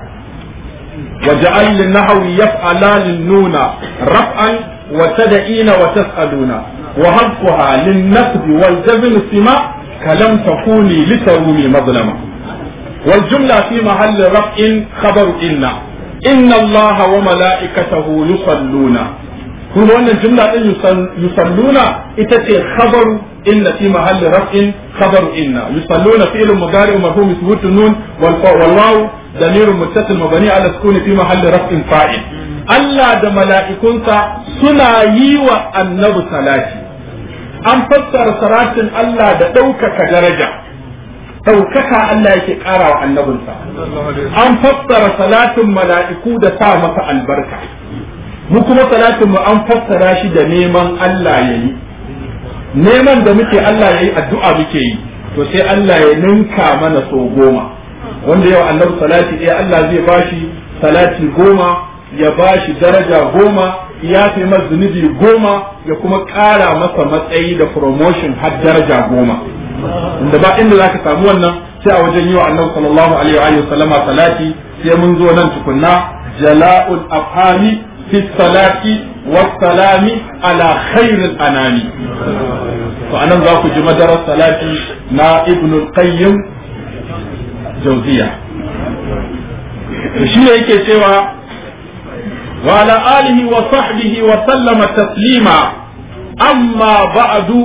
وجعل للنحو يفعلان النون رفعا وتدعين وتسألون وهبها للنسب والجزم سما كلم تكوني لترومي مظلمة والجملة في محل رفع خبر إن إن الله وملائكته يصلون kun wannan jumla din yusalluna ita ce khabaru inna fi mahalli raf'in khabaru inna yusalluna fi'lun mudari marhum thubutu nun wal waw damirun muttasil mabni ala sukuni fi mahalli raf'in fa'il Allah da mala'ikunsa suna yi wa annabi salati an fassara salatin Allah da ɗaukaka daraja ɗaukaka Allah yake ƙara wa annabinsa an fassara salatin mala'iku da sa masa albarka mu kuma salatin mu an fassara shi da neman Allah ya yi neman da muke Allah ya yi addu'a muke yi to sai Allah ya ninka mana so goma wanda yau annabi salati ɗaya Allah zai bashi salati goma ya bashi daraja goma ya fi masa zunubi goma ya kuma ƙara masa matsayi da promotion har daraja goma inda ba inda zaka samu wannan sai a wajen yi wa annabi sallallahu alaihi wa sallama salati sai mun zo nan tukunna jala'ul afhami في الصلاة والسلام على خير الأنام فأنا ذاك جمدر الصلاة نا ابن القيم جوزية shi yake cewa wa ala alihi wa sahbihi wa sallama taslima amma ba'du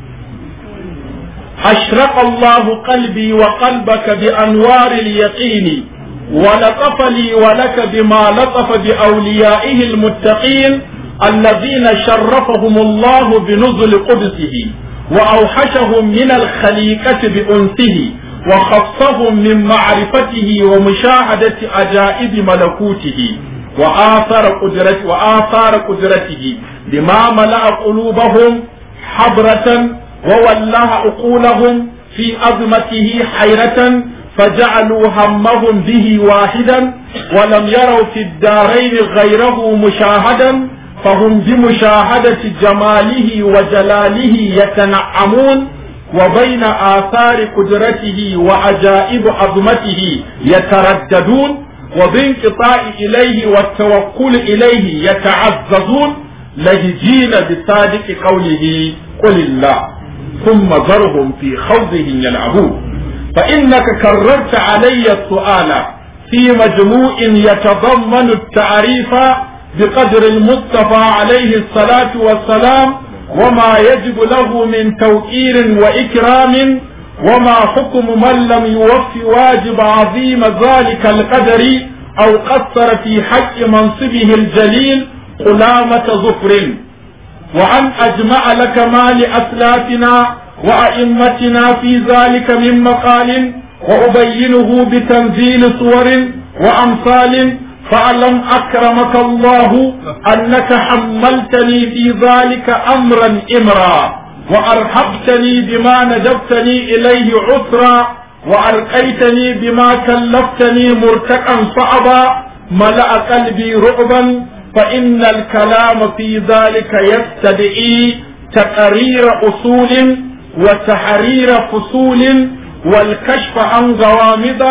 ashraqa Allah qalbi wa qalbaka bi anwar al-yaqin ولطف لي ولك بما لطف بأوليائه المتقين الذين شرفهم الله بنزل قدسه وأوحشهم من الخليقة بأنسه وخصهم من معرفته ومشاهدة عجائب ملكوته وآثار قدرته وآثار قدرته بما ملأ قلوبهم حبرة وولاه عقولهم في عظمته حيرة فجعلوا همهم به واحدا ولم يروا في الدارين غيره مشاهدا فهم بمشاهدة جماله وجلاله يتنعمون وبين آثار قدرته وعجائب عظمته يترددون وبانقطاع إليه والتوكل إليه يتعززون لهجين بصادق قوله قل الله ثم ذرهم في خوضهم يلعبون فإنك كررت علي السؤال في مجموع يتضمن التعريف بقدر المصطفى عليه الصلاة والسلام وما يجب له من توقير وإكرام وما حكم من لم يوف واجب عظيم ذلك القدر أو قصر في حق منصبه الجليل قلامة ظفر وأن أجمع لك ما لأسلافنا وأئمتنا في ذلك من مقال وأبينه بتنزيل صور وأمثال فاعلم أكرمك الله أنك حملتني في ذلك أمرا إمرا وأرحبتني بما ندبتني إليه عسرا وألقيتني بما كلفتني مرتقا صعبا ملأ قلبي رعبا فإن الكلام في ذلك يستدعي تقرير أصول وتحرير فصول والكشف عن غوامض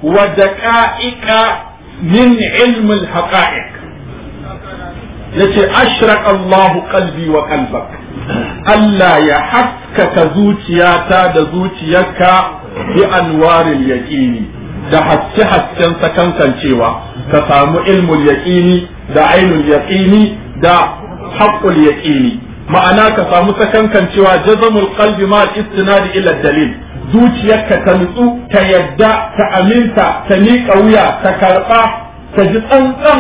ودقائق من علم الحقائق التي أشرق الله قلبي وقلبك Allah ya haskaka zuciyata da zuciyarka bi anwaril yaqini da haske hasken sakankancewa ka samu ilmul yaqini da ainul yaqini da haqqul yaqini ma'ana ka samu sakankancewa jazamul qalbi ma istinadi ila dalil zuciyarka ta nutsu ta yadda ta aminta ta miƙa wuya ta karɓa ta ji tsantsan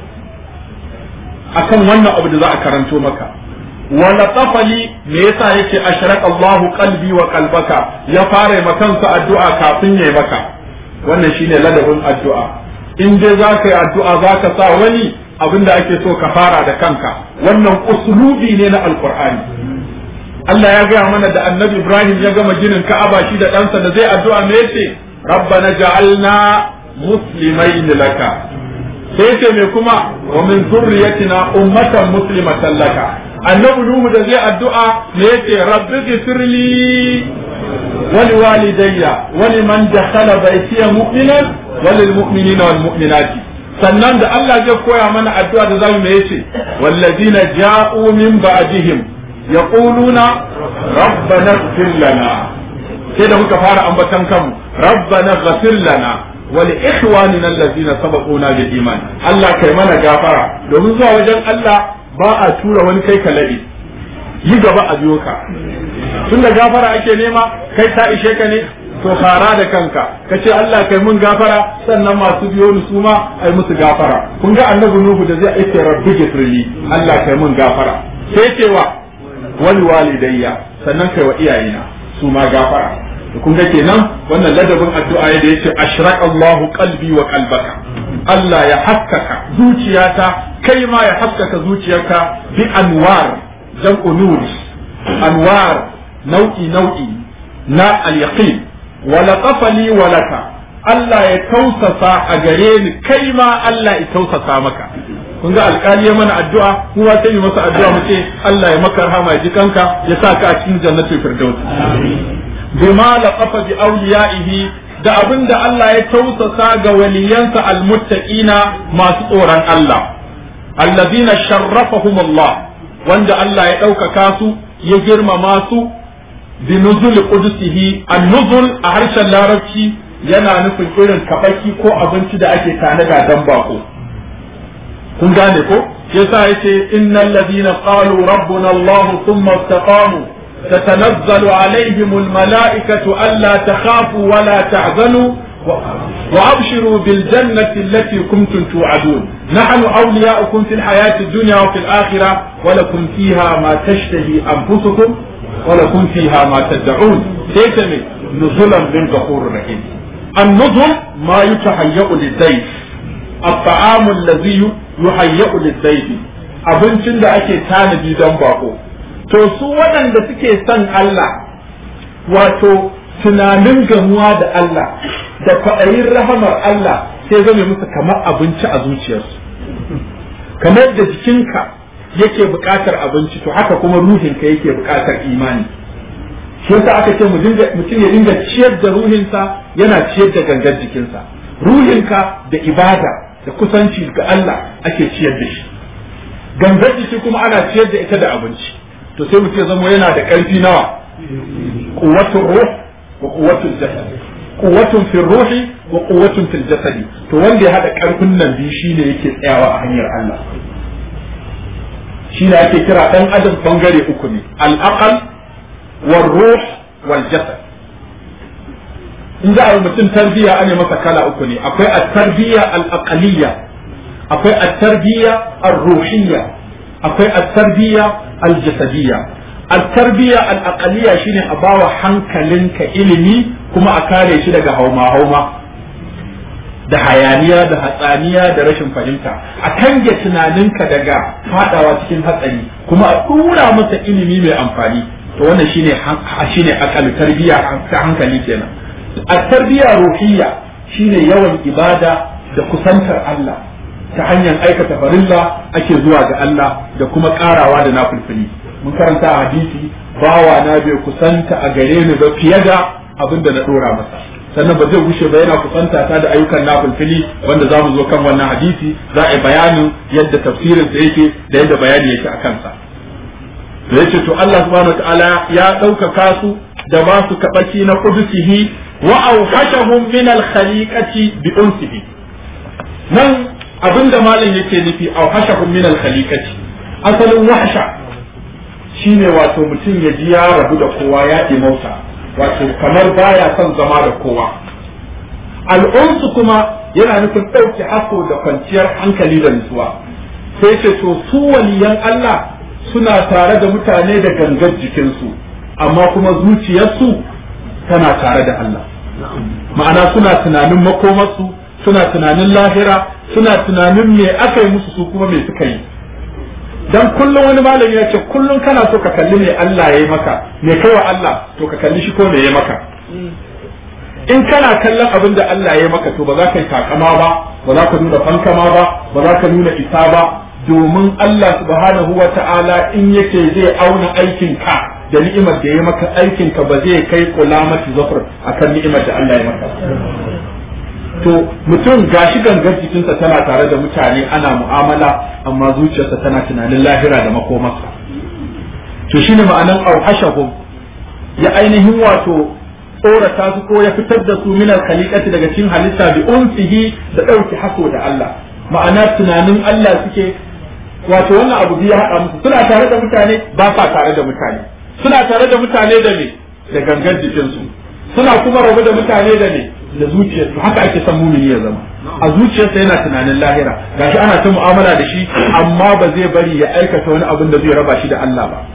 akan wannan abu da za a karanto maka wala tafali me yasa yake ashraq Allah qalbi wa qalbaka ya fara ma kansa addu'a kafin yayi maka wannan shine ladabin addu'a in dai za ka yi addu'a za ka sa wani abin da ake so ka fara da kanka wannan uslubi ne na alqur'ani Allah ya gaya mana da annabi Ibrahim ya gama ginin Ka'aba shi da ɗansa da zai addu'a me yace rabbana ja'alna muslimain laka sai ce me kuma wa min zurriyatina ummatan muslimatan laka annabi nuhu da zai addu'a me yace rabbi ghfirli wa liwalidayya wa liman dakhala baytiya mu'minan wa lil mu'minina wal mu'minati sannan da Allah zai koya mana addu'a da zamu me yace wallazina ja'u min ba'dihim yaquluna rabbana ighfir lana sai da muka fara ambatan kanmu rabbana ighfir lana ولإخواننا الذين سبقونا بالإيمان الله كي منا غافرة domin zuwa wajen Allah ba a tura wani kai ka laɗe yi gaba a biyo ka tun da gafara ake nema kai ta ishe ka ne to fara da kanka ka ce Allah kai mun gafara sannan masu biyo ni su ma ai musu gafara kun ga annabi Nuhu da zai aike rabbi gifrili Allah kai mun gafara sai cewa wal walidayya sannan kai wa iyayena su ma gafara kun ga kenan wannan ladabin addu'a da yace ashraq Allahu qalbi wa qalbaka Allah ya haskaka zuciyata kai ma ya haskaka zuciyarka bi anwar jam'u nur anwar nau'i nau'i na al-yaqin wa laqafa li wa laka Allah ya tausasa a gare ni kai ma Allah ya tausasa maka kun ga alƙali ya mana addu'a kuma sai yi masa addu'a mu ce Allah ya maka rahama ya ji kanka ya sa ka a cikin jannatul firdaus bima laqafa bi awliyaihi da abin da Allah ya tausasa ga waliyansa almuttaqina masu tsoron Allah allazina sharrafahum Allah wanda Allah ya ɗaukaka su ya girmama su bi nuzul qudusihi an-nuzul a harshen larabci yana nufin irin kabaki ko abinci da ake tanada dan bako kun gane ko yasa yace innal ladina qalu rabbuna Allah thumma istaqamu تتنزل عليهم الملائكة ألا تخافوا ولا تحزنوا وأبشروا بالجنة التي كنتم توعدون نحن أولياؤكم في الحياة الدنيا وفي الآخرة ولكم فيها ما تشتهي أنفسكم ولكم فيها ما تدعون سيتمي نزلا من غفور رحيم النزل ما يتهيأ للضيف الطعام الذي يهيأ للضيف abincin da ake tanadi don bako to su waɗanda suke son Allah wato tunanin gamuwa da Allah da kwaɗayin rahamar Allah sai zame musu kamar abinci a zuciyarsu kamar da jikinka yake buƙatar abinci to haka kuma ruhinka yake buƙatar imani shi yasa aka ce mutum ya dinga ciyar da ruhinsa yana ciyar da gangar jikinsa ruhinka da ibada da kusanci ga Allah ake ciyar da shi gangar jiki kuma ana ciyar da ita da abinci to sai mutum ya zama yana da ƙarfi nawa quwwatul ruh wa quwwatul jasad quwwatun fil ruhi wa quwwatun fil jasadi to wanda ya hada ƙarfin nan biyu shine yake tsayawa a hanyar Allah shine ake kira dan adam bangare uku ne al aqal wal ruh wal jasad in za a yi mutum tarbiyya ane masa kala uku ne akwai at-tarbiyya al-aqaliyya akwai at-tarbiyya ar-ruhiyya akwai at-tarbiyya al-jasadiyya at-tarbiyya al-aqaliyya shine a bawa hankalinka ilimi kuma a kare shi daga hauma hauma da hayaniya da hatsaniya da rashin fahimta a kange tunaninka daga fadawa cikin hatsari kuma a dura masa ilimi mai amfani to wannan shine shine aqal tarbiyya ta hankali kenan at-tarbiyya ruhiyya shine yawan ibada da kusantar Allah ta hanyar aikata farilla ake zuwa ga Allah da kuma karawa da nafulfuli mun karanta a hadisi bawa na bai kusanta a gare ni ba fiye da abin da na dora masa sannan ba zai gushe ba yana kusanta ta da ayyukan nafulfuli wanda za mu zo kan wannan hadisi za a yi bayanin yadda tafsirin sa yake da yadda bayani yake a kansa da yace to Allah subhanahu wataala ya ɗaukaka su da ba su kabaki na qudusihi wa awhashahum min al-khaliqati bi unsihi nan abinda malam yake nufi awhashahum min al-khaliqati asalin wahsha shine wato mutum ya ji ya rabu da kowa ya mauta wato kamar baya son zama da kowa al'unsu kuma yana nufin ɗauke hako da kwanciyar hankali da nutsuwa sai ce to su waliyan Allah suna tare da mutane da gangar jikinsu amma kuma zuciyarsu tana tare da Allah ma'ana suna tunanin makomarsu suna tunanin lahira suna tunanin me aka yi musu su kuma me suka yi dan kullum wani malami ya ce kullum kana so ka kalli me Allah ya yi maka me kai wa Allah to ka kalli shi ko me ya maka in kana kallon abin da Allah ya yi maka to ba za ka yi takama ba ba za ka nuna fankama ba ba za ka nuna isa ba domin Allah subhanahu wa ta'ala in yake zai auna aikin ka da ni'imar da ya maka aikin ka ba zai kai kulamati zafar akan ni'imar da Allah ya maka to mutum gashi gangar jikinsa tana tare da mutane ana mu'amala amma zuciyarsa tana tunanin lahira da makomarsa to shine ma'anan auhashahum ya ainihin wato tsorata su ko ya fitar da su min khaliqati daga cikin halitta bi unsihi da dauki haso da Allah ma'ana tunanin Allah suke wato wannan abu ya hada musu suna tare da mutane ba sa tare da mutane suna tare da mutane da me da gangar jikinsu suna kuma rabu da mutane da me da zuciyarsu haka ake son mumini ya zama a zuciyarsa yana tunanin lahira gashi ana ta mu'amala da shi amma ba zai bari ya aikata wani abin da zai raba shi da Allah ba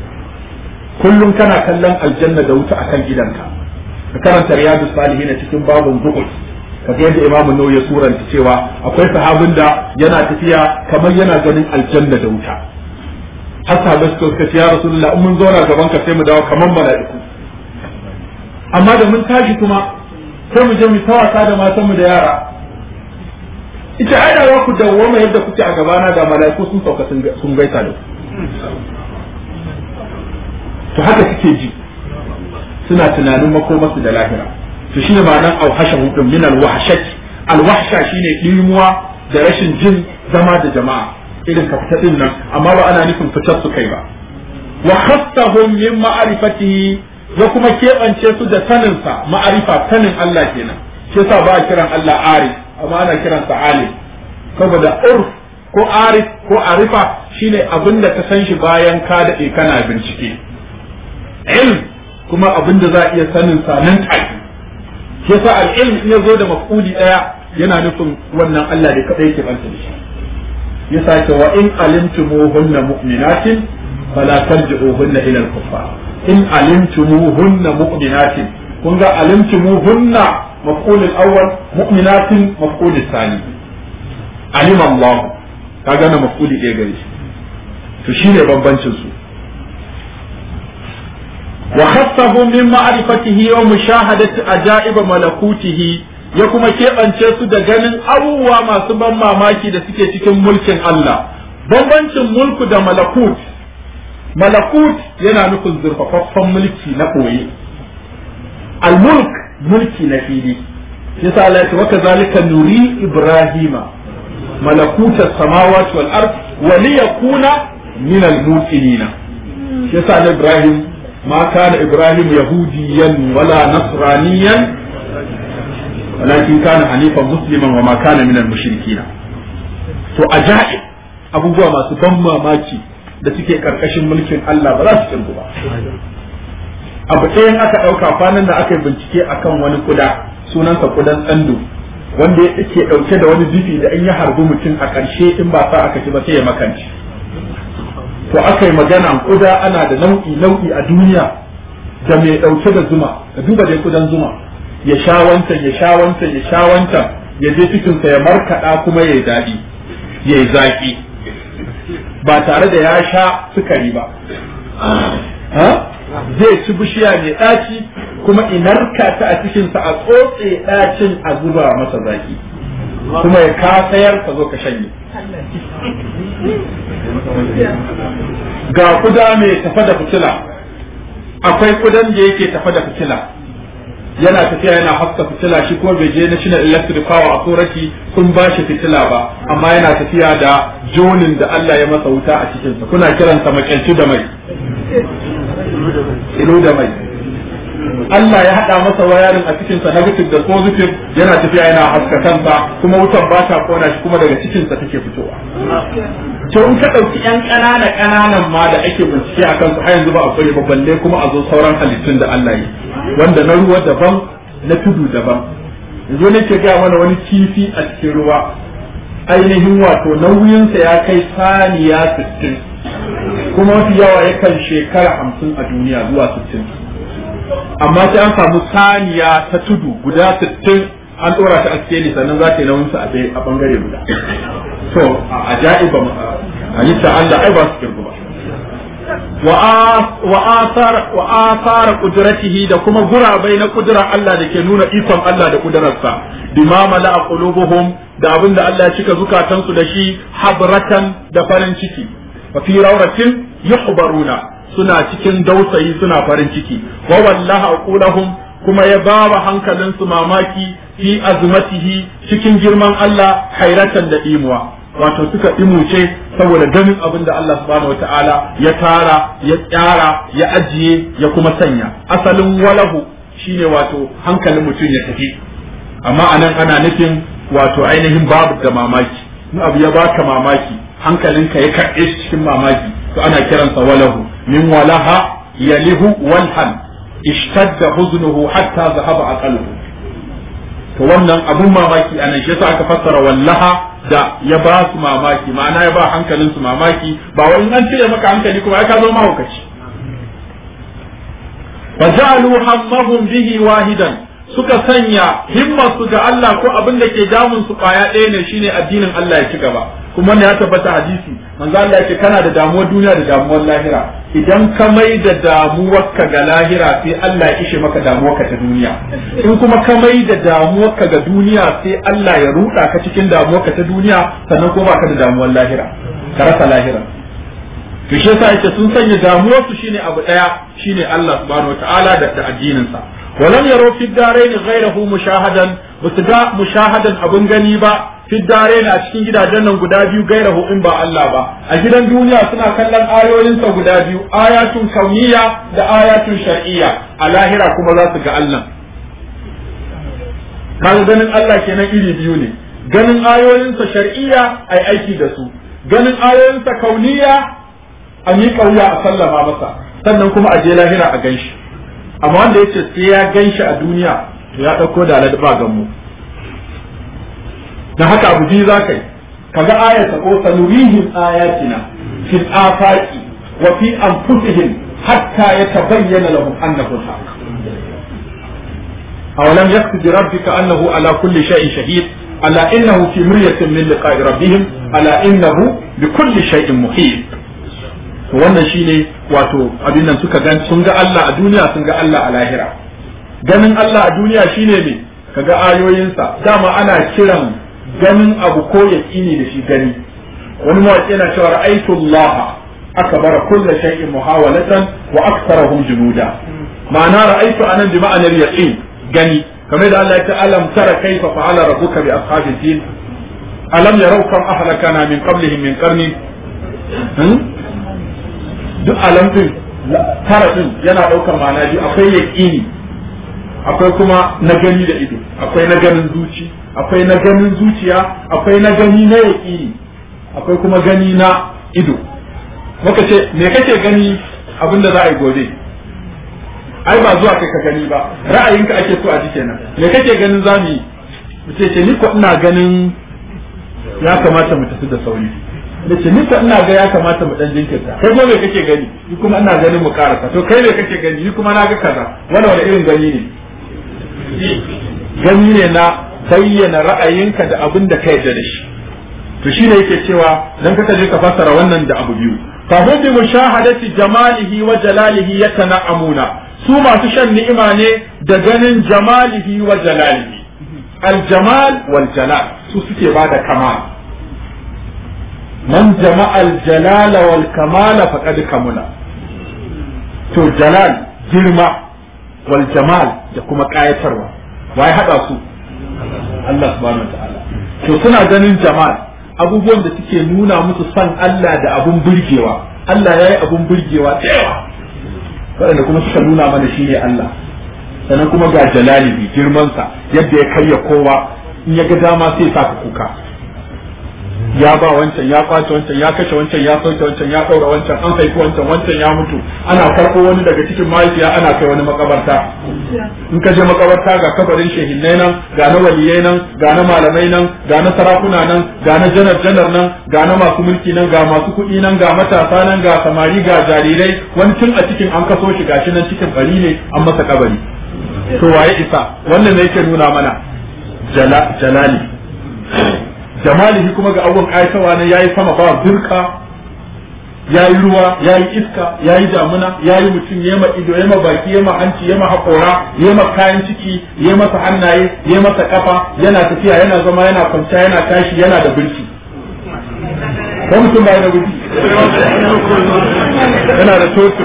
kullum kana kallon aljanna da wuta akan gidanka ka karanta riyadu salihin cikin babun zuhud kaga yadda imamu nawawi ya suranta cewa akwai sahabin da yana tafiya kamar yana ganin aljanna da wuta har sahabbai suka ce ya rasulullah in mun zauna gaban ka sai mu dawo kamar mala'iku amma da mun tashi kuma sai mu je mu ta wasa da matan mu da yara ita ai da za ku dawwama yadda kuke a gabana da mala'iku sun sauka sun gaisa da to haka suke ji suna tunanin makomarsu da lahira to shine ma'anar auhasha hudun min alwahshat alwahsha shine dimuwa da rashin jin zama da jama'a irin ka fita din nan amma ba ana nufin fitar su kai ba wa khassahum min ma'rifatihi ya kuma keɓance su da saninsa ma'arifa sanin Allah kenan shi yasa ba a kiran Allah arif amma ana kiransa alim saboda urf ko arif ko arifa shine abin da ka san shi bayan ka daɗe kana bincike ilm kuma abin da za a iya sanin sa nan take shi yasa al-ilm in ya zo da maf'uli daya yana nufin wannan Allah da kadai yake banta da shi yasa ce wa in alimtumuhunna mu'minatin fala tarji'uhunna ila al-kuffar in alimtumuhunna mu'minatin kun ga alimtumuhunna maf'ul al-awwal mu'minatin maf'ul al-thani alim Allah kaga na maf'uli ɗaya gare shi to shine bambancin su wa khassahu min ma'rifatihi wa mushahadati ajaib malakutihi ya kuma keɓance su da ganin abubuwa masu ban mamaki da suke cikin mulkin Allah bambancin mulku da malakut malakut yana nufin zurfafaffen mulki na ɓoye al-mulk mulki na fili yasa Allah ya ce waka zalika nuri ibrahima malakuta samawati wal ard wa liyakuna min al-muqinina yasa na ibrahim ma kana ibrahim yahudiyan wala nasraniyan ولكن كان حنيفا مسلما وما كان من المشركين to ajaib abubuwa masu ban mamaki da suke karkashin mulkin Allah ba za su kirgu ba abu ɗayan aka ɗauka kwanan da aka yi bincike akan wani kuda sunansa kudan tsando wanda ya ke ɗauke da wani jifi da in ya harbi mutum a ƙarshe in ba sa aka ci ba sai ya makanci to aka yi magana kuda ana da nau'i nau'i a duniya da mai ɗauke da zuma ka duba dai kudan zuma ya sha wancan ya sha wancan ya sha wancan ya je cikinsa ya markaɗa kuma ya yi daɗi ya yi zaƙi ba tare da ya sha sukari ba zai ci bishiya mai ɗaci kuma inarka ta a cikinsa a tsotse ɗacin a zuba masa zaƙi kuma ya kasayar ka zo ka shanye ga kuda mai tafa da fitila akwai kudan da yake tafa da fitila yana tafiya yana haska fitila shi kuma bai je national electric power authority sun ba shi fitila ba amma yana tafiya da jonin da Allah ya masa wuta a cikinsa kuna kiransa makyalci da mai kilo da mai Allah ya haɗa masa wayarin a cikinsa negative da positive yana tafiya yana haska kansa kuma wutar ba ta kona shi kuma daga cikinsa take fitowa. To in ka ɗauki ‘yan ƙanana ƙananan ma da ake bincike a kansu har yanzu ba a koyi balle kuma a zo sauran halittun da Allah yi wanda na ruwa daban na tudu daban. Yanzu nake gaya mana wani kifi a cikin ruwa ainihin wato nauyinsa ya kai saniya sittin kuma mafi yawa yakan shekara hamsin a duniya zuwa sittin. amma sai an samu saniya ta tudu guda 60 an dora ta a cikin sannan za ta yi nauyin sa a bangare guda to a ajaiba halitta Allah ai ba su kirgu ba wa asar wa asar qudratihi da kuma gurabai na kudrar Allah da ke nuna ikon Allah da kudrarsa bima mala qulubuhum da abin da Allah ya cika zukatansu da shi habratan da farin ciki wa fi rawratin yuhbaruna suna cikin dausayi suna farin ciki wa wallaha aqulahum kuma ya bawa hankalin su mamaki fi azmatihi cikin girman Allah hairatan da imuwa wato suka imuce saboda ganin abin da Allah subhanahu wataala ya tara ya tsara ya ajiye ya kuma sanya asalin walahu shine wato hankalin mutum ya tafi amma anan ana nufin wato ainihin babu da mamaki in abu ya baka mamaki hankalinka ya karɓe shi cikin mamaki to ana kiransa walahu min walaha yalihu walhan ishtadda huznuhu hatta zahaba aqaluhu to wannan abun mamaki anan shi yasa aka fassara wallaha da ya ba su mamaki ma'ana ya ba hankalin su mamaki ba wai an cire maka hankali kuma ya ka zo mahaukaci fa ja'alu hammahum bihi wahidan suka sanya himmarsu ga Allah ko abin da ke damun su kwaya ɗaya ne shine addinin Allah ya ci gaba kuma wannan ya tabbata hadisi manzo Allah yake kana da damuwar duniya da damuwar lahira idan ka mai da damuwarka ga lahira sai Allah ya ishe maka damuwarka ta duniya in kuma ka mai da damuwarka ga duniya sai Allah ya ruda ka cikin damuwarka ta duniya sannan kuma baka da damuwar lahira ka rasa lahira to shi yasa yake sun sanya damuwarsu shine abu daya shine Allah subhanahu wataala da addinin sa ولم يروا في الدارين غيره مشاهدا بسجا مشاهدا abun gani ba fi dare a cikin gidajen nan guda biyu gairahu in ba Allah ba a gidan duniya suna kallon ayoyinsa guda biyu ayatun kauniya da ayatun shar'iyya a lahira kuma za su ga Allah kan ganin Allah kenan iri biyu ne ganin ayoyinsa shar'iyya ai aiki da su ganin ayoyinsa kauniya a yi kauya a sallama masa sannan kuma a je lahira a ganshi amma wanda yace sai ya ganshi a duniya to ya dauko da ba gammu dan haka abu biyu zaka yi kaga ayata ko sanurihim ayatina fil afaqi wa fi anfusihim hatta yatabayyana lahum annahu al-haq أولم يكتب بربك أنه على كل شيء شهيد ألا إنه في مرية من لقاء ربهم ألا إنه بكل شيء محيط wannan shine wato abin nan suka gan sun ga Allah a duniya sun ga Allah a lahira ganin Allah a duniya shine me kaga ayoyinsa dama ana kiran ganin abu ko yaqini da shi gani wani mawaƙi yana cewa ra'aytu Allah akbara kulli shay'in muhawalatan wa aktharahum junuda ma'ana ra'aytu anan bi ma'anar yaqin gani kamar da Allah ya ce alam tara kaifa fa'ala rabbuka bi ashabil fil alam yarau kam ahlakana min qablihim min qarni duk alamtin tara din yana ɗaukar ma'ana biyu akwai yaƙini akwai kuma na gani da ido akwai na ganin zuci akwai na ganin zuciya akwai na gani na yaƙini akwai kuma gani na ido muka ce me kake gani abin da za a yi gobe ai ba zuwa kai ka gani ba ra'ayinka ake so a ji kenan me kake ganin za mu yi mu ce ce ni ko ina ganin ya kamata mu tafi da sauri da ce ni ina ga ya kamata mu dan jinkirta kai ko me kake gani ni kuma ina ganin mu karasa to kai me kake gani ni kuma na ga kaza wannan wani irin gani ne gani ne na bayyana ra'ayinka da abin da ka yarda da shi to shine yake cewa dan kaka je ka fassara wannan da abu biyu fa hum bi mushahadati jamalihi wa jalalihi yatana'amuna su masu shan ni'ima ne da ganin jamalihi wa jalalihi al jamal wal jalal su suke bada kamal man jama'al jalala wal kamala faqad kamula to jalal girma wal jamal da kuma kayatarwa wai hada su Allah subhanahu wataala to suna ganin jamal abubuwan da suke nuna musu son Allah da abun burgewa Allah yayi abun burgewa da yawa waɗanda kuma suka nuna mana shi ne Allah sannan kuma ga jalalihi girmansa yadda ya karya kowa in ya ga dama sai sa ka kuka ya ba wancan ya kwace wancan ya kashe wancan ya sauke wancan ya ɗaura wancan an haifi wancan wancan ya mutu ana karɓo wani daga cikin mahaifiya ana kai wani makabarta in ka je makabarta ga kabarin shehinnai nan ga na waliyai nan ga na malamai nan ga na sarakuna nan ga na janar janar nan ga na masu mulki nan ga masu kuɗi nan ga matasa nan ga samari ga jarirai wani tun a cikin an kaso shi gashi nan cikin bari ne an masa kabari to waye isa wannan ne yake nuna mana jalali jamalihi kuma ga abubuwan ƙayatarwa ne yayi sama ba zurka yayi ruwa yayi iska yayi damuna yayi mutum yema ido yema baki yema hanci yema haƙora yema kayan ciki yayi masa hannaye yayi masa kafa yana tafiya yana zama yana kwanciya yana tashi yana da birki ko mutum ba da birki yana da totu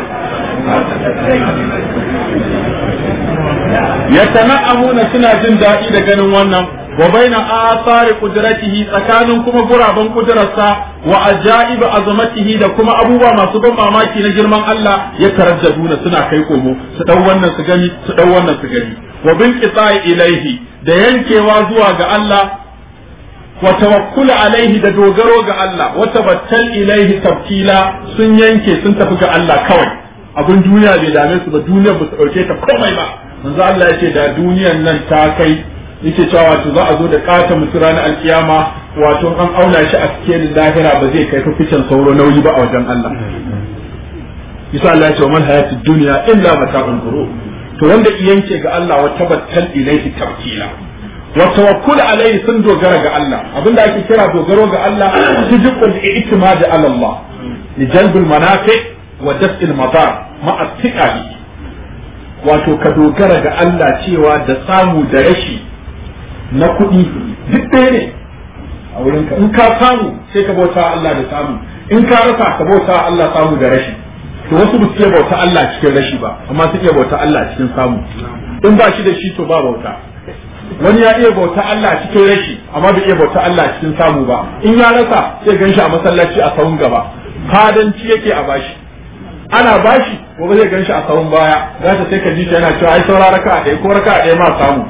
yatana'amuna suna jin daɗi da ganin wannan wa baina athari qudratihi tsakanin kuma guraben kudrarsa wa ajaib azamatihi da kuma abubuwa masu ban mamaki na girman Allah ya taraddaduna suna kai komo su dau wannan su gani su dau wannan su gani wa bin qita'i ilaihi da yankewa zuwa ga Allah wa tawakkul alaihi da dogaro ga Allah wa tabattal ilaihi tabtila sun yanke sun tafi ga Allah kawai abin duniya bai dame su ba duniyar ba su dauke ta komai ba manzo Allah ya ce da duniyar nan ta kai yake cewa wato za a zo da kata mutu ranar alkiyama wato an auna shi a cikin lahira ba zai kai fificin sauro nauyi ba a wajen Allah bisa Allah ya ce man hayatid dunya illa mata'ul ghurur to wanda yanke ga Allah wa tabattal ilayhi tabtila wa tawakkul alayhi sun dogara ga Allah abinda ake kira dogaro ga Allah sidqul i'timad ala Allah li jalbil manafi wa daf'il madar ma'a thiqali wato ka dogara ga Allah cewa da samu da rashi na kuɗi duk ɗaya ne a wurin ka in ka samu sai ka bauta Allah da samu in ka rasa ka bauta Allah samu da rashi to wasu ba su bauta Allah cikin rashi ba amma suke bauta Allah cikin samu in ba shi da shi to ba bauta wani ya iya bauta Allah cikin rashi amma bai iya bauta Allah cikin samu ba in ya rasa sai ganshi a masallaci a sahun gaba fadanci yake a bashi ana bashi gobe zai ganshi a sahun baya za ta sai ka ji shi yana cewa ai saura raka a ɗaya ko raka a ɗaya ma samu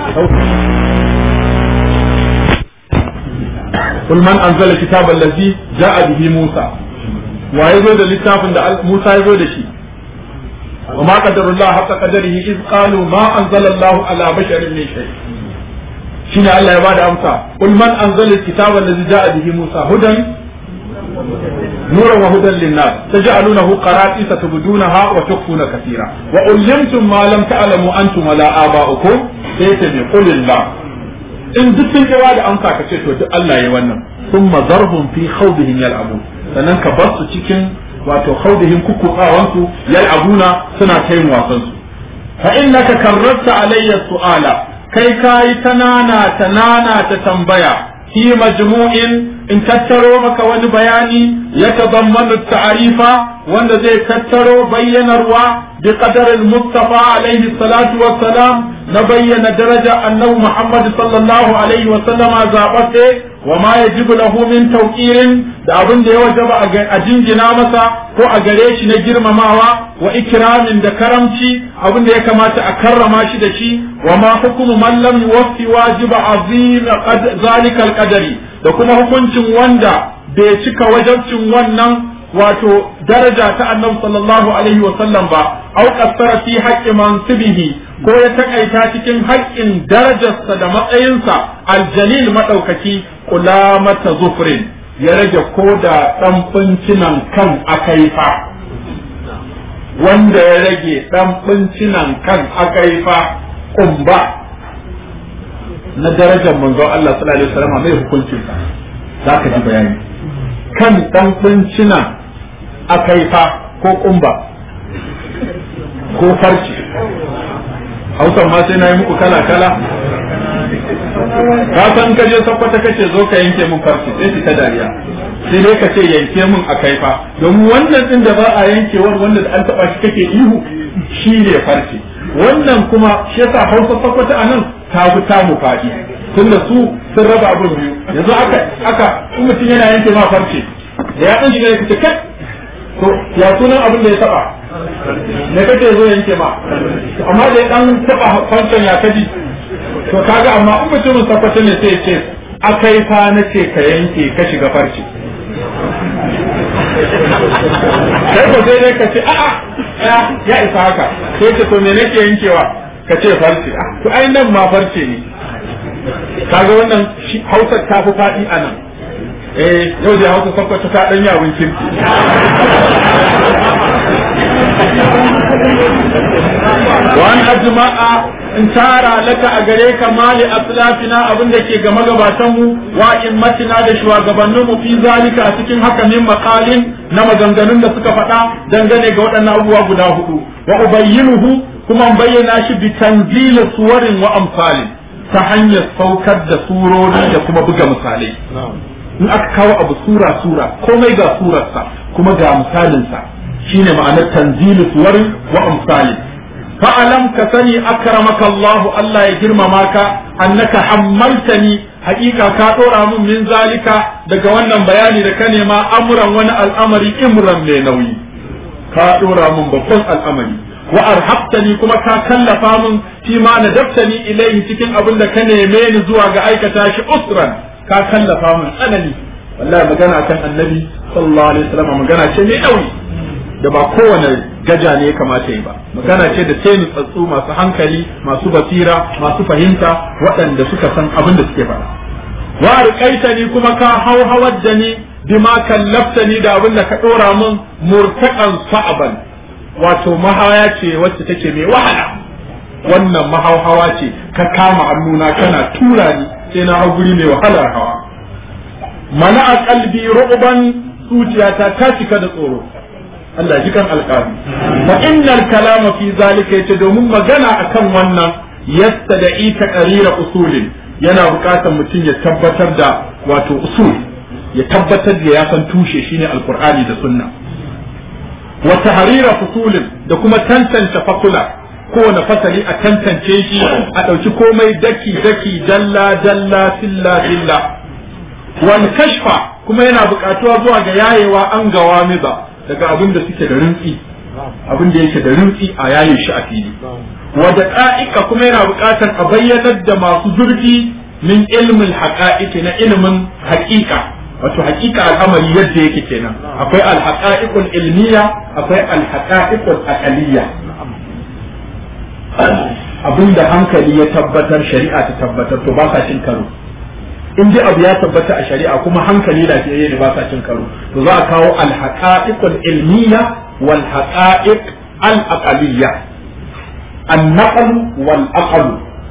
قل من أنزل الكتاب الذي جاء به موسى ويزود للتاف موسى يزود شيء وما قدر الله حق قدره إذ قالوا ما أنزل الله على بشر من شيء شين الله يبعد أمسى قل من أنزل الكتاب الذي جاء به موسى هدى نورا وهدى للناس تجعلونه قراتيس تبدونها وتخفون كثيرا وعلمتم ما لم تعلموا أنتم ولا آباؤكم سيتم قل الله in duk sun kira da amsa ka ce to duk Allah ya wannan sun mazarhum fi khawdihim yal'abun sannan ka bar su cikin wato khawdihim kukkukawan su yal'abuna suna ta yin wasan su fa innaka karrarta alayya su'ala kai kai tanana tanana ta tambaya fi majmu'in in tattaro maka wani bayani ya tazammanu ta'arifa wanda zai tattaro bayyanarwa bi qadarin mustafa alaihi salatu wassalam na bayyana daraja annabi Muhammad sallallahu alaihi wa sallama zaɓaɓɓe wa ma yajibu lahu min tawqirin da abin da ya wajaba a jingina masa ko a gare shi na girmamawa wa ikramin da karamci abin da ya kamata a karrama shi da shi wa ma hukumu man lam yuwaffi wajiba azim zalika alqadari da kuma hukuncin wanda bai cika wajabcin wannan wato daraja ta annabi sallallahu alaihi wa sallam ba au qassara fi haqqi mansibihi ko ya takaita cikin haƙƙin darajarsa da matsayinsa aljalil madaukaki kulamata zufrin ya rage ko da dan fincinan kan akaifa wanda ya rage dan fincinan kan akaifa kumba na darajar manzon Allah sallallahu alaihi wasallam mai hukuncinsa zaka ji bayani kan dan fincinan akaifa ko kumba ko farci hausan ma sai na yi muku kala kala ka san ka je sakwata kace zo ka yanke min farci sai ki ta dariya sai dai ka ce yanke min a kaifa domin wannan din da ba a yankewar wanda da an taba shi kake ihu shi ne farci wannan kuma shi yasa hausa sakwata anan ta fi tamu fadi tunda su sun raba abin biyu yanzu aka aka in mutum yana yanke ma farce da ya dan shiga ya kace kai to ya sunan abin da ya taba me kake zo yanke ma amma da dan taba fantan ya kaji to kaga amma in mutumin sakwata ne sai ce akai fa nace ka yanke ka shiga farce kai ko sai dai ka ce a'a ya isa haka sai ce to me nake yankewa ka ce farce to ai nan ma farce ne kaga wannan hausa ta fi faɗi a nan eh yau da hausa sakwata ta ɗan yawon kirki wani ajma'a in tara laka a gare ka mali aslafina abin da ke ga magabatanmu wa immatina da shugabanninmu fi zalika a cikin haka min maqalin na maganganun da suka faɗa dangane ga waɗannan abubuwa guda hudu wa ubayyinuhu kuma bayyana shi bi tanzil suwarin wa amsalin ta hanyar saukar da surori da kuma buga misalai in aka kawo abu sura sura komai ga surarsa kuma ga misalinsa shine ma'anar tanzilu suwarin wa amsalin fa'alam ka sani akramaka Allah Allah ya girmama ka annaka hammaltani hakika ka dora mun min zalika daga wannan bayani da ka nema amuran wani al'amari imran mai nauyi ka dora mun babban al'amari wa arhabtani kuma ka kallafa mun fi ma nadaftani ilayhi cikin abin da ka neme ni zuwa ga aikata shi usran ka kallafa mun tsanani wallahi magana kan annabi sallallahu alaihi wasallam magana ce mai nauyi da ba kowane gaja ne ya kamata yi ba magana ce da sai nutsatsu masu hankali masu basira masu fahimta waɗanda suka san abin da suke faɗa wa arqaita ni kuma ka hauhawar da ni bima kallafta ni da abin da ka ɗora min murtaqan sa'aban wato mahaya ce wacce take mai wahala wannan mahauhawa ce ka kama hannuna kana tura ni sai na hau guri mai wahalar hawa mana a kalbi ru'ban zuciyata ta cika da tsoro Allah ji kan alƙali fa innal kalama fi zalika yace domin magana akan wannan yastada'i taqrira usulin yana buƙatar mutum ya tabbatar da wato usul ya tabbatar da ya san tushe shine alqur'ani da sunna wa tahrira fusulin da kuma tantance fakula kowane fasali a tantance shi a ɗauki komai daki daki dalla dalla filla filla wal kashfa kuma yana buƙatuwa zuwa ga yayewa an gawa miza daga abin da suke da rintsi abin da yake da rintsi a yayin shi a fili wada ƙa'ika kuma yana buƙatar a bayyanar da masu zurfi min ilmin haƙa'iƙi na ilimin haƙiƙa wato haƙiƙa al'amari yadda yake kenan akwai alhaƙa'iƙul ilmiya akwai alhaƙa'iƙul aqaliyya abin da hankali ya tabbatar shari'a ta tabbatar to ba sa cin karo in dai abu ya tabbata a shari'a kuma hankali lafiyayye ne ba sa cin karo to za a kawo alhaqa'iqul ilmiya wal haqa'iq al aqaliyya an-naql wal aql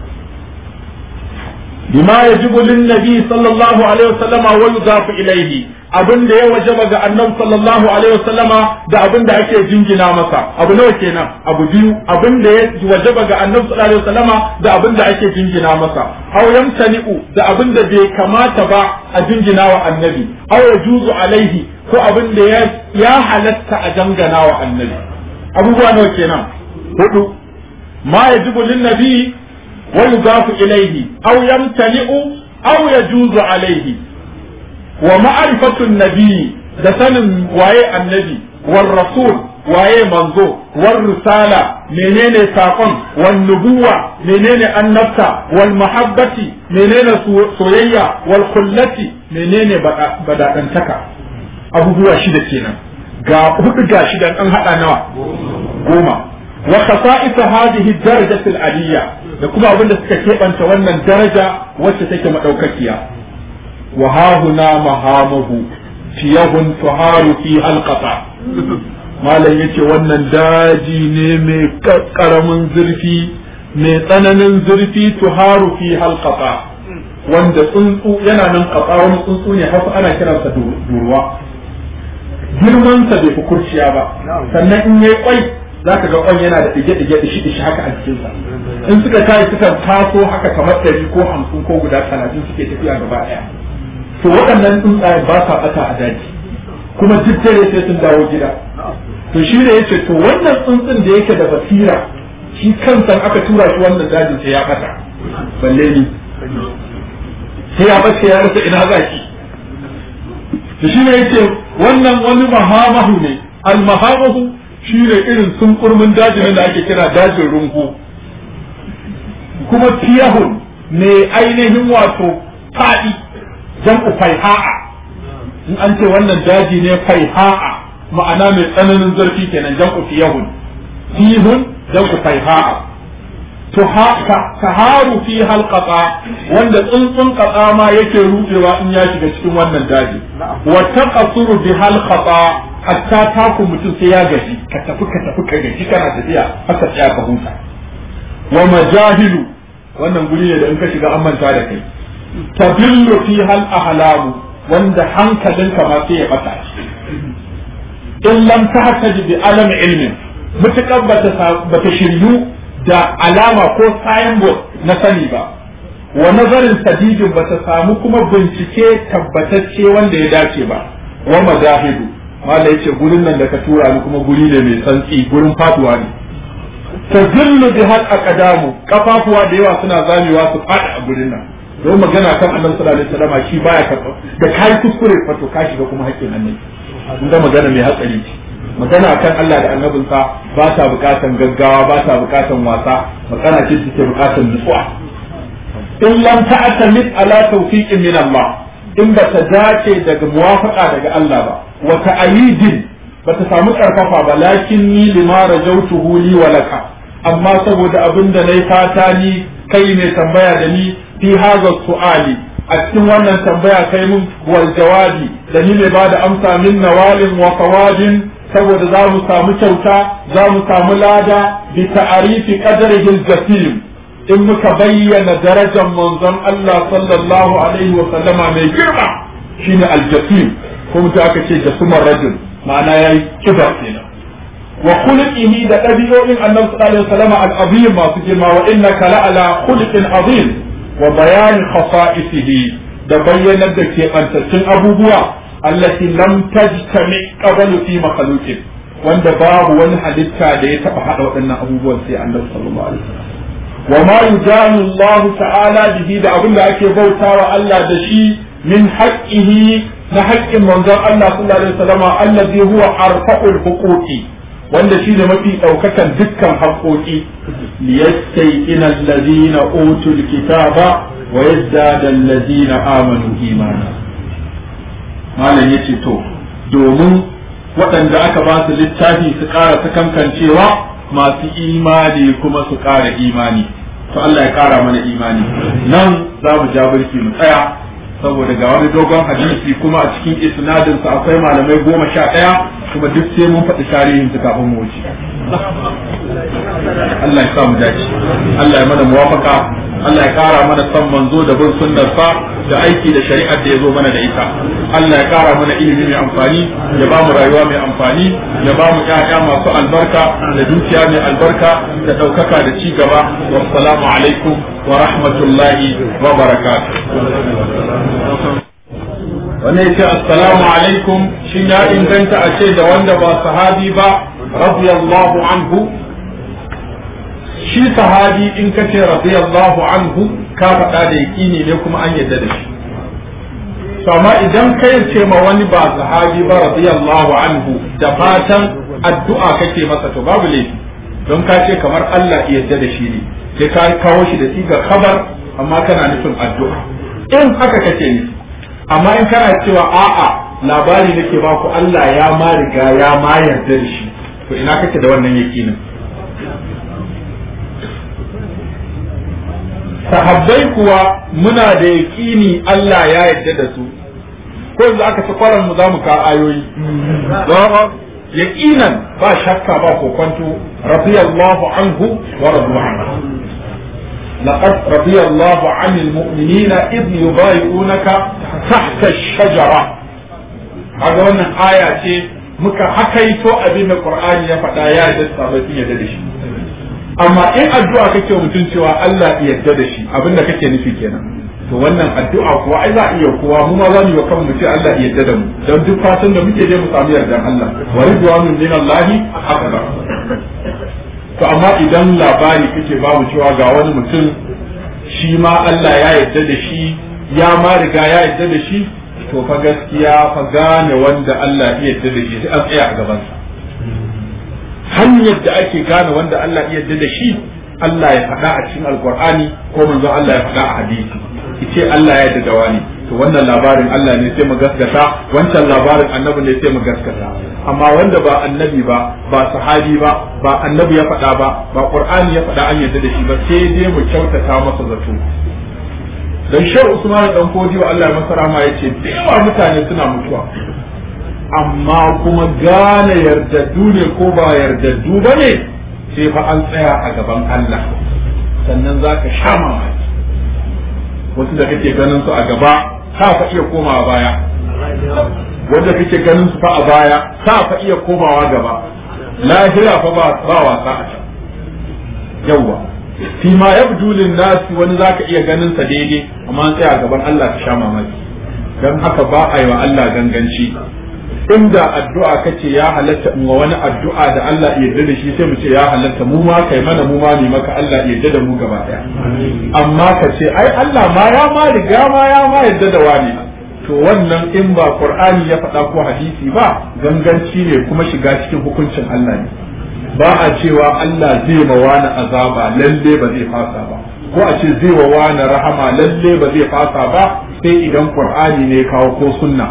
bima yajibu lin nabi sallallahu alaihi wasallama wa yudafu ilayhi abin da ya wajaba ga annabi sallallahu alaihi wasallama da abin da ake jingina masa abu nawa kenan abu biyu abin da ya wajaba ga annabi sallallahu alaihi wasallama da abin da ake jingina masa aw yamtani'u da abin da bai kamata ba a jingina wa annabi aw yajuzu alaihi ko abin da ya ya halatta a dangana wa annabi abubuwa nawa kenan hudu ma yajibu lin nabi wa yudafu ilayhi aw yamtani'u aw yajuzu alaihi wa ma'rifatun nabi da sanin waye annabi war rasul waye manzo war risala menene sakon wan nubuwa menene annabta wal mahabbati menene soyayya wal kullati menene badadantaka abubuwa shida kenan ga hudu ga shida an hada nawa goma wa khasa'is hadhihi darajati al aliyya da kuma abin da suka keɓanta wannan daraja wacce take madaukakiya وها هنا مهامه فيه تهار فيها القطع malam yace wannan daji ne mai karamin zurfi mai tsananin zurfi tuharu fi halqata wanda tsuntsu yana nan katsa wani tsuntsu ne hausa ana kiransa durwa girman sa bai fi kurciya ba sannan in yayi kwai zaka ga kwan yana da dige dige dishi dishi haka a cikin sa in suka kai suka taso haka kamar ɗari ko hamsin ko guda talatin suke tafiya gaba ɗaya to waɗannan tsuntsaye ba sa ɓata a daji kuma duk dare sai sun dawo gida to shi ne yace to wannan tsuntsun da yake da basira shi kansa aka tura shi wannan dajin sai ya ɓata balle ni sai ya ɓace ya rasa ina za shi to shi ne yace wannan wani mahamahu ne al mahamahu shi ne irin sunkurmin dajin da ake kira dajin rungu kuma tiyahun ne ainihin wato faɗi jam'u faiha'a in an ce wannan daji ne faiha'a ma'ana mai tsananin zarfi kenan jam'u tiyahun tihun jam'u faiha'a to ka haru fi halqata wanda tsuntsun katsa ma yake rudewa in ya shiga cikin wannan daji wa taqasuru bi halqata hatta taku mutum sai ya gaji ka tafi ka tafi ka gaji kana tafiya haka tsaya ka huta wa majahilu wannan guri ne da in ka shiga an manta da kai tabillu fi hal ahlamu wanda hankalinka ma sai ya bata in lam tahtaji bi alam ilmin mutakar bata shiryu da alama ko signboard na sani ba wa nazarin sadidin ba ta samu kuma bincike tabbatacce wanda ya dace ba wa mazahidu mala yace gurin nan da ka tura ni kuma guri ne mai santsi gurin faduwa ne tazillu bi hal aqdamu kafafuwa da yawa suna zamewa su fadi a gurin nan don magana kan annabi sallallahu alaihi wasallam shi baya karba da kai kuskure fato ka shiga kuma hakkin annabi kun ga magana mai hatsari ce magana kan Allah da annabinsa ba ta bukatan gaggawa ba ta bukatan wasa magana ce take bukatan nutsuwa in lam ta'tamid ala tawfiqin min Allah in ba ta dace daga muwafaqa daga Allah ba wa ta'yidin ba ta samu karfafa ba lakin ni lima rajautuhu li wa laka amma saboda abin da nayi fata ni kai mai tambaya da ni fi hadha su'ali a cikin wannan tambaya kai mun wal jawabi da ni mai bada amsa min nawalin wa fawadin saboda za mu samu kyauta za mu samu lada bi ta'arifi qadrihi al-jasim in muka bayyana darajar manzon Allah sallallahu alaihi wa sallama mai girma shine al-jasim kuma ta aka ce jasumar rajul ma'ana yayi kibar kenan wa khuluqihi da dabi'o'in annabi sallallahu alaihi wa sallama al-azim masu girma wa innaka la'ala khuluqin azim wa bayan khasa'isihi da bayyanar da keɓantattun abubuwa allati lam tajtami qablu fi makhluqin wanda babu wani halitta da ya taba hada waɗannan abubuwan sai Allah sallallahu alaihi wasallam wa ma yujanu Allah ta'ala bihi da abinda ake bautawa Allah da shi min haqqihi na haƙƙin manzon Allah sallallahu alaihi wasallam allazi huwa arfa'ul huquqi wanda shi ne mafi ɗaukakan dukkan haƙoƙi liyastayqina allazina utul kitaba wa yazdada allazina amanu imana malam ya ce to domin waɗanda aka ba su littafi su ƙara sakankancewa masu imani kuma su ƙara imani to Allah ya ƙara mana imani nan za mu ja birki mu tsaya saboda ga wani dogon hadisi kuma a cikin isnadin sa akwai malamai goma sha ɗaya kuma duk sai mun faɗi tarihin su kafin mu wuce Allah ya sa mu dace Allah ya mana muwafaka Allah ya kara mana son manzo da bin sunnar sa da aiki da shari'ar da ya zo mana da ita Allah ya kara mana ilimi mai amfani ya ba mu rayuwa mai amfani ya ba mu ƴaƴa masu albarka da dukiya mai albarka da ɗaukaka da ci gaba wassalamu alaikum wa rahmatullahi wa barakatuh wannan yace assalamu alaikum shin ya inganta a ce da wanda ba sahabi ba radiyallahu anhu shi sahabi in ka ce radiyallahu anhu ka faɗa da yaƙini ne kuma an yadda da shi amma idan ka ce ma wani ba sahabi ba radiyallahu anhu da fatan addu'a kake masa to babu laifi don ka ce kamar Allah ya yadda da shi ne sai ka kawo shi da sigar khabar amma kana nufin addu'a in haka kake nufi amma in kana cewa a'a labari nake baku Allah ya ma riga ya ma yarda da shi to ina kake da wannan yakinin sahabbai kuwa muna da yaƙini Allah ya yarda da su ko yanzu aka ci kwaran mu za mu ka ayoyi yaqinan ba shakka ba kokonto radiyallahu anhu wa radu anhu لقد رضي الله عن المؤمنين إذ يبايعونك تحت الشجرة هذا wannan aya ce muka hakaito abin da Qur'ani ya faɗa ya da sabbin yadda da shi amma in addu'a kake mutum cewa Allah ya yarda da shi abin da kake nufi kenan to wannan addu'a kuwa ai za a iya kowa mu ma za mu yi wa kanmu ce Allah ya yarda da mu don duk fatan da muke je mu samu yardan Allah wa ridwanun min Allah akbar to amma idan labari kake ba mu cewa ga wani mutum shi ma Allah ya yarda da shi ya ma riga ya yarda da shi to fa gaskiya fa gane wanda Allah ya yarda da shi sai an tsaya a gabansa hanyar da ake gane wanda Allah ya yarda da shi Allah ya faɗa a cikin alkur'ani ko manzo Allah ya faɗa a hadisi ce Allah ya yarda da wani to wannan labarin Allah ne sai mu gaskata wancan labarin annabi ne sai mu gaskata amma wanda ba annabi ba ba sahabi ba ba annabi ya faɗa ba ba qur'ani ya faɗa an yarda da shi ba sai dai mu kyautata masa zato dan shehu usman dan kodi wa Allah ya masa rahama yace da yawa mutane suna mutuwa amma kuma gane yardaddu ne ko ba yardaddu ba ne sai fa an tsaya a gaban Allah sannan za ka sha mamaki wasu da kake ganin su a gaba ka fa iya komawa baya wanda kake ganin su fa a baya ka fa iya komawa gaba lahira fa ba ba wasa a can yawwa fi ma yabdu lin nasi wani zaka iya ganin sa daidai amma an tsaya a gaban Allah ka sha mamaki dan haka ba a yi wa Allah ganganci inda addu'a kace ya halatta in wa wani addu'a da Allah ya yarda da shi sai mu ce ya halatta mu ma kai mana mu ma ne maka Allah ya yarda da mu gaba daya amma ka ce ai Allah ma ya ma riga ma ya ma yarda da wani to wannan in ba Qur'ani ya faɗa ko hadisi ba ganganci ne kuma shiga cikin hukuncin Allah ne ba a cewa Allah zai ma wani azaba lalle ba zai fasa ba ko a ce zai wa wani rahama lalle ba zai fasa ba sai idan Qur'ani ne kawo ko sunna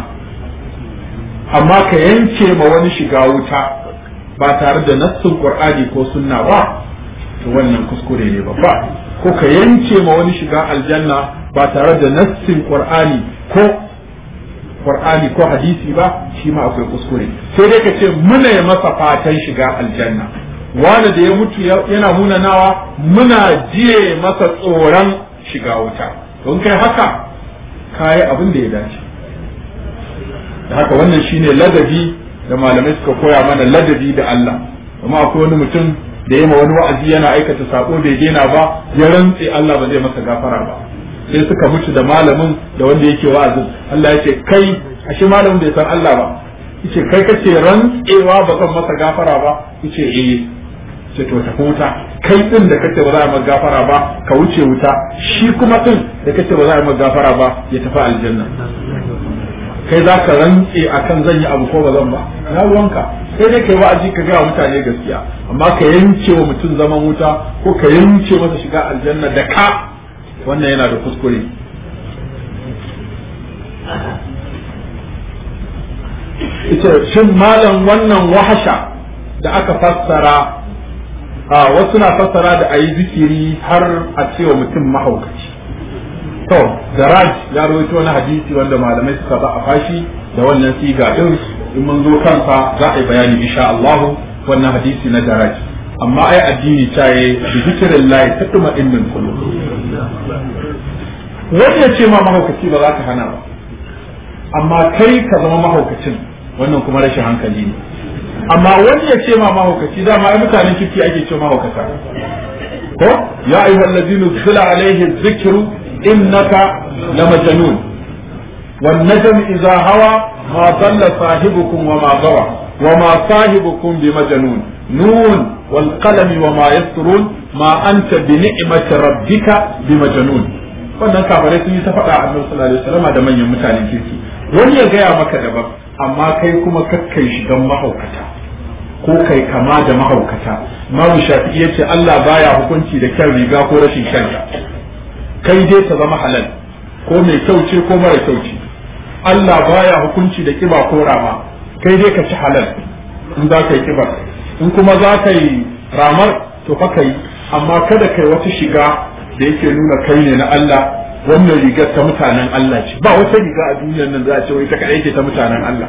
amma ka yanke ma wani shiga wuta ba tare da nassin qur'ani ko sunna ba to wannan kuskure ne babba ko ka yanke ma wani shiga aljanna ba tare da nassin qur'ani ko qur'ani ko hadisi ba shi ma akwai kuskure sai dai ka ce muna yi masa fatan shiga aljanna wani da ya mutu yana munanawa muna jiye masa tsoron shiga wuta don kai haka kayi abin da ya dace da haka wannan shine ladabi da malamai suka koya mana ladabi da Allah kuma akwai wani mutum da ya ma wani wa'azi yana aikata sako bai daina ba ya rantse Allah ba zai masa gafara ba sai suka mutu da malamin da wanda yake wa'azin Allah ya ce kai ashe malamin bai san Allah ba yace kai kace rantsewa ba zan masa gafara ba yace eh ce to tafi wuta kai din da kace ba za a maka gafara ba ka wuce wuta shi kuma din da kace ba za a maka gafara ba ya tafi aljanna kai za ka rantse a kan zan yi abu ko ba zan ba na ruwanka sai dai kai wa'azi ka gaya mutane gaskiya amma ka yanke wa mutum zaman wuta ko ka yanke masa shiga aljanna da ka wannan yana da kuskure ita shin malam wannan wahasha da aka fassara a wasu na fassara da a yi zikiri har a cewa mutum mahaukaci to daraj ya rawaito wani hadisi wanda malamai suka ba a fashi da wannan siga din in mun zo kansa za a yi bayani insha Allah wannan hadisi na daraj amma ai addini ta yi bi zikrillahi tatma innal qulub wani ya ce ma mahaukaci ba za ka hana ba amma kai ka zama mahaukacin wannan kuma rashin hankali ne amma wani ya ce ma mahaukaci dama ai mutanen kirki ake ce mahaukata ko ya ayyuhal ladina zila alaihi dhikru innaka lamajnun wan najm idha hawa ma dalla sahibukum wa ma gawa wa ma sahibukum bimajnun nun wal qalami wa ma yasturun ma anta bi ni'mati rabbika bimajnun wannan kafirai sun yi ta faɗa a annabi sallallahu alaihi wasallam da manyan mutanen kirki wani ya gaya maka daban amma kai kuma kakkai shigan mahaukata ko kai kama da mahaukata Imam Shafi'i yace Allah baya hukunci da kyan riga ko rashin kyanta kai dai ta zama halal ko mai kyau ce ko mara kyau ce Allah baya hukunci da kiba ko rama kai dai ka ci halal in za ka yi kiba in kuma za ka yi ramar to fa kai amma kada kai wata shiga da yake nuna kai ne na Allah wannan rigar ta mutanen Allah ce ba wata riga a duniyar nan za a ce wai ta kaɗai ce ta mutanen Allah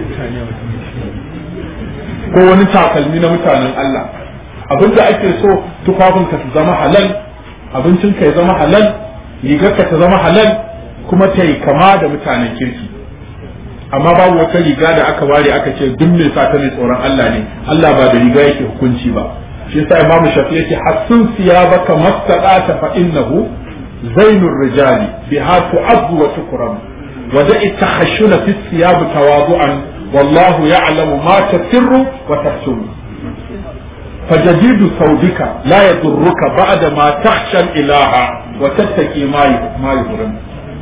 ko wani takalmi na mutanen Allah abin da ake so tufafinka su zama halal abincinka ya zama halal rigarka ta zama halal kuma ta yi kama da mutanen kirki amma babu wata riga da aka ware aka ce duk mai sa ta mai tsoron Allah ne Allah ba da riga yake hukunci ba shi yasa imamu shafi yake hassun siyabaka mastaqata fa innahu zainur rijali biha tu'azzu wa tukram wa da'i takhashuna fi siyab tawadu'an wallahu ya'lamu ma tasirru wa tahsunu فجديد ثوبك لا يضرك بعد ما تخشى الإله وتتقي ما ما يضرن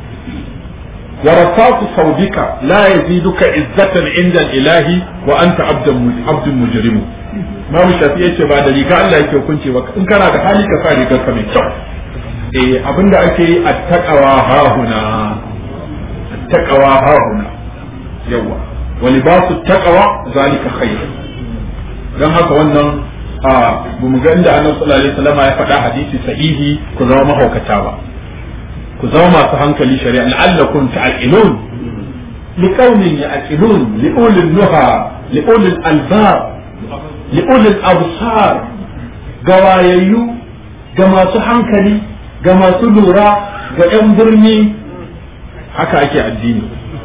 ورصاص ثوبك لا يزيدك عزة عند الإله وأنت عبد عبد مجرم Imam Shafi yace ba da riga Allah yake hukunci ba in kana da hali ka sa rigar ka mai kyau eh abinda ake yi attaqawa hahuna attaqawa hahuna yawa wa libasu taqwa zalika khair dan haka wannan a mu ga inda Annabi sallallahu alaihi wasallam ya faɗa hadisi sahihi ku zama mahaukata ba ku zama masu hankali shari'a la'allakum ta'qilun liqaumin ya'qilun li'ulil nuha li'ulil albab li'ulil absar gawayayyu ga masu hankali ga masu lura ga 'yan birni haka ake addini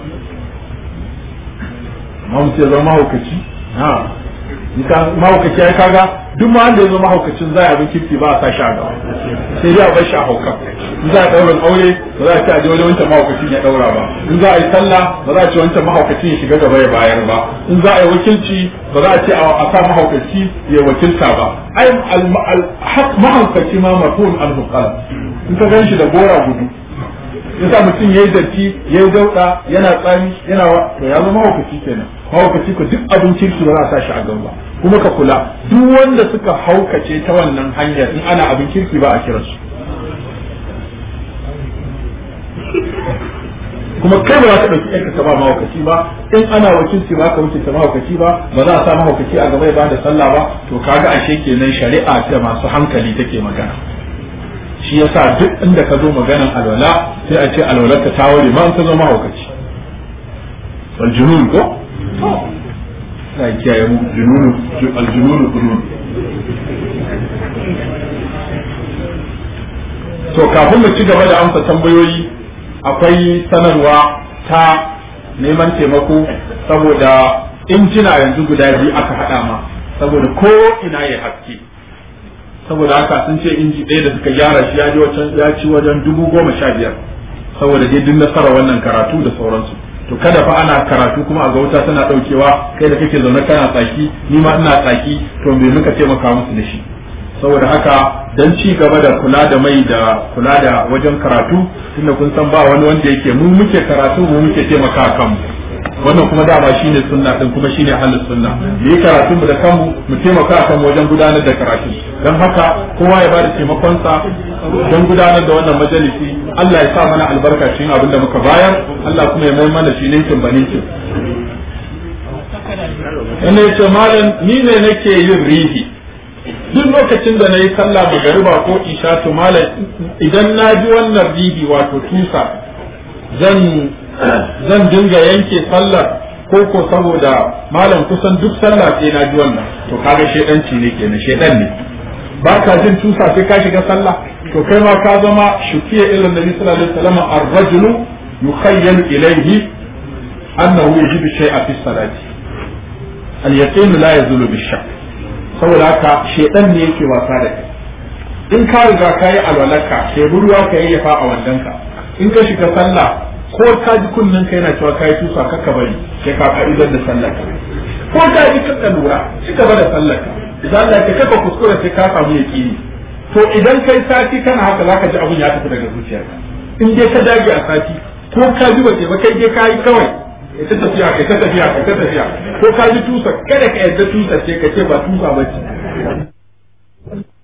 amma mutum ya zama mahaukaci ha mahaukaci ya kaga duk ma wanda ya zama mahaukacin za a abin kirki ba a sa shi a gaba sai dai a bar shi a hauka in za a ɗaurin aure ba za a ce a je wajen wancan mahaukacin ya ɗaura ba in za a yi sallah ba za a ce wancan mahaukacin ya shiga gaba ya bayar ba in za a yi wakilci ba za a ce a sa mahaukaci ya wakilta ba ai mahaukaci ma mafhum al-huqal in ka gan shi da gora gudu yasa mutum yayi datti yayi dauda yana tsami yana to ya zama mahaukaci kenan mahaukaci ko duk abin kirki ba za a sa shi a gaba kuma ka kula duk wanda suka haukace ta wannan hanyar in ana abin kirki ba a kira su kuma kai ba za ka ɗauki ɗanka ka ba mahaukaci ba in ana wakilci ba ka wakilta mahaukaci ba ba za a sa mahaukaci a gaba ya ba da sallah ba to kaga ashe kenan shari'a ta masu hankali take magana shi yasa duk inda ka zo maganan alwala sai a ce alwalar ta ta ware ma ta zo mahaukaci wal junun ko na kiyaye mu jununu aljununu junun to kafin mu ci gaba da amsa tambayoyi akwai sanarwa ta neman taimako saboda injina yanzu guda biyu aka haɗa ma saboda ko ina ya haske saboda haka sun ce inji ɗaya da suka gyara shi ya ji wajen ya ci wajen dubu goma sha biyar saboda dai duk nasara wannan karatu da sauransu to kada fa ana karatu kuma a ga wuta tana ɗaukewa kai da kake zaune kana tsaki ni ma ina tsaki to me muka taimaka musu da shi saboda haka dan ci gaba da kula da mai da kula da wajen karatu tunda kun san ba wani wanda yake mu muke karatu mu muke taimaka kanmu wannan kuma dama shine sunna din kuma shine halin sunna mu yi karatu mu da kanmu mu taimaka kan wajen gudanar da karatu dan haka kowa ya bada taimakon sa don gudanar da wannan majalisi Allah ya sa mana albarka cikin abin da muka bayar Allah kuma ya mai mana shi ninkin baninkin ina yace malam ni ne nake yin rihi duk lokacin da na yi sallah magariba ko isha to malam idan na ji wannan rihi wato tusa zan zan dinga yanke sallar ko ko saboda malam kusan duk sallah sai na ji wannan to kaga shedanci ne kenan shedan ne ba ka jin tusa sai ka shiga sallah to kai ma ka zama shukiya ila nabi sallallahu alaihi wasallam ar-rajulu yukhayyalu ilayhi annahu yajibu shay'a fi salati al-yaqin la yazulu bi-shakk saboda haka shedan ne yake wasa da kai in ka riga ka yi alwalarka sai ruwa ka yayyafa a wandanka in ka shiga sallah ko ka ji kunnen ka yana cewa ka yi tusa ka bari sai ka ka'idar da sallar ka ko ka ji ka lura ci gaba da sallar ka idan Allah ya kafa kuskure sai ka samu yaqini to idan kai sati kana haka zaka ji abun ya tafi daga zuciyarka in dai ka dage a sati ko ka ji bace ba kai dai ka yi kawai kai ta tafiya kai ta tafiya kai ta tafiya ko ka ji tusa kada ka yarda tusa ce ka ce ba tusa ba ce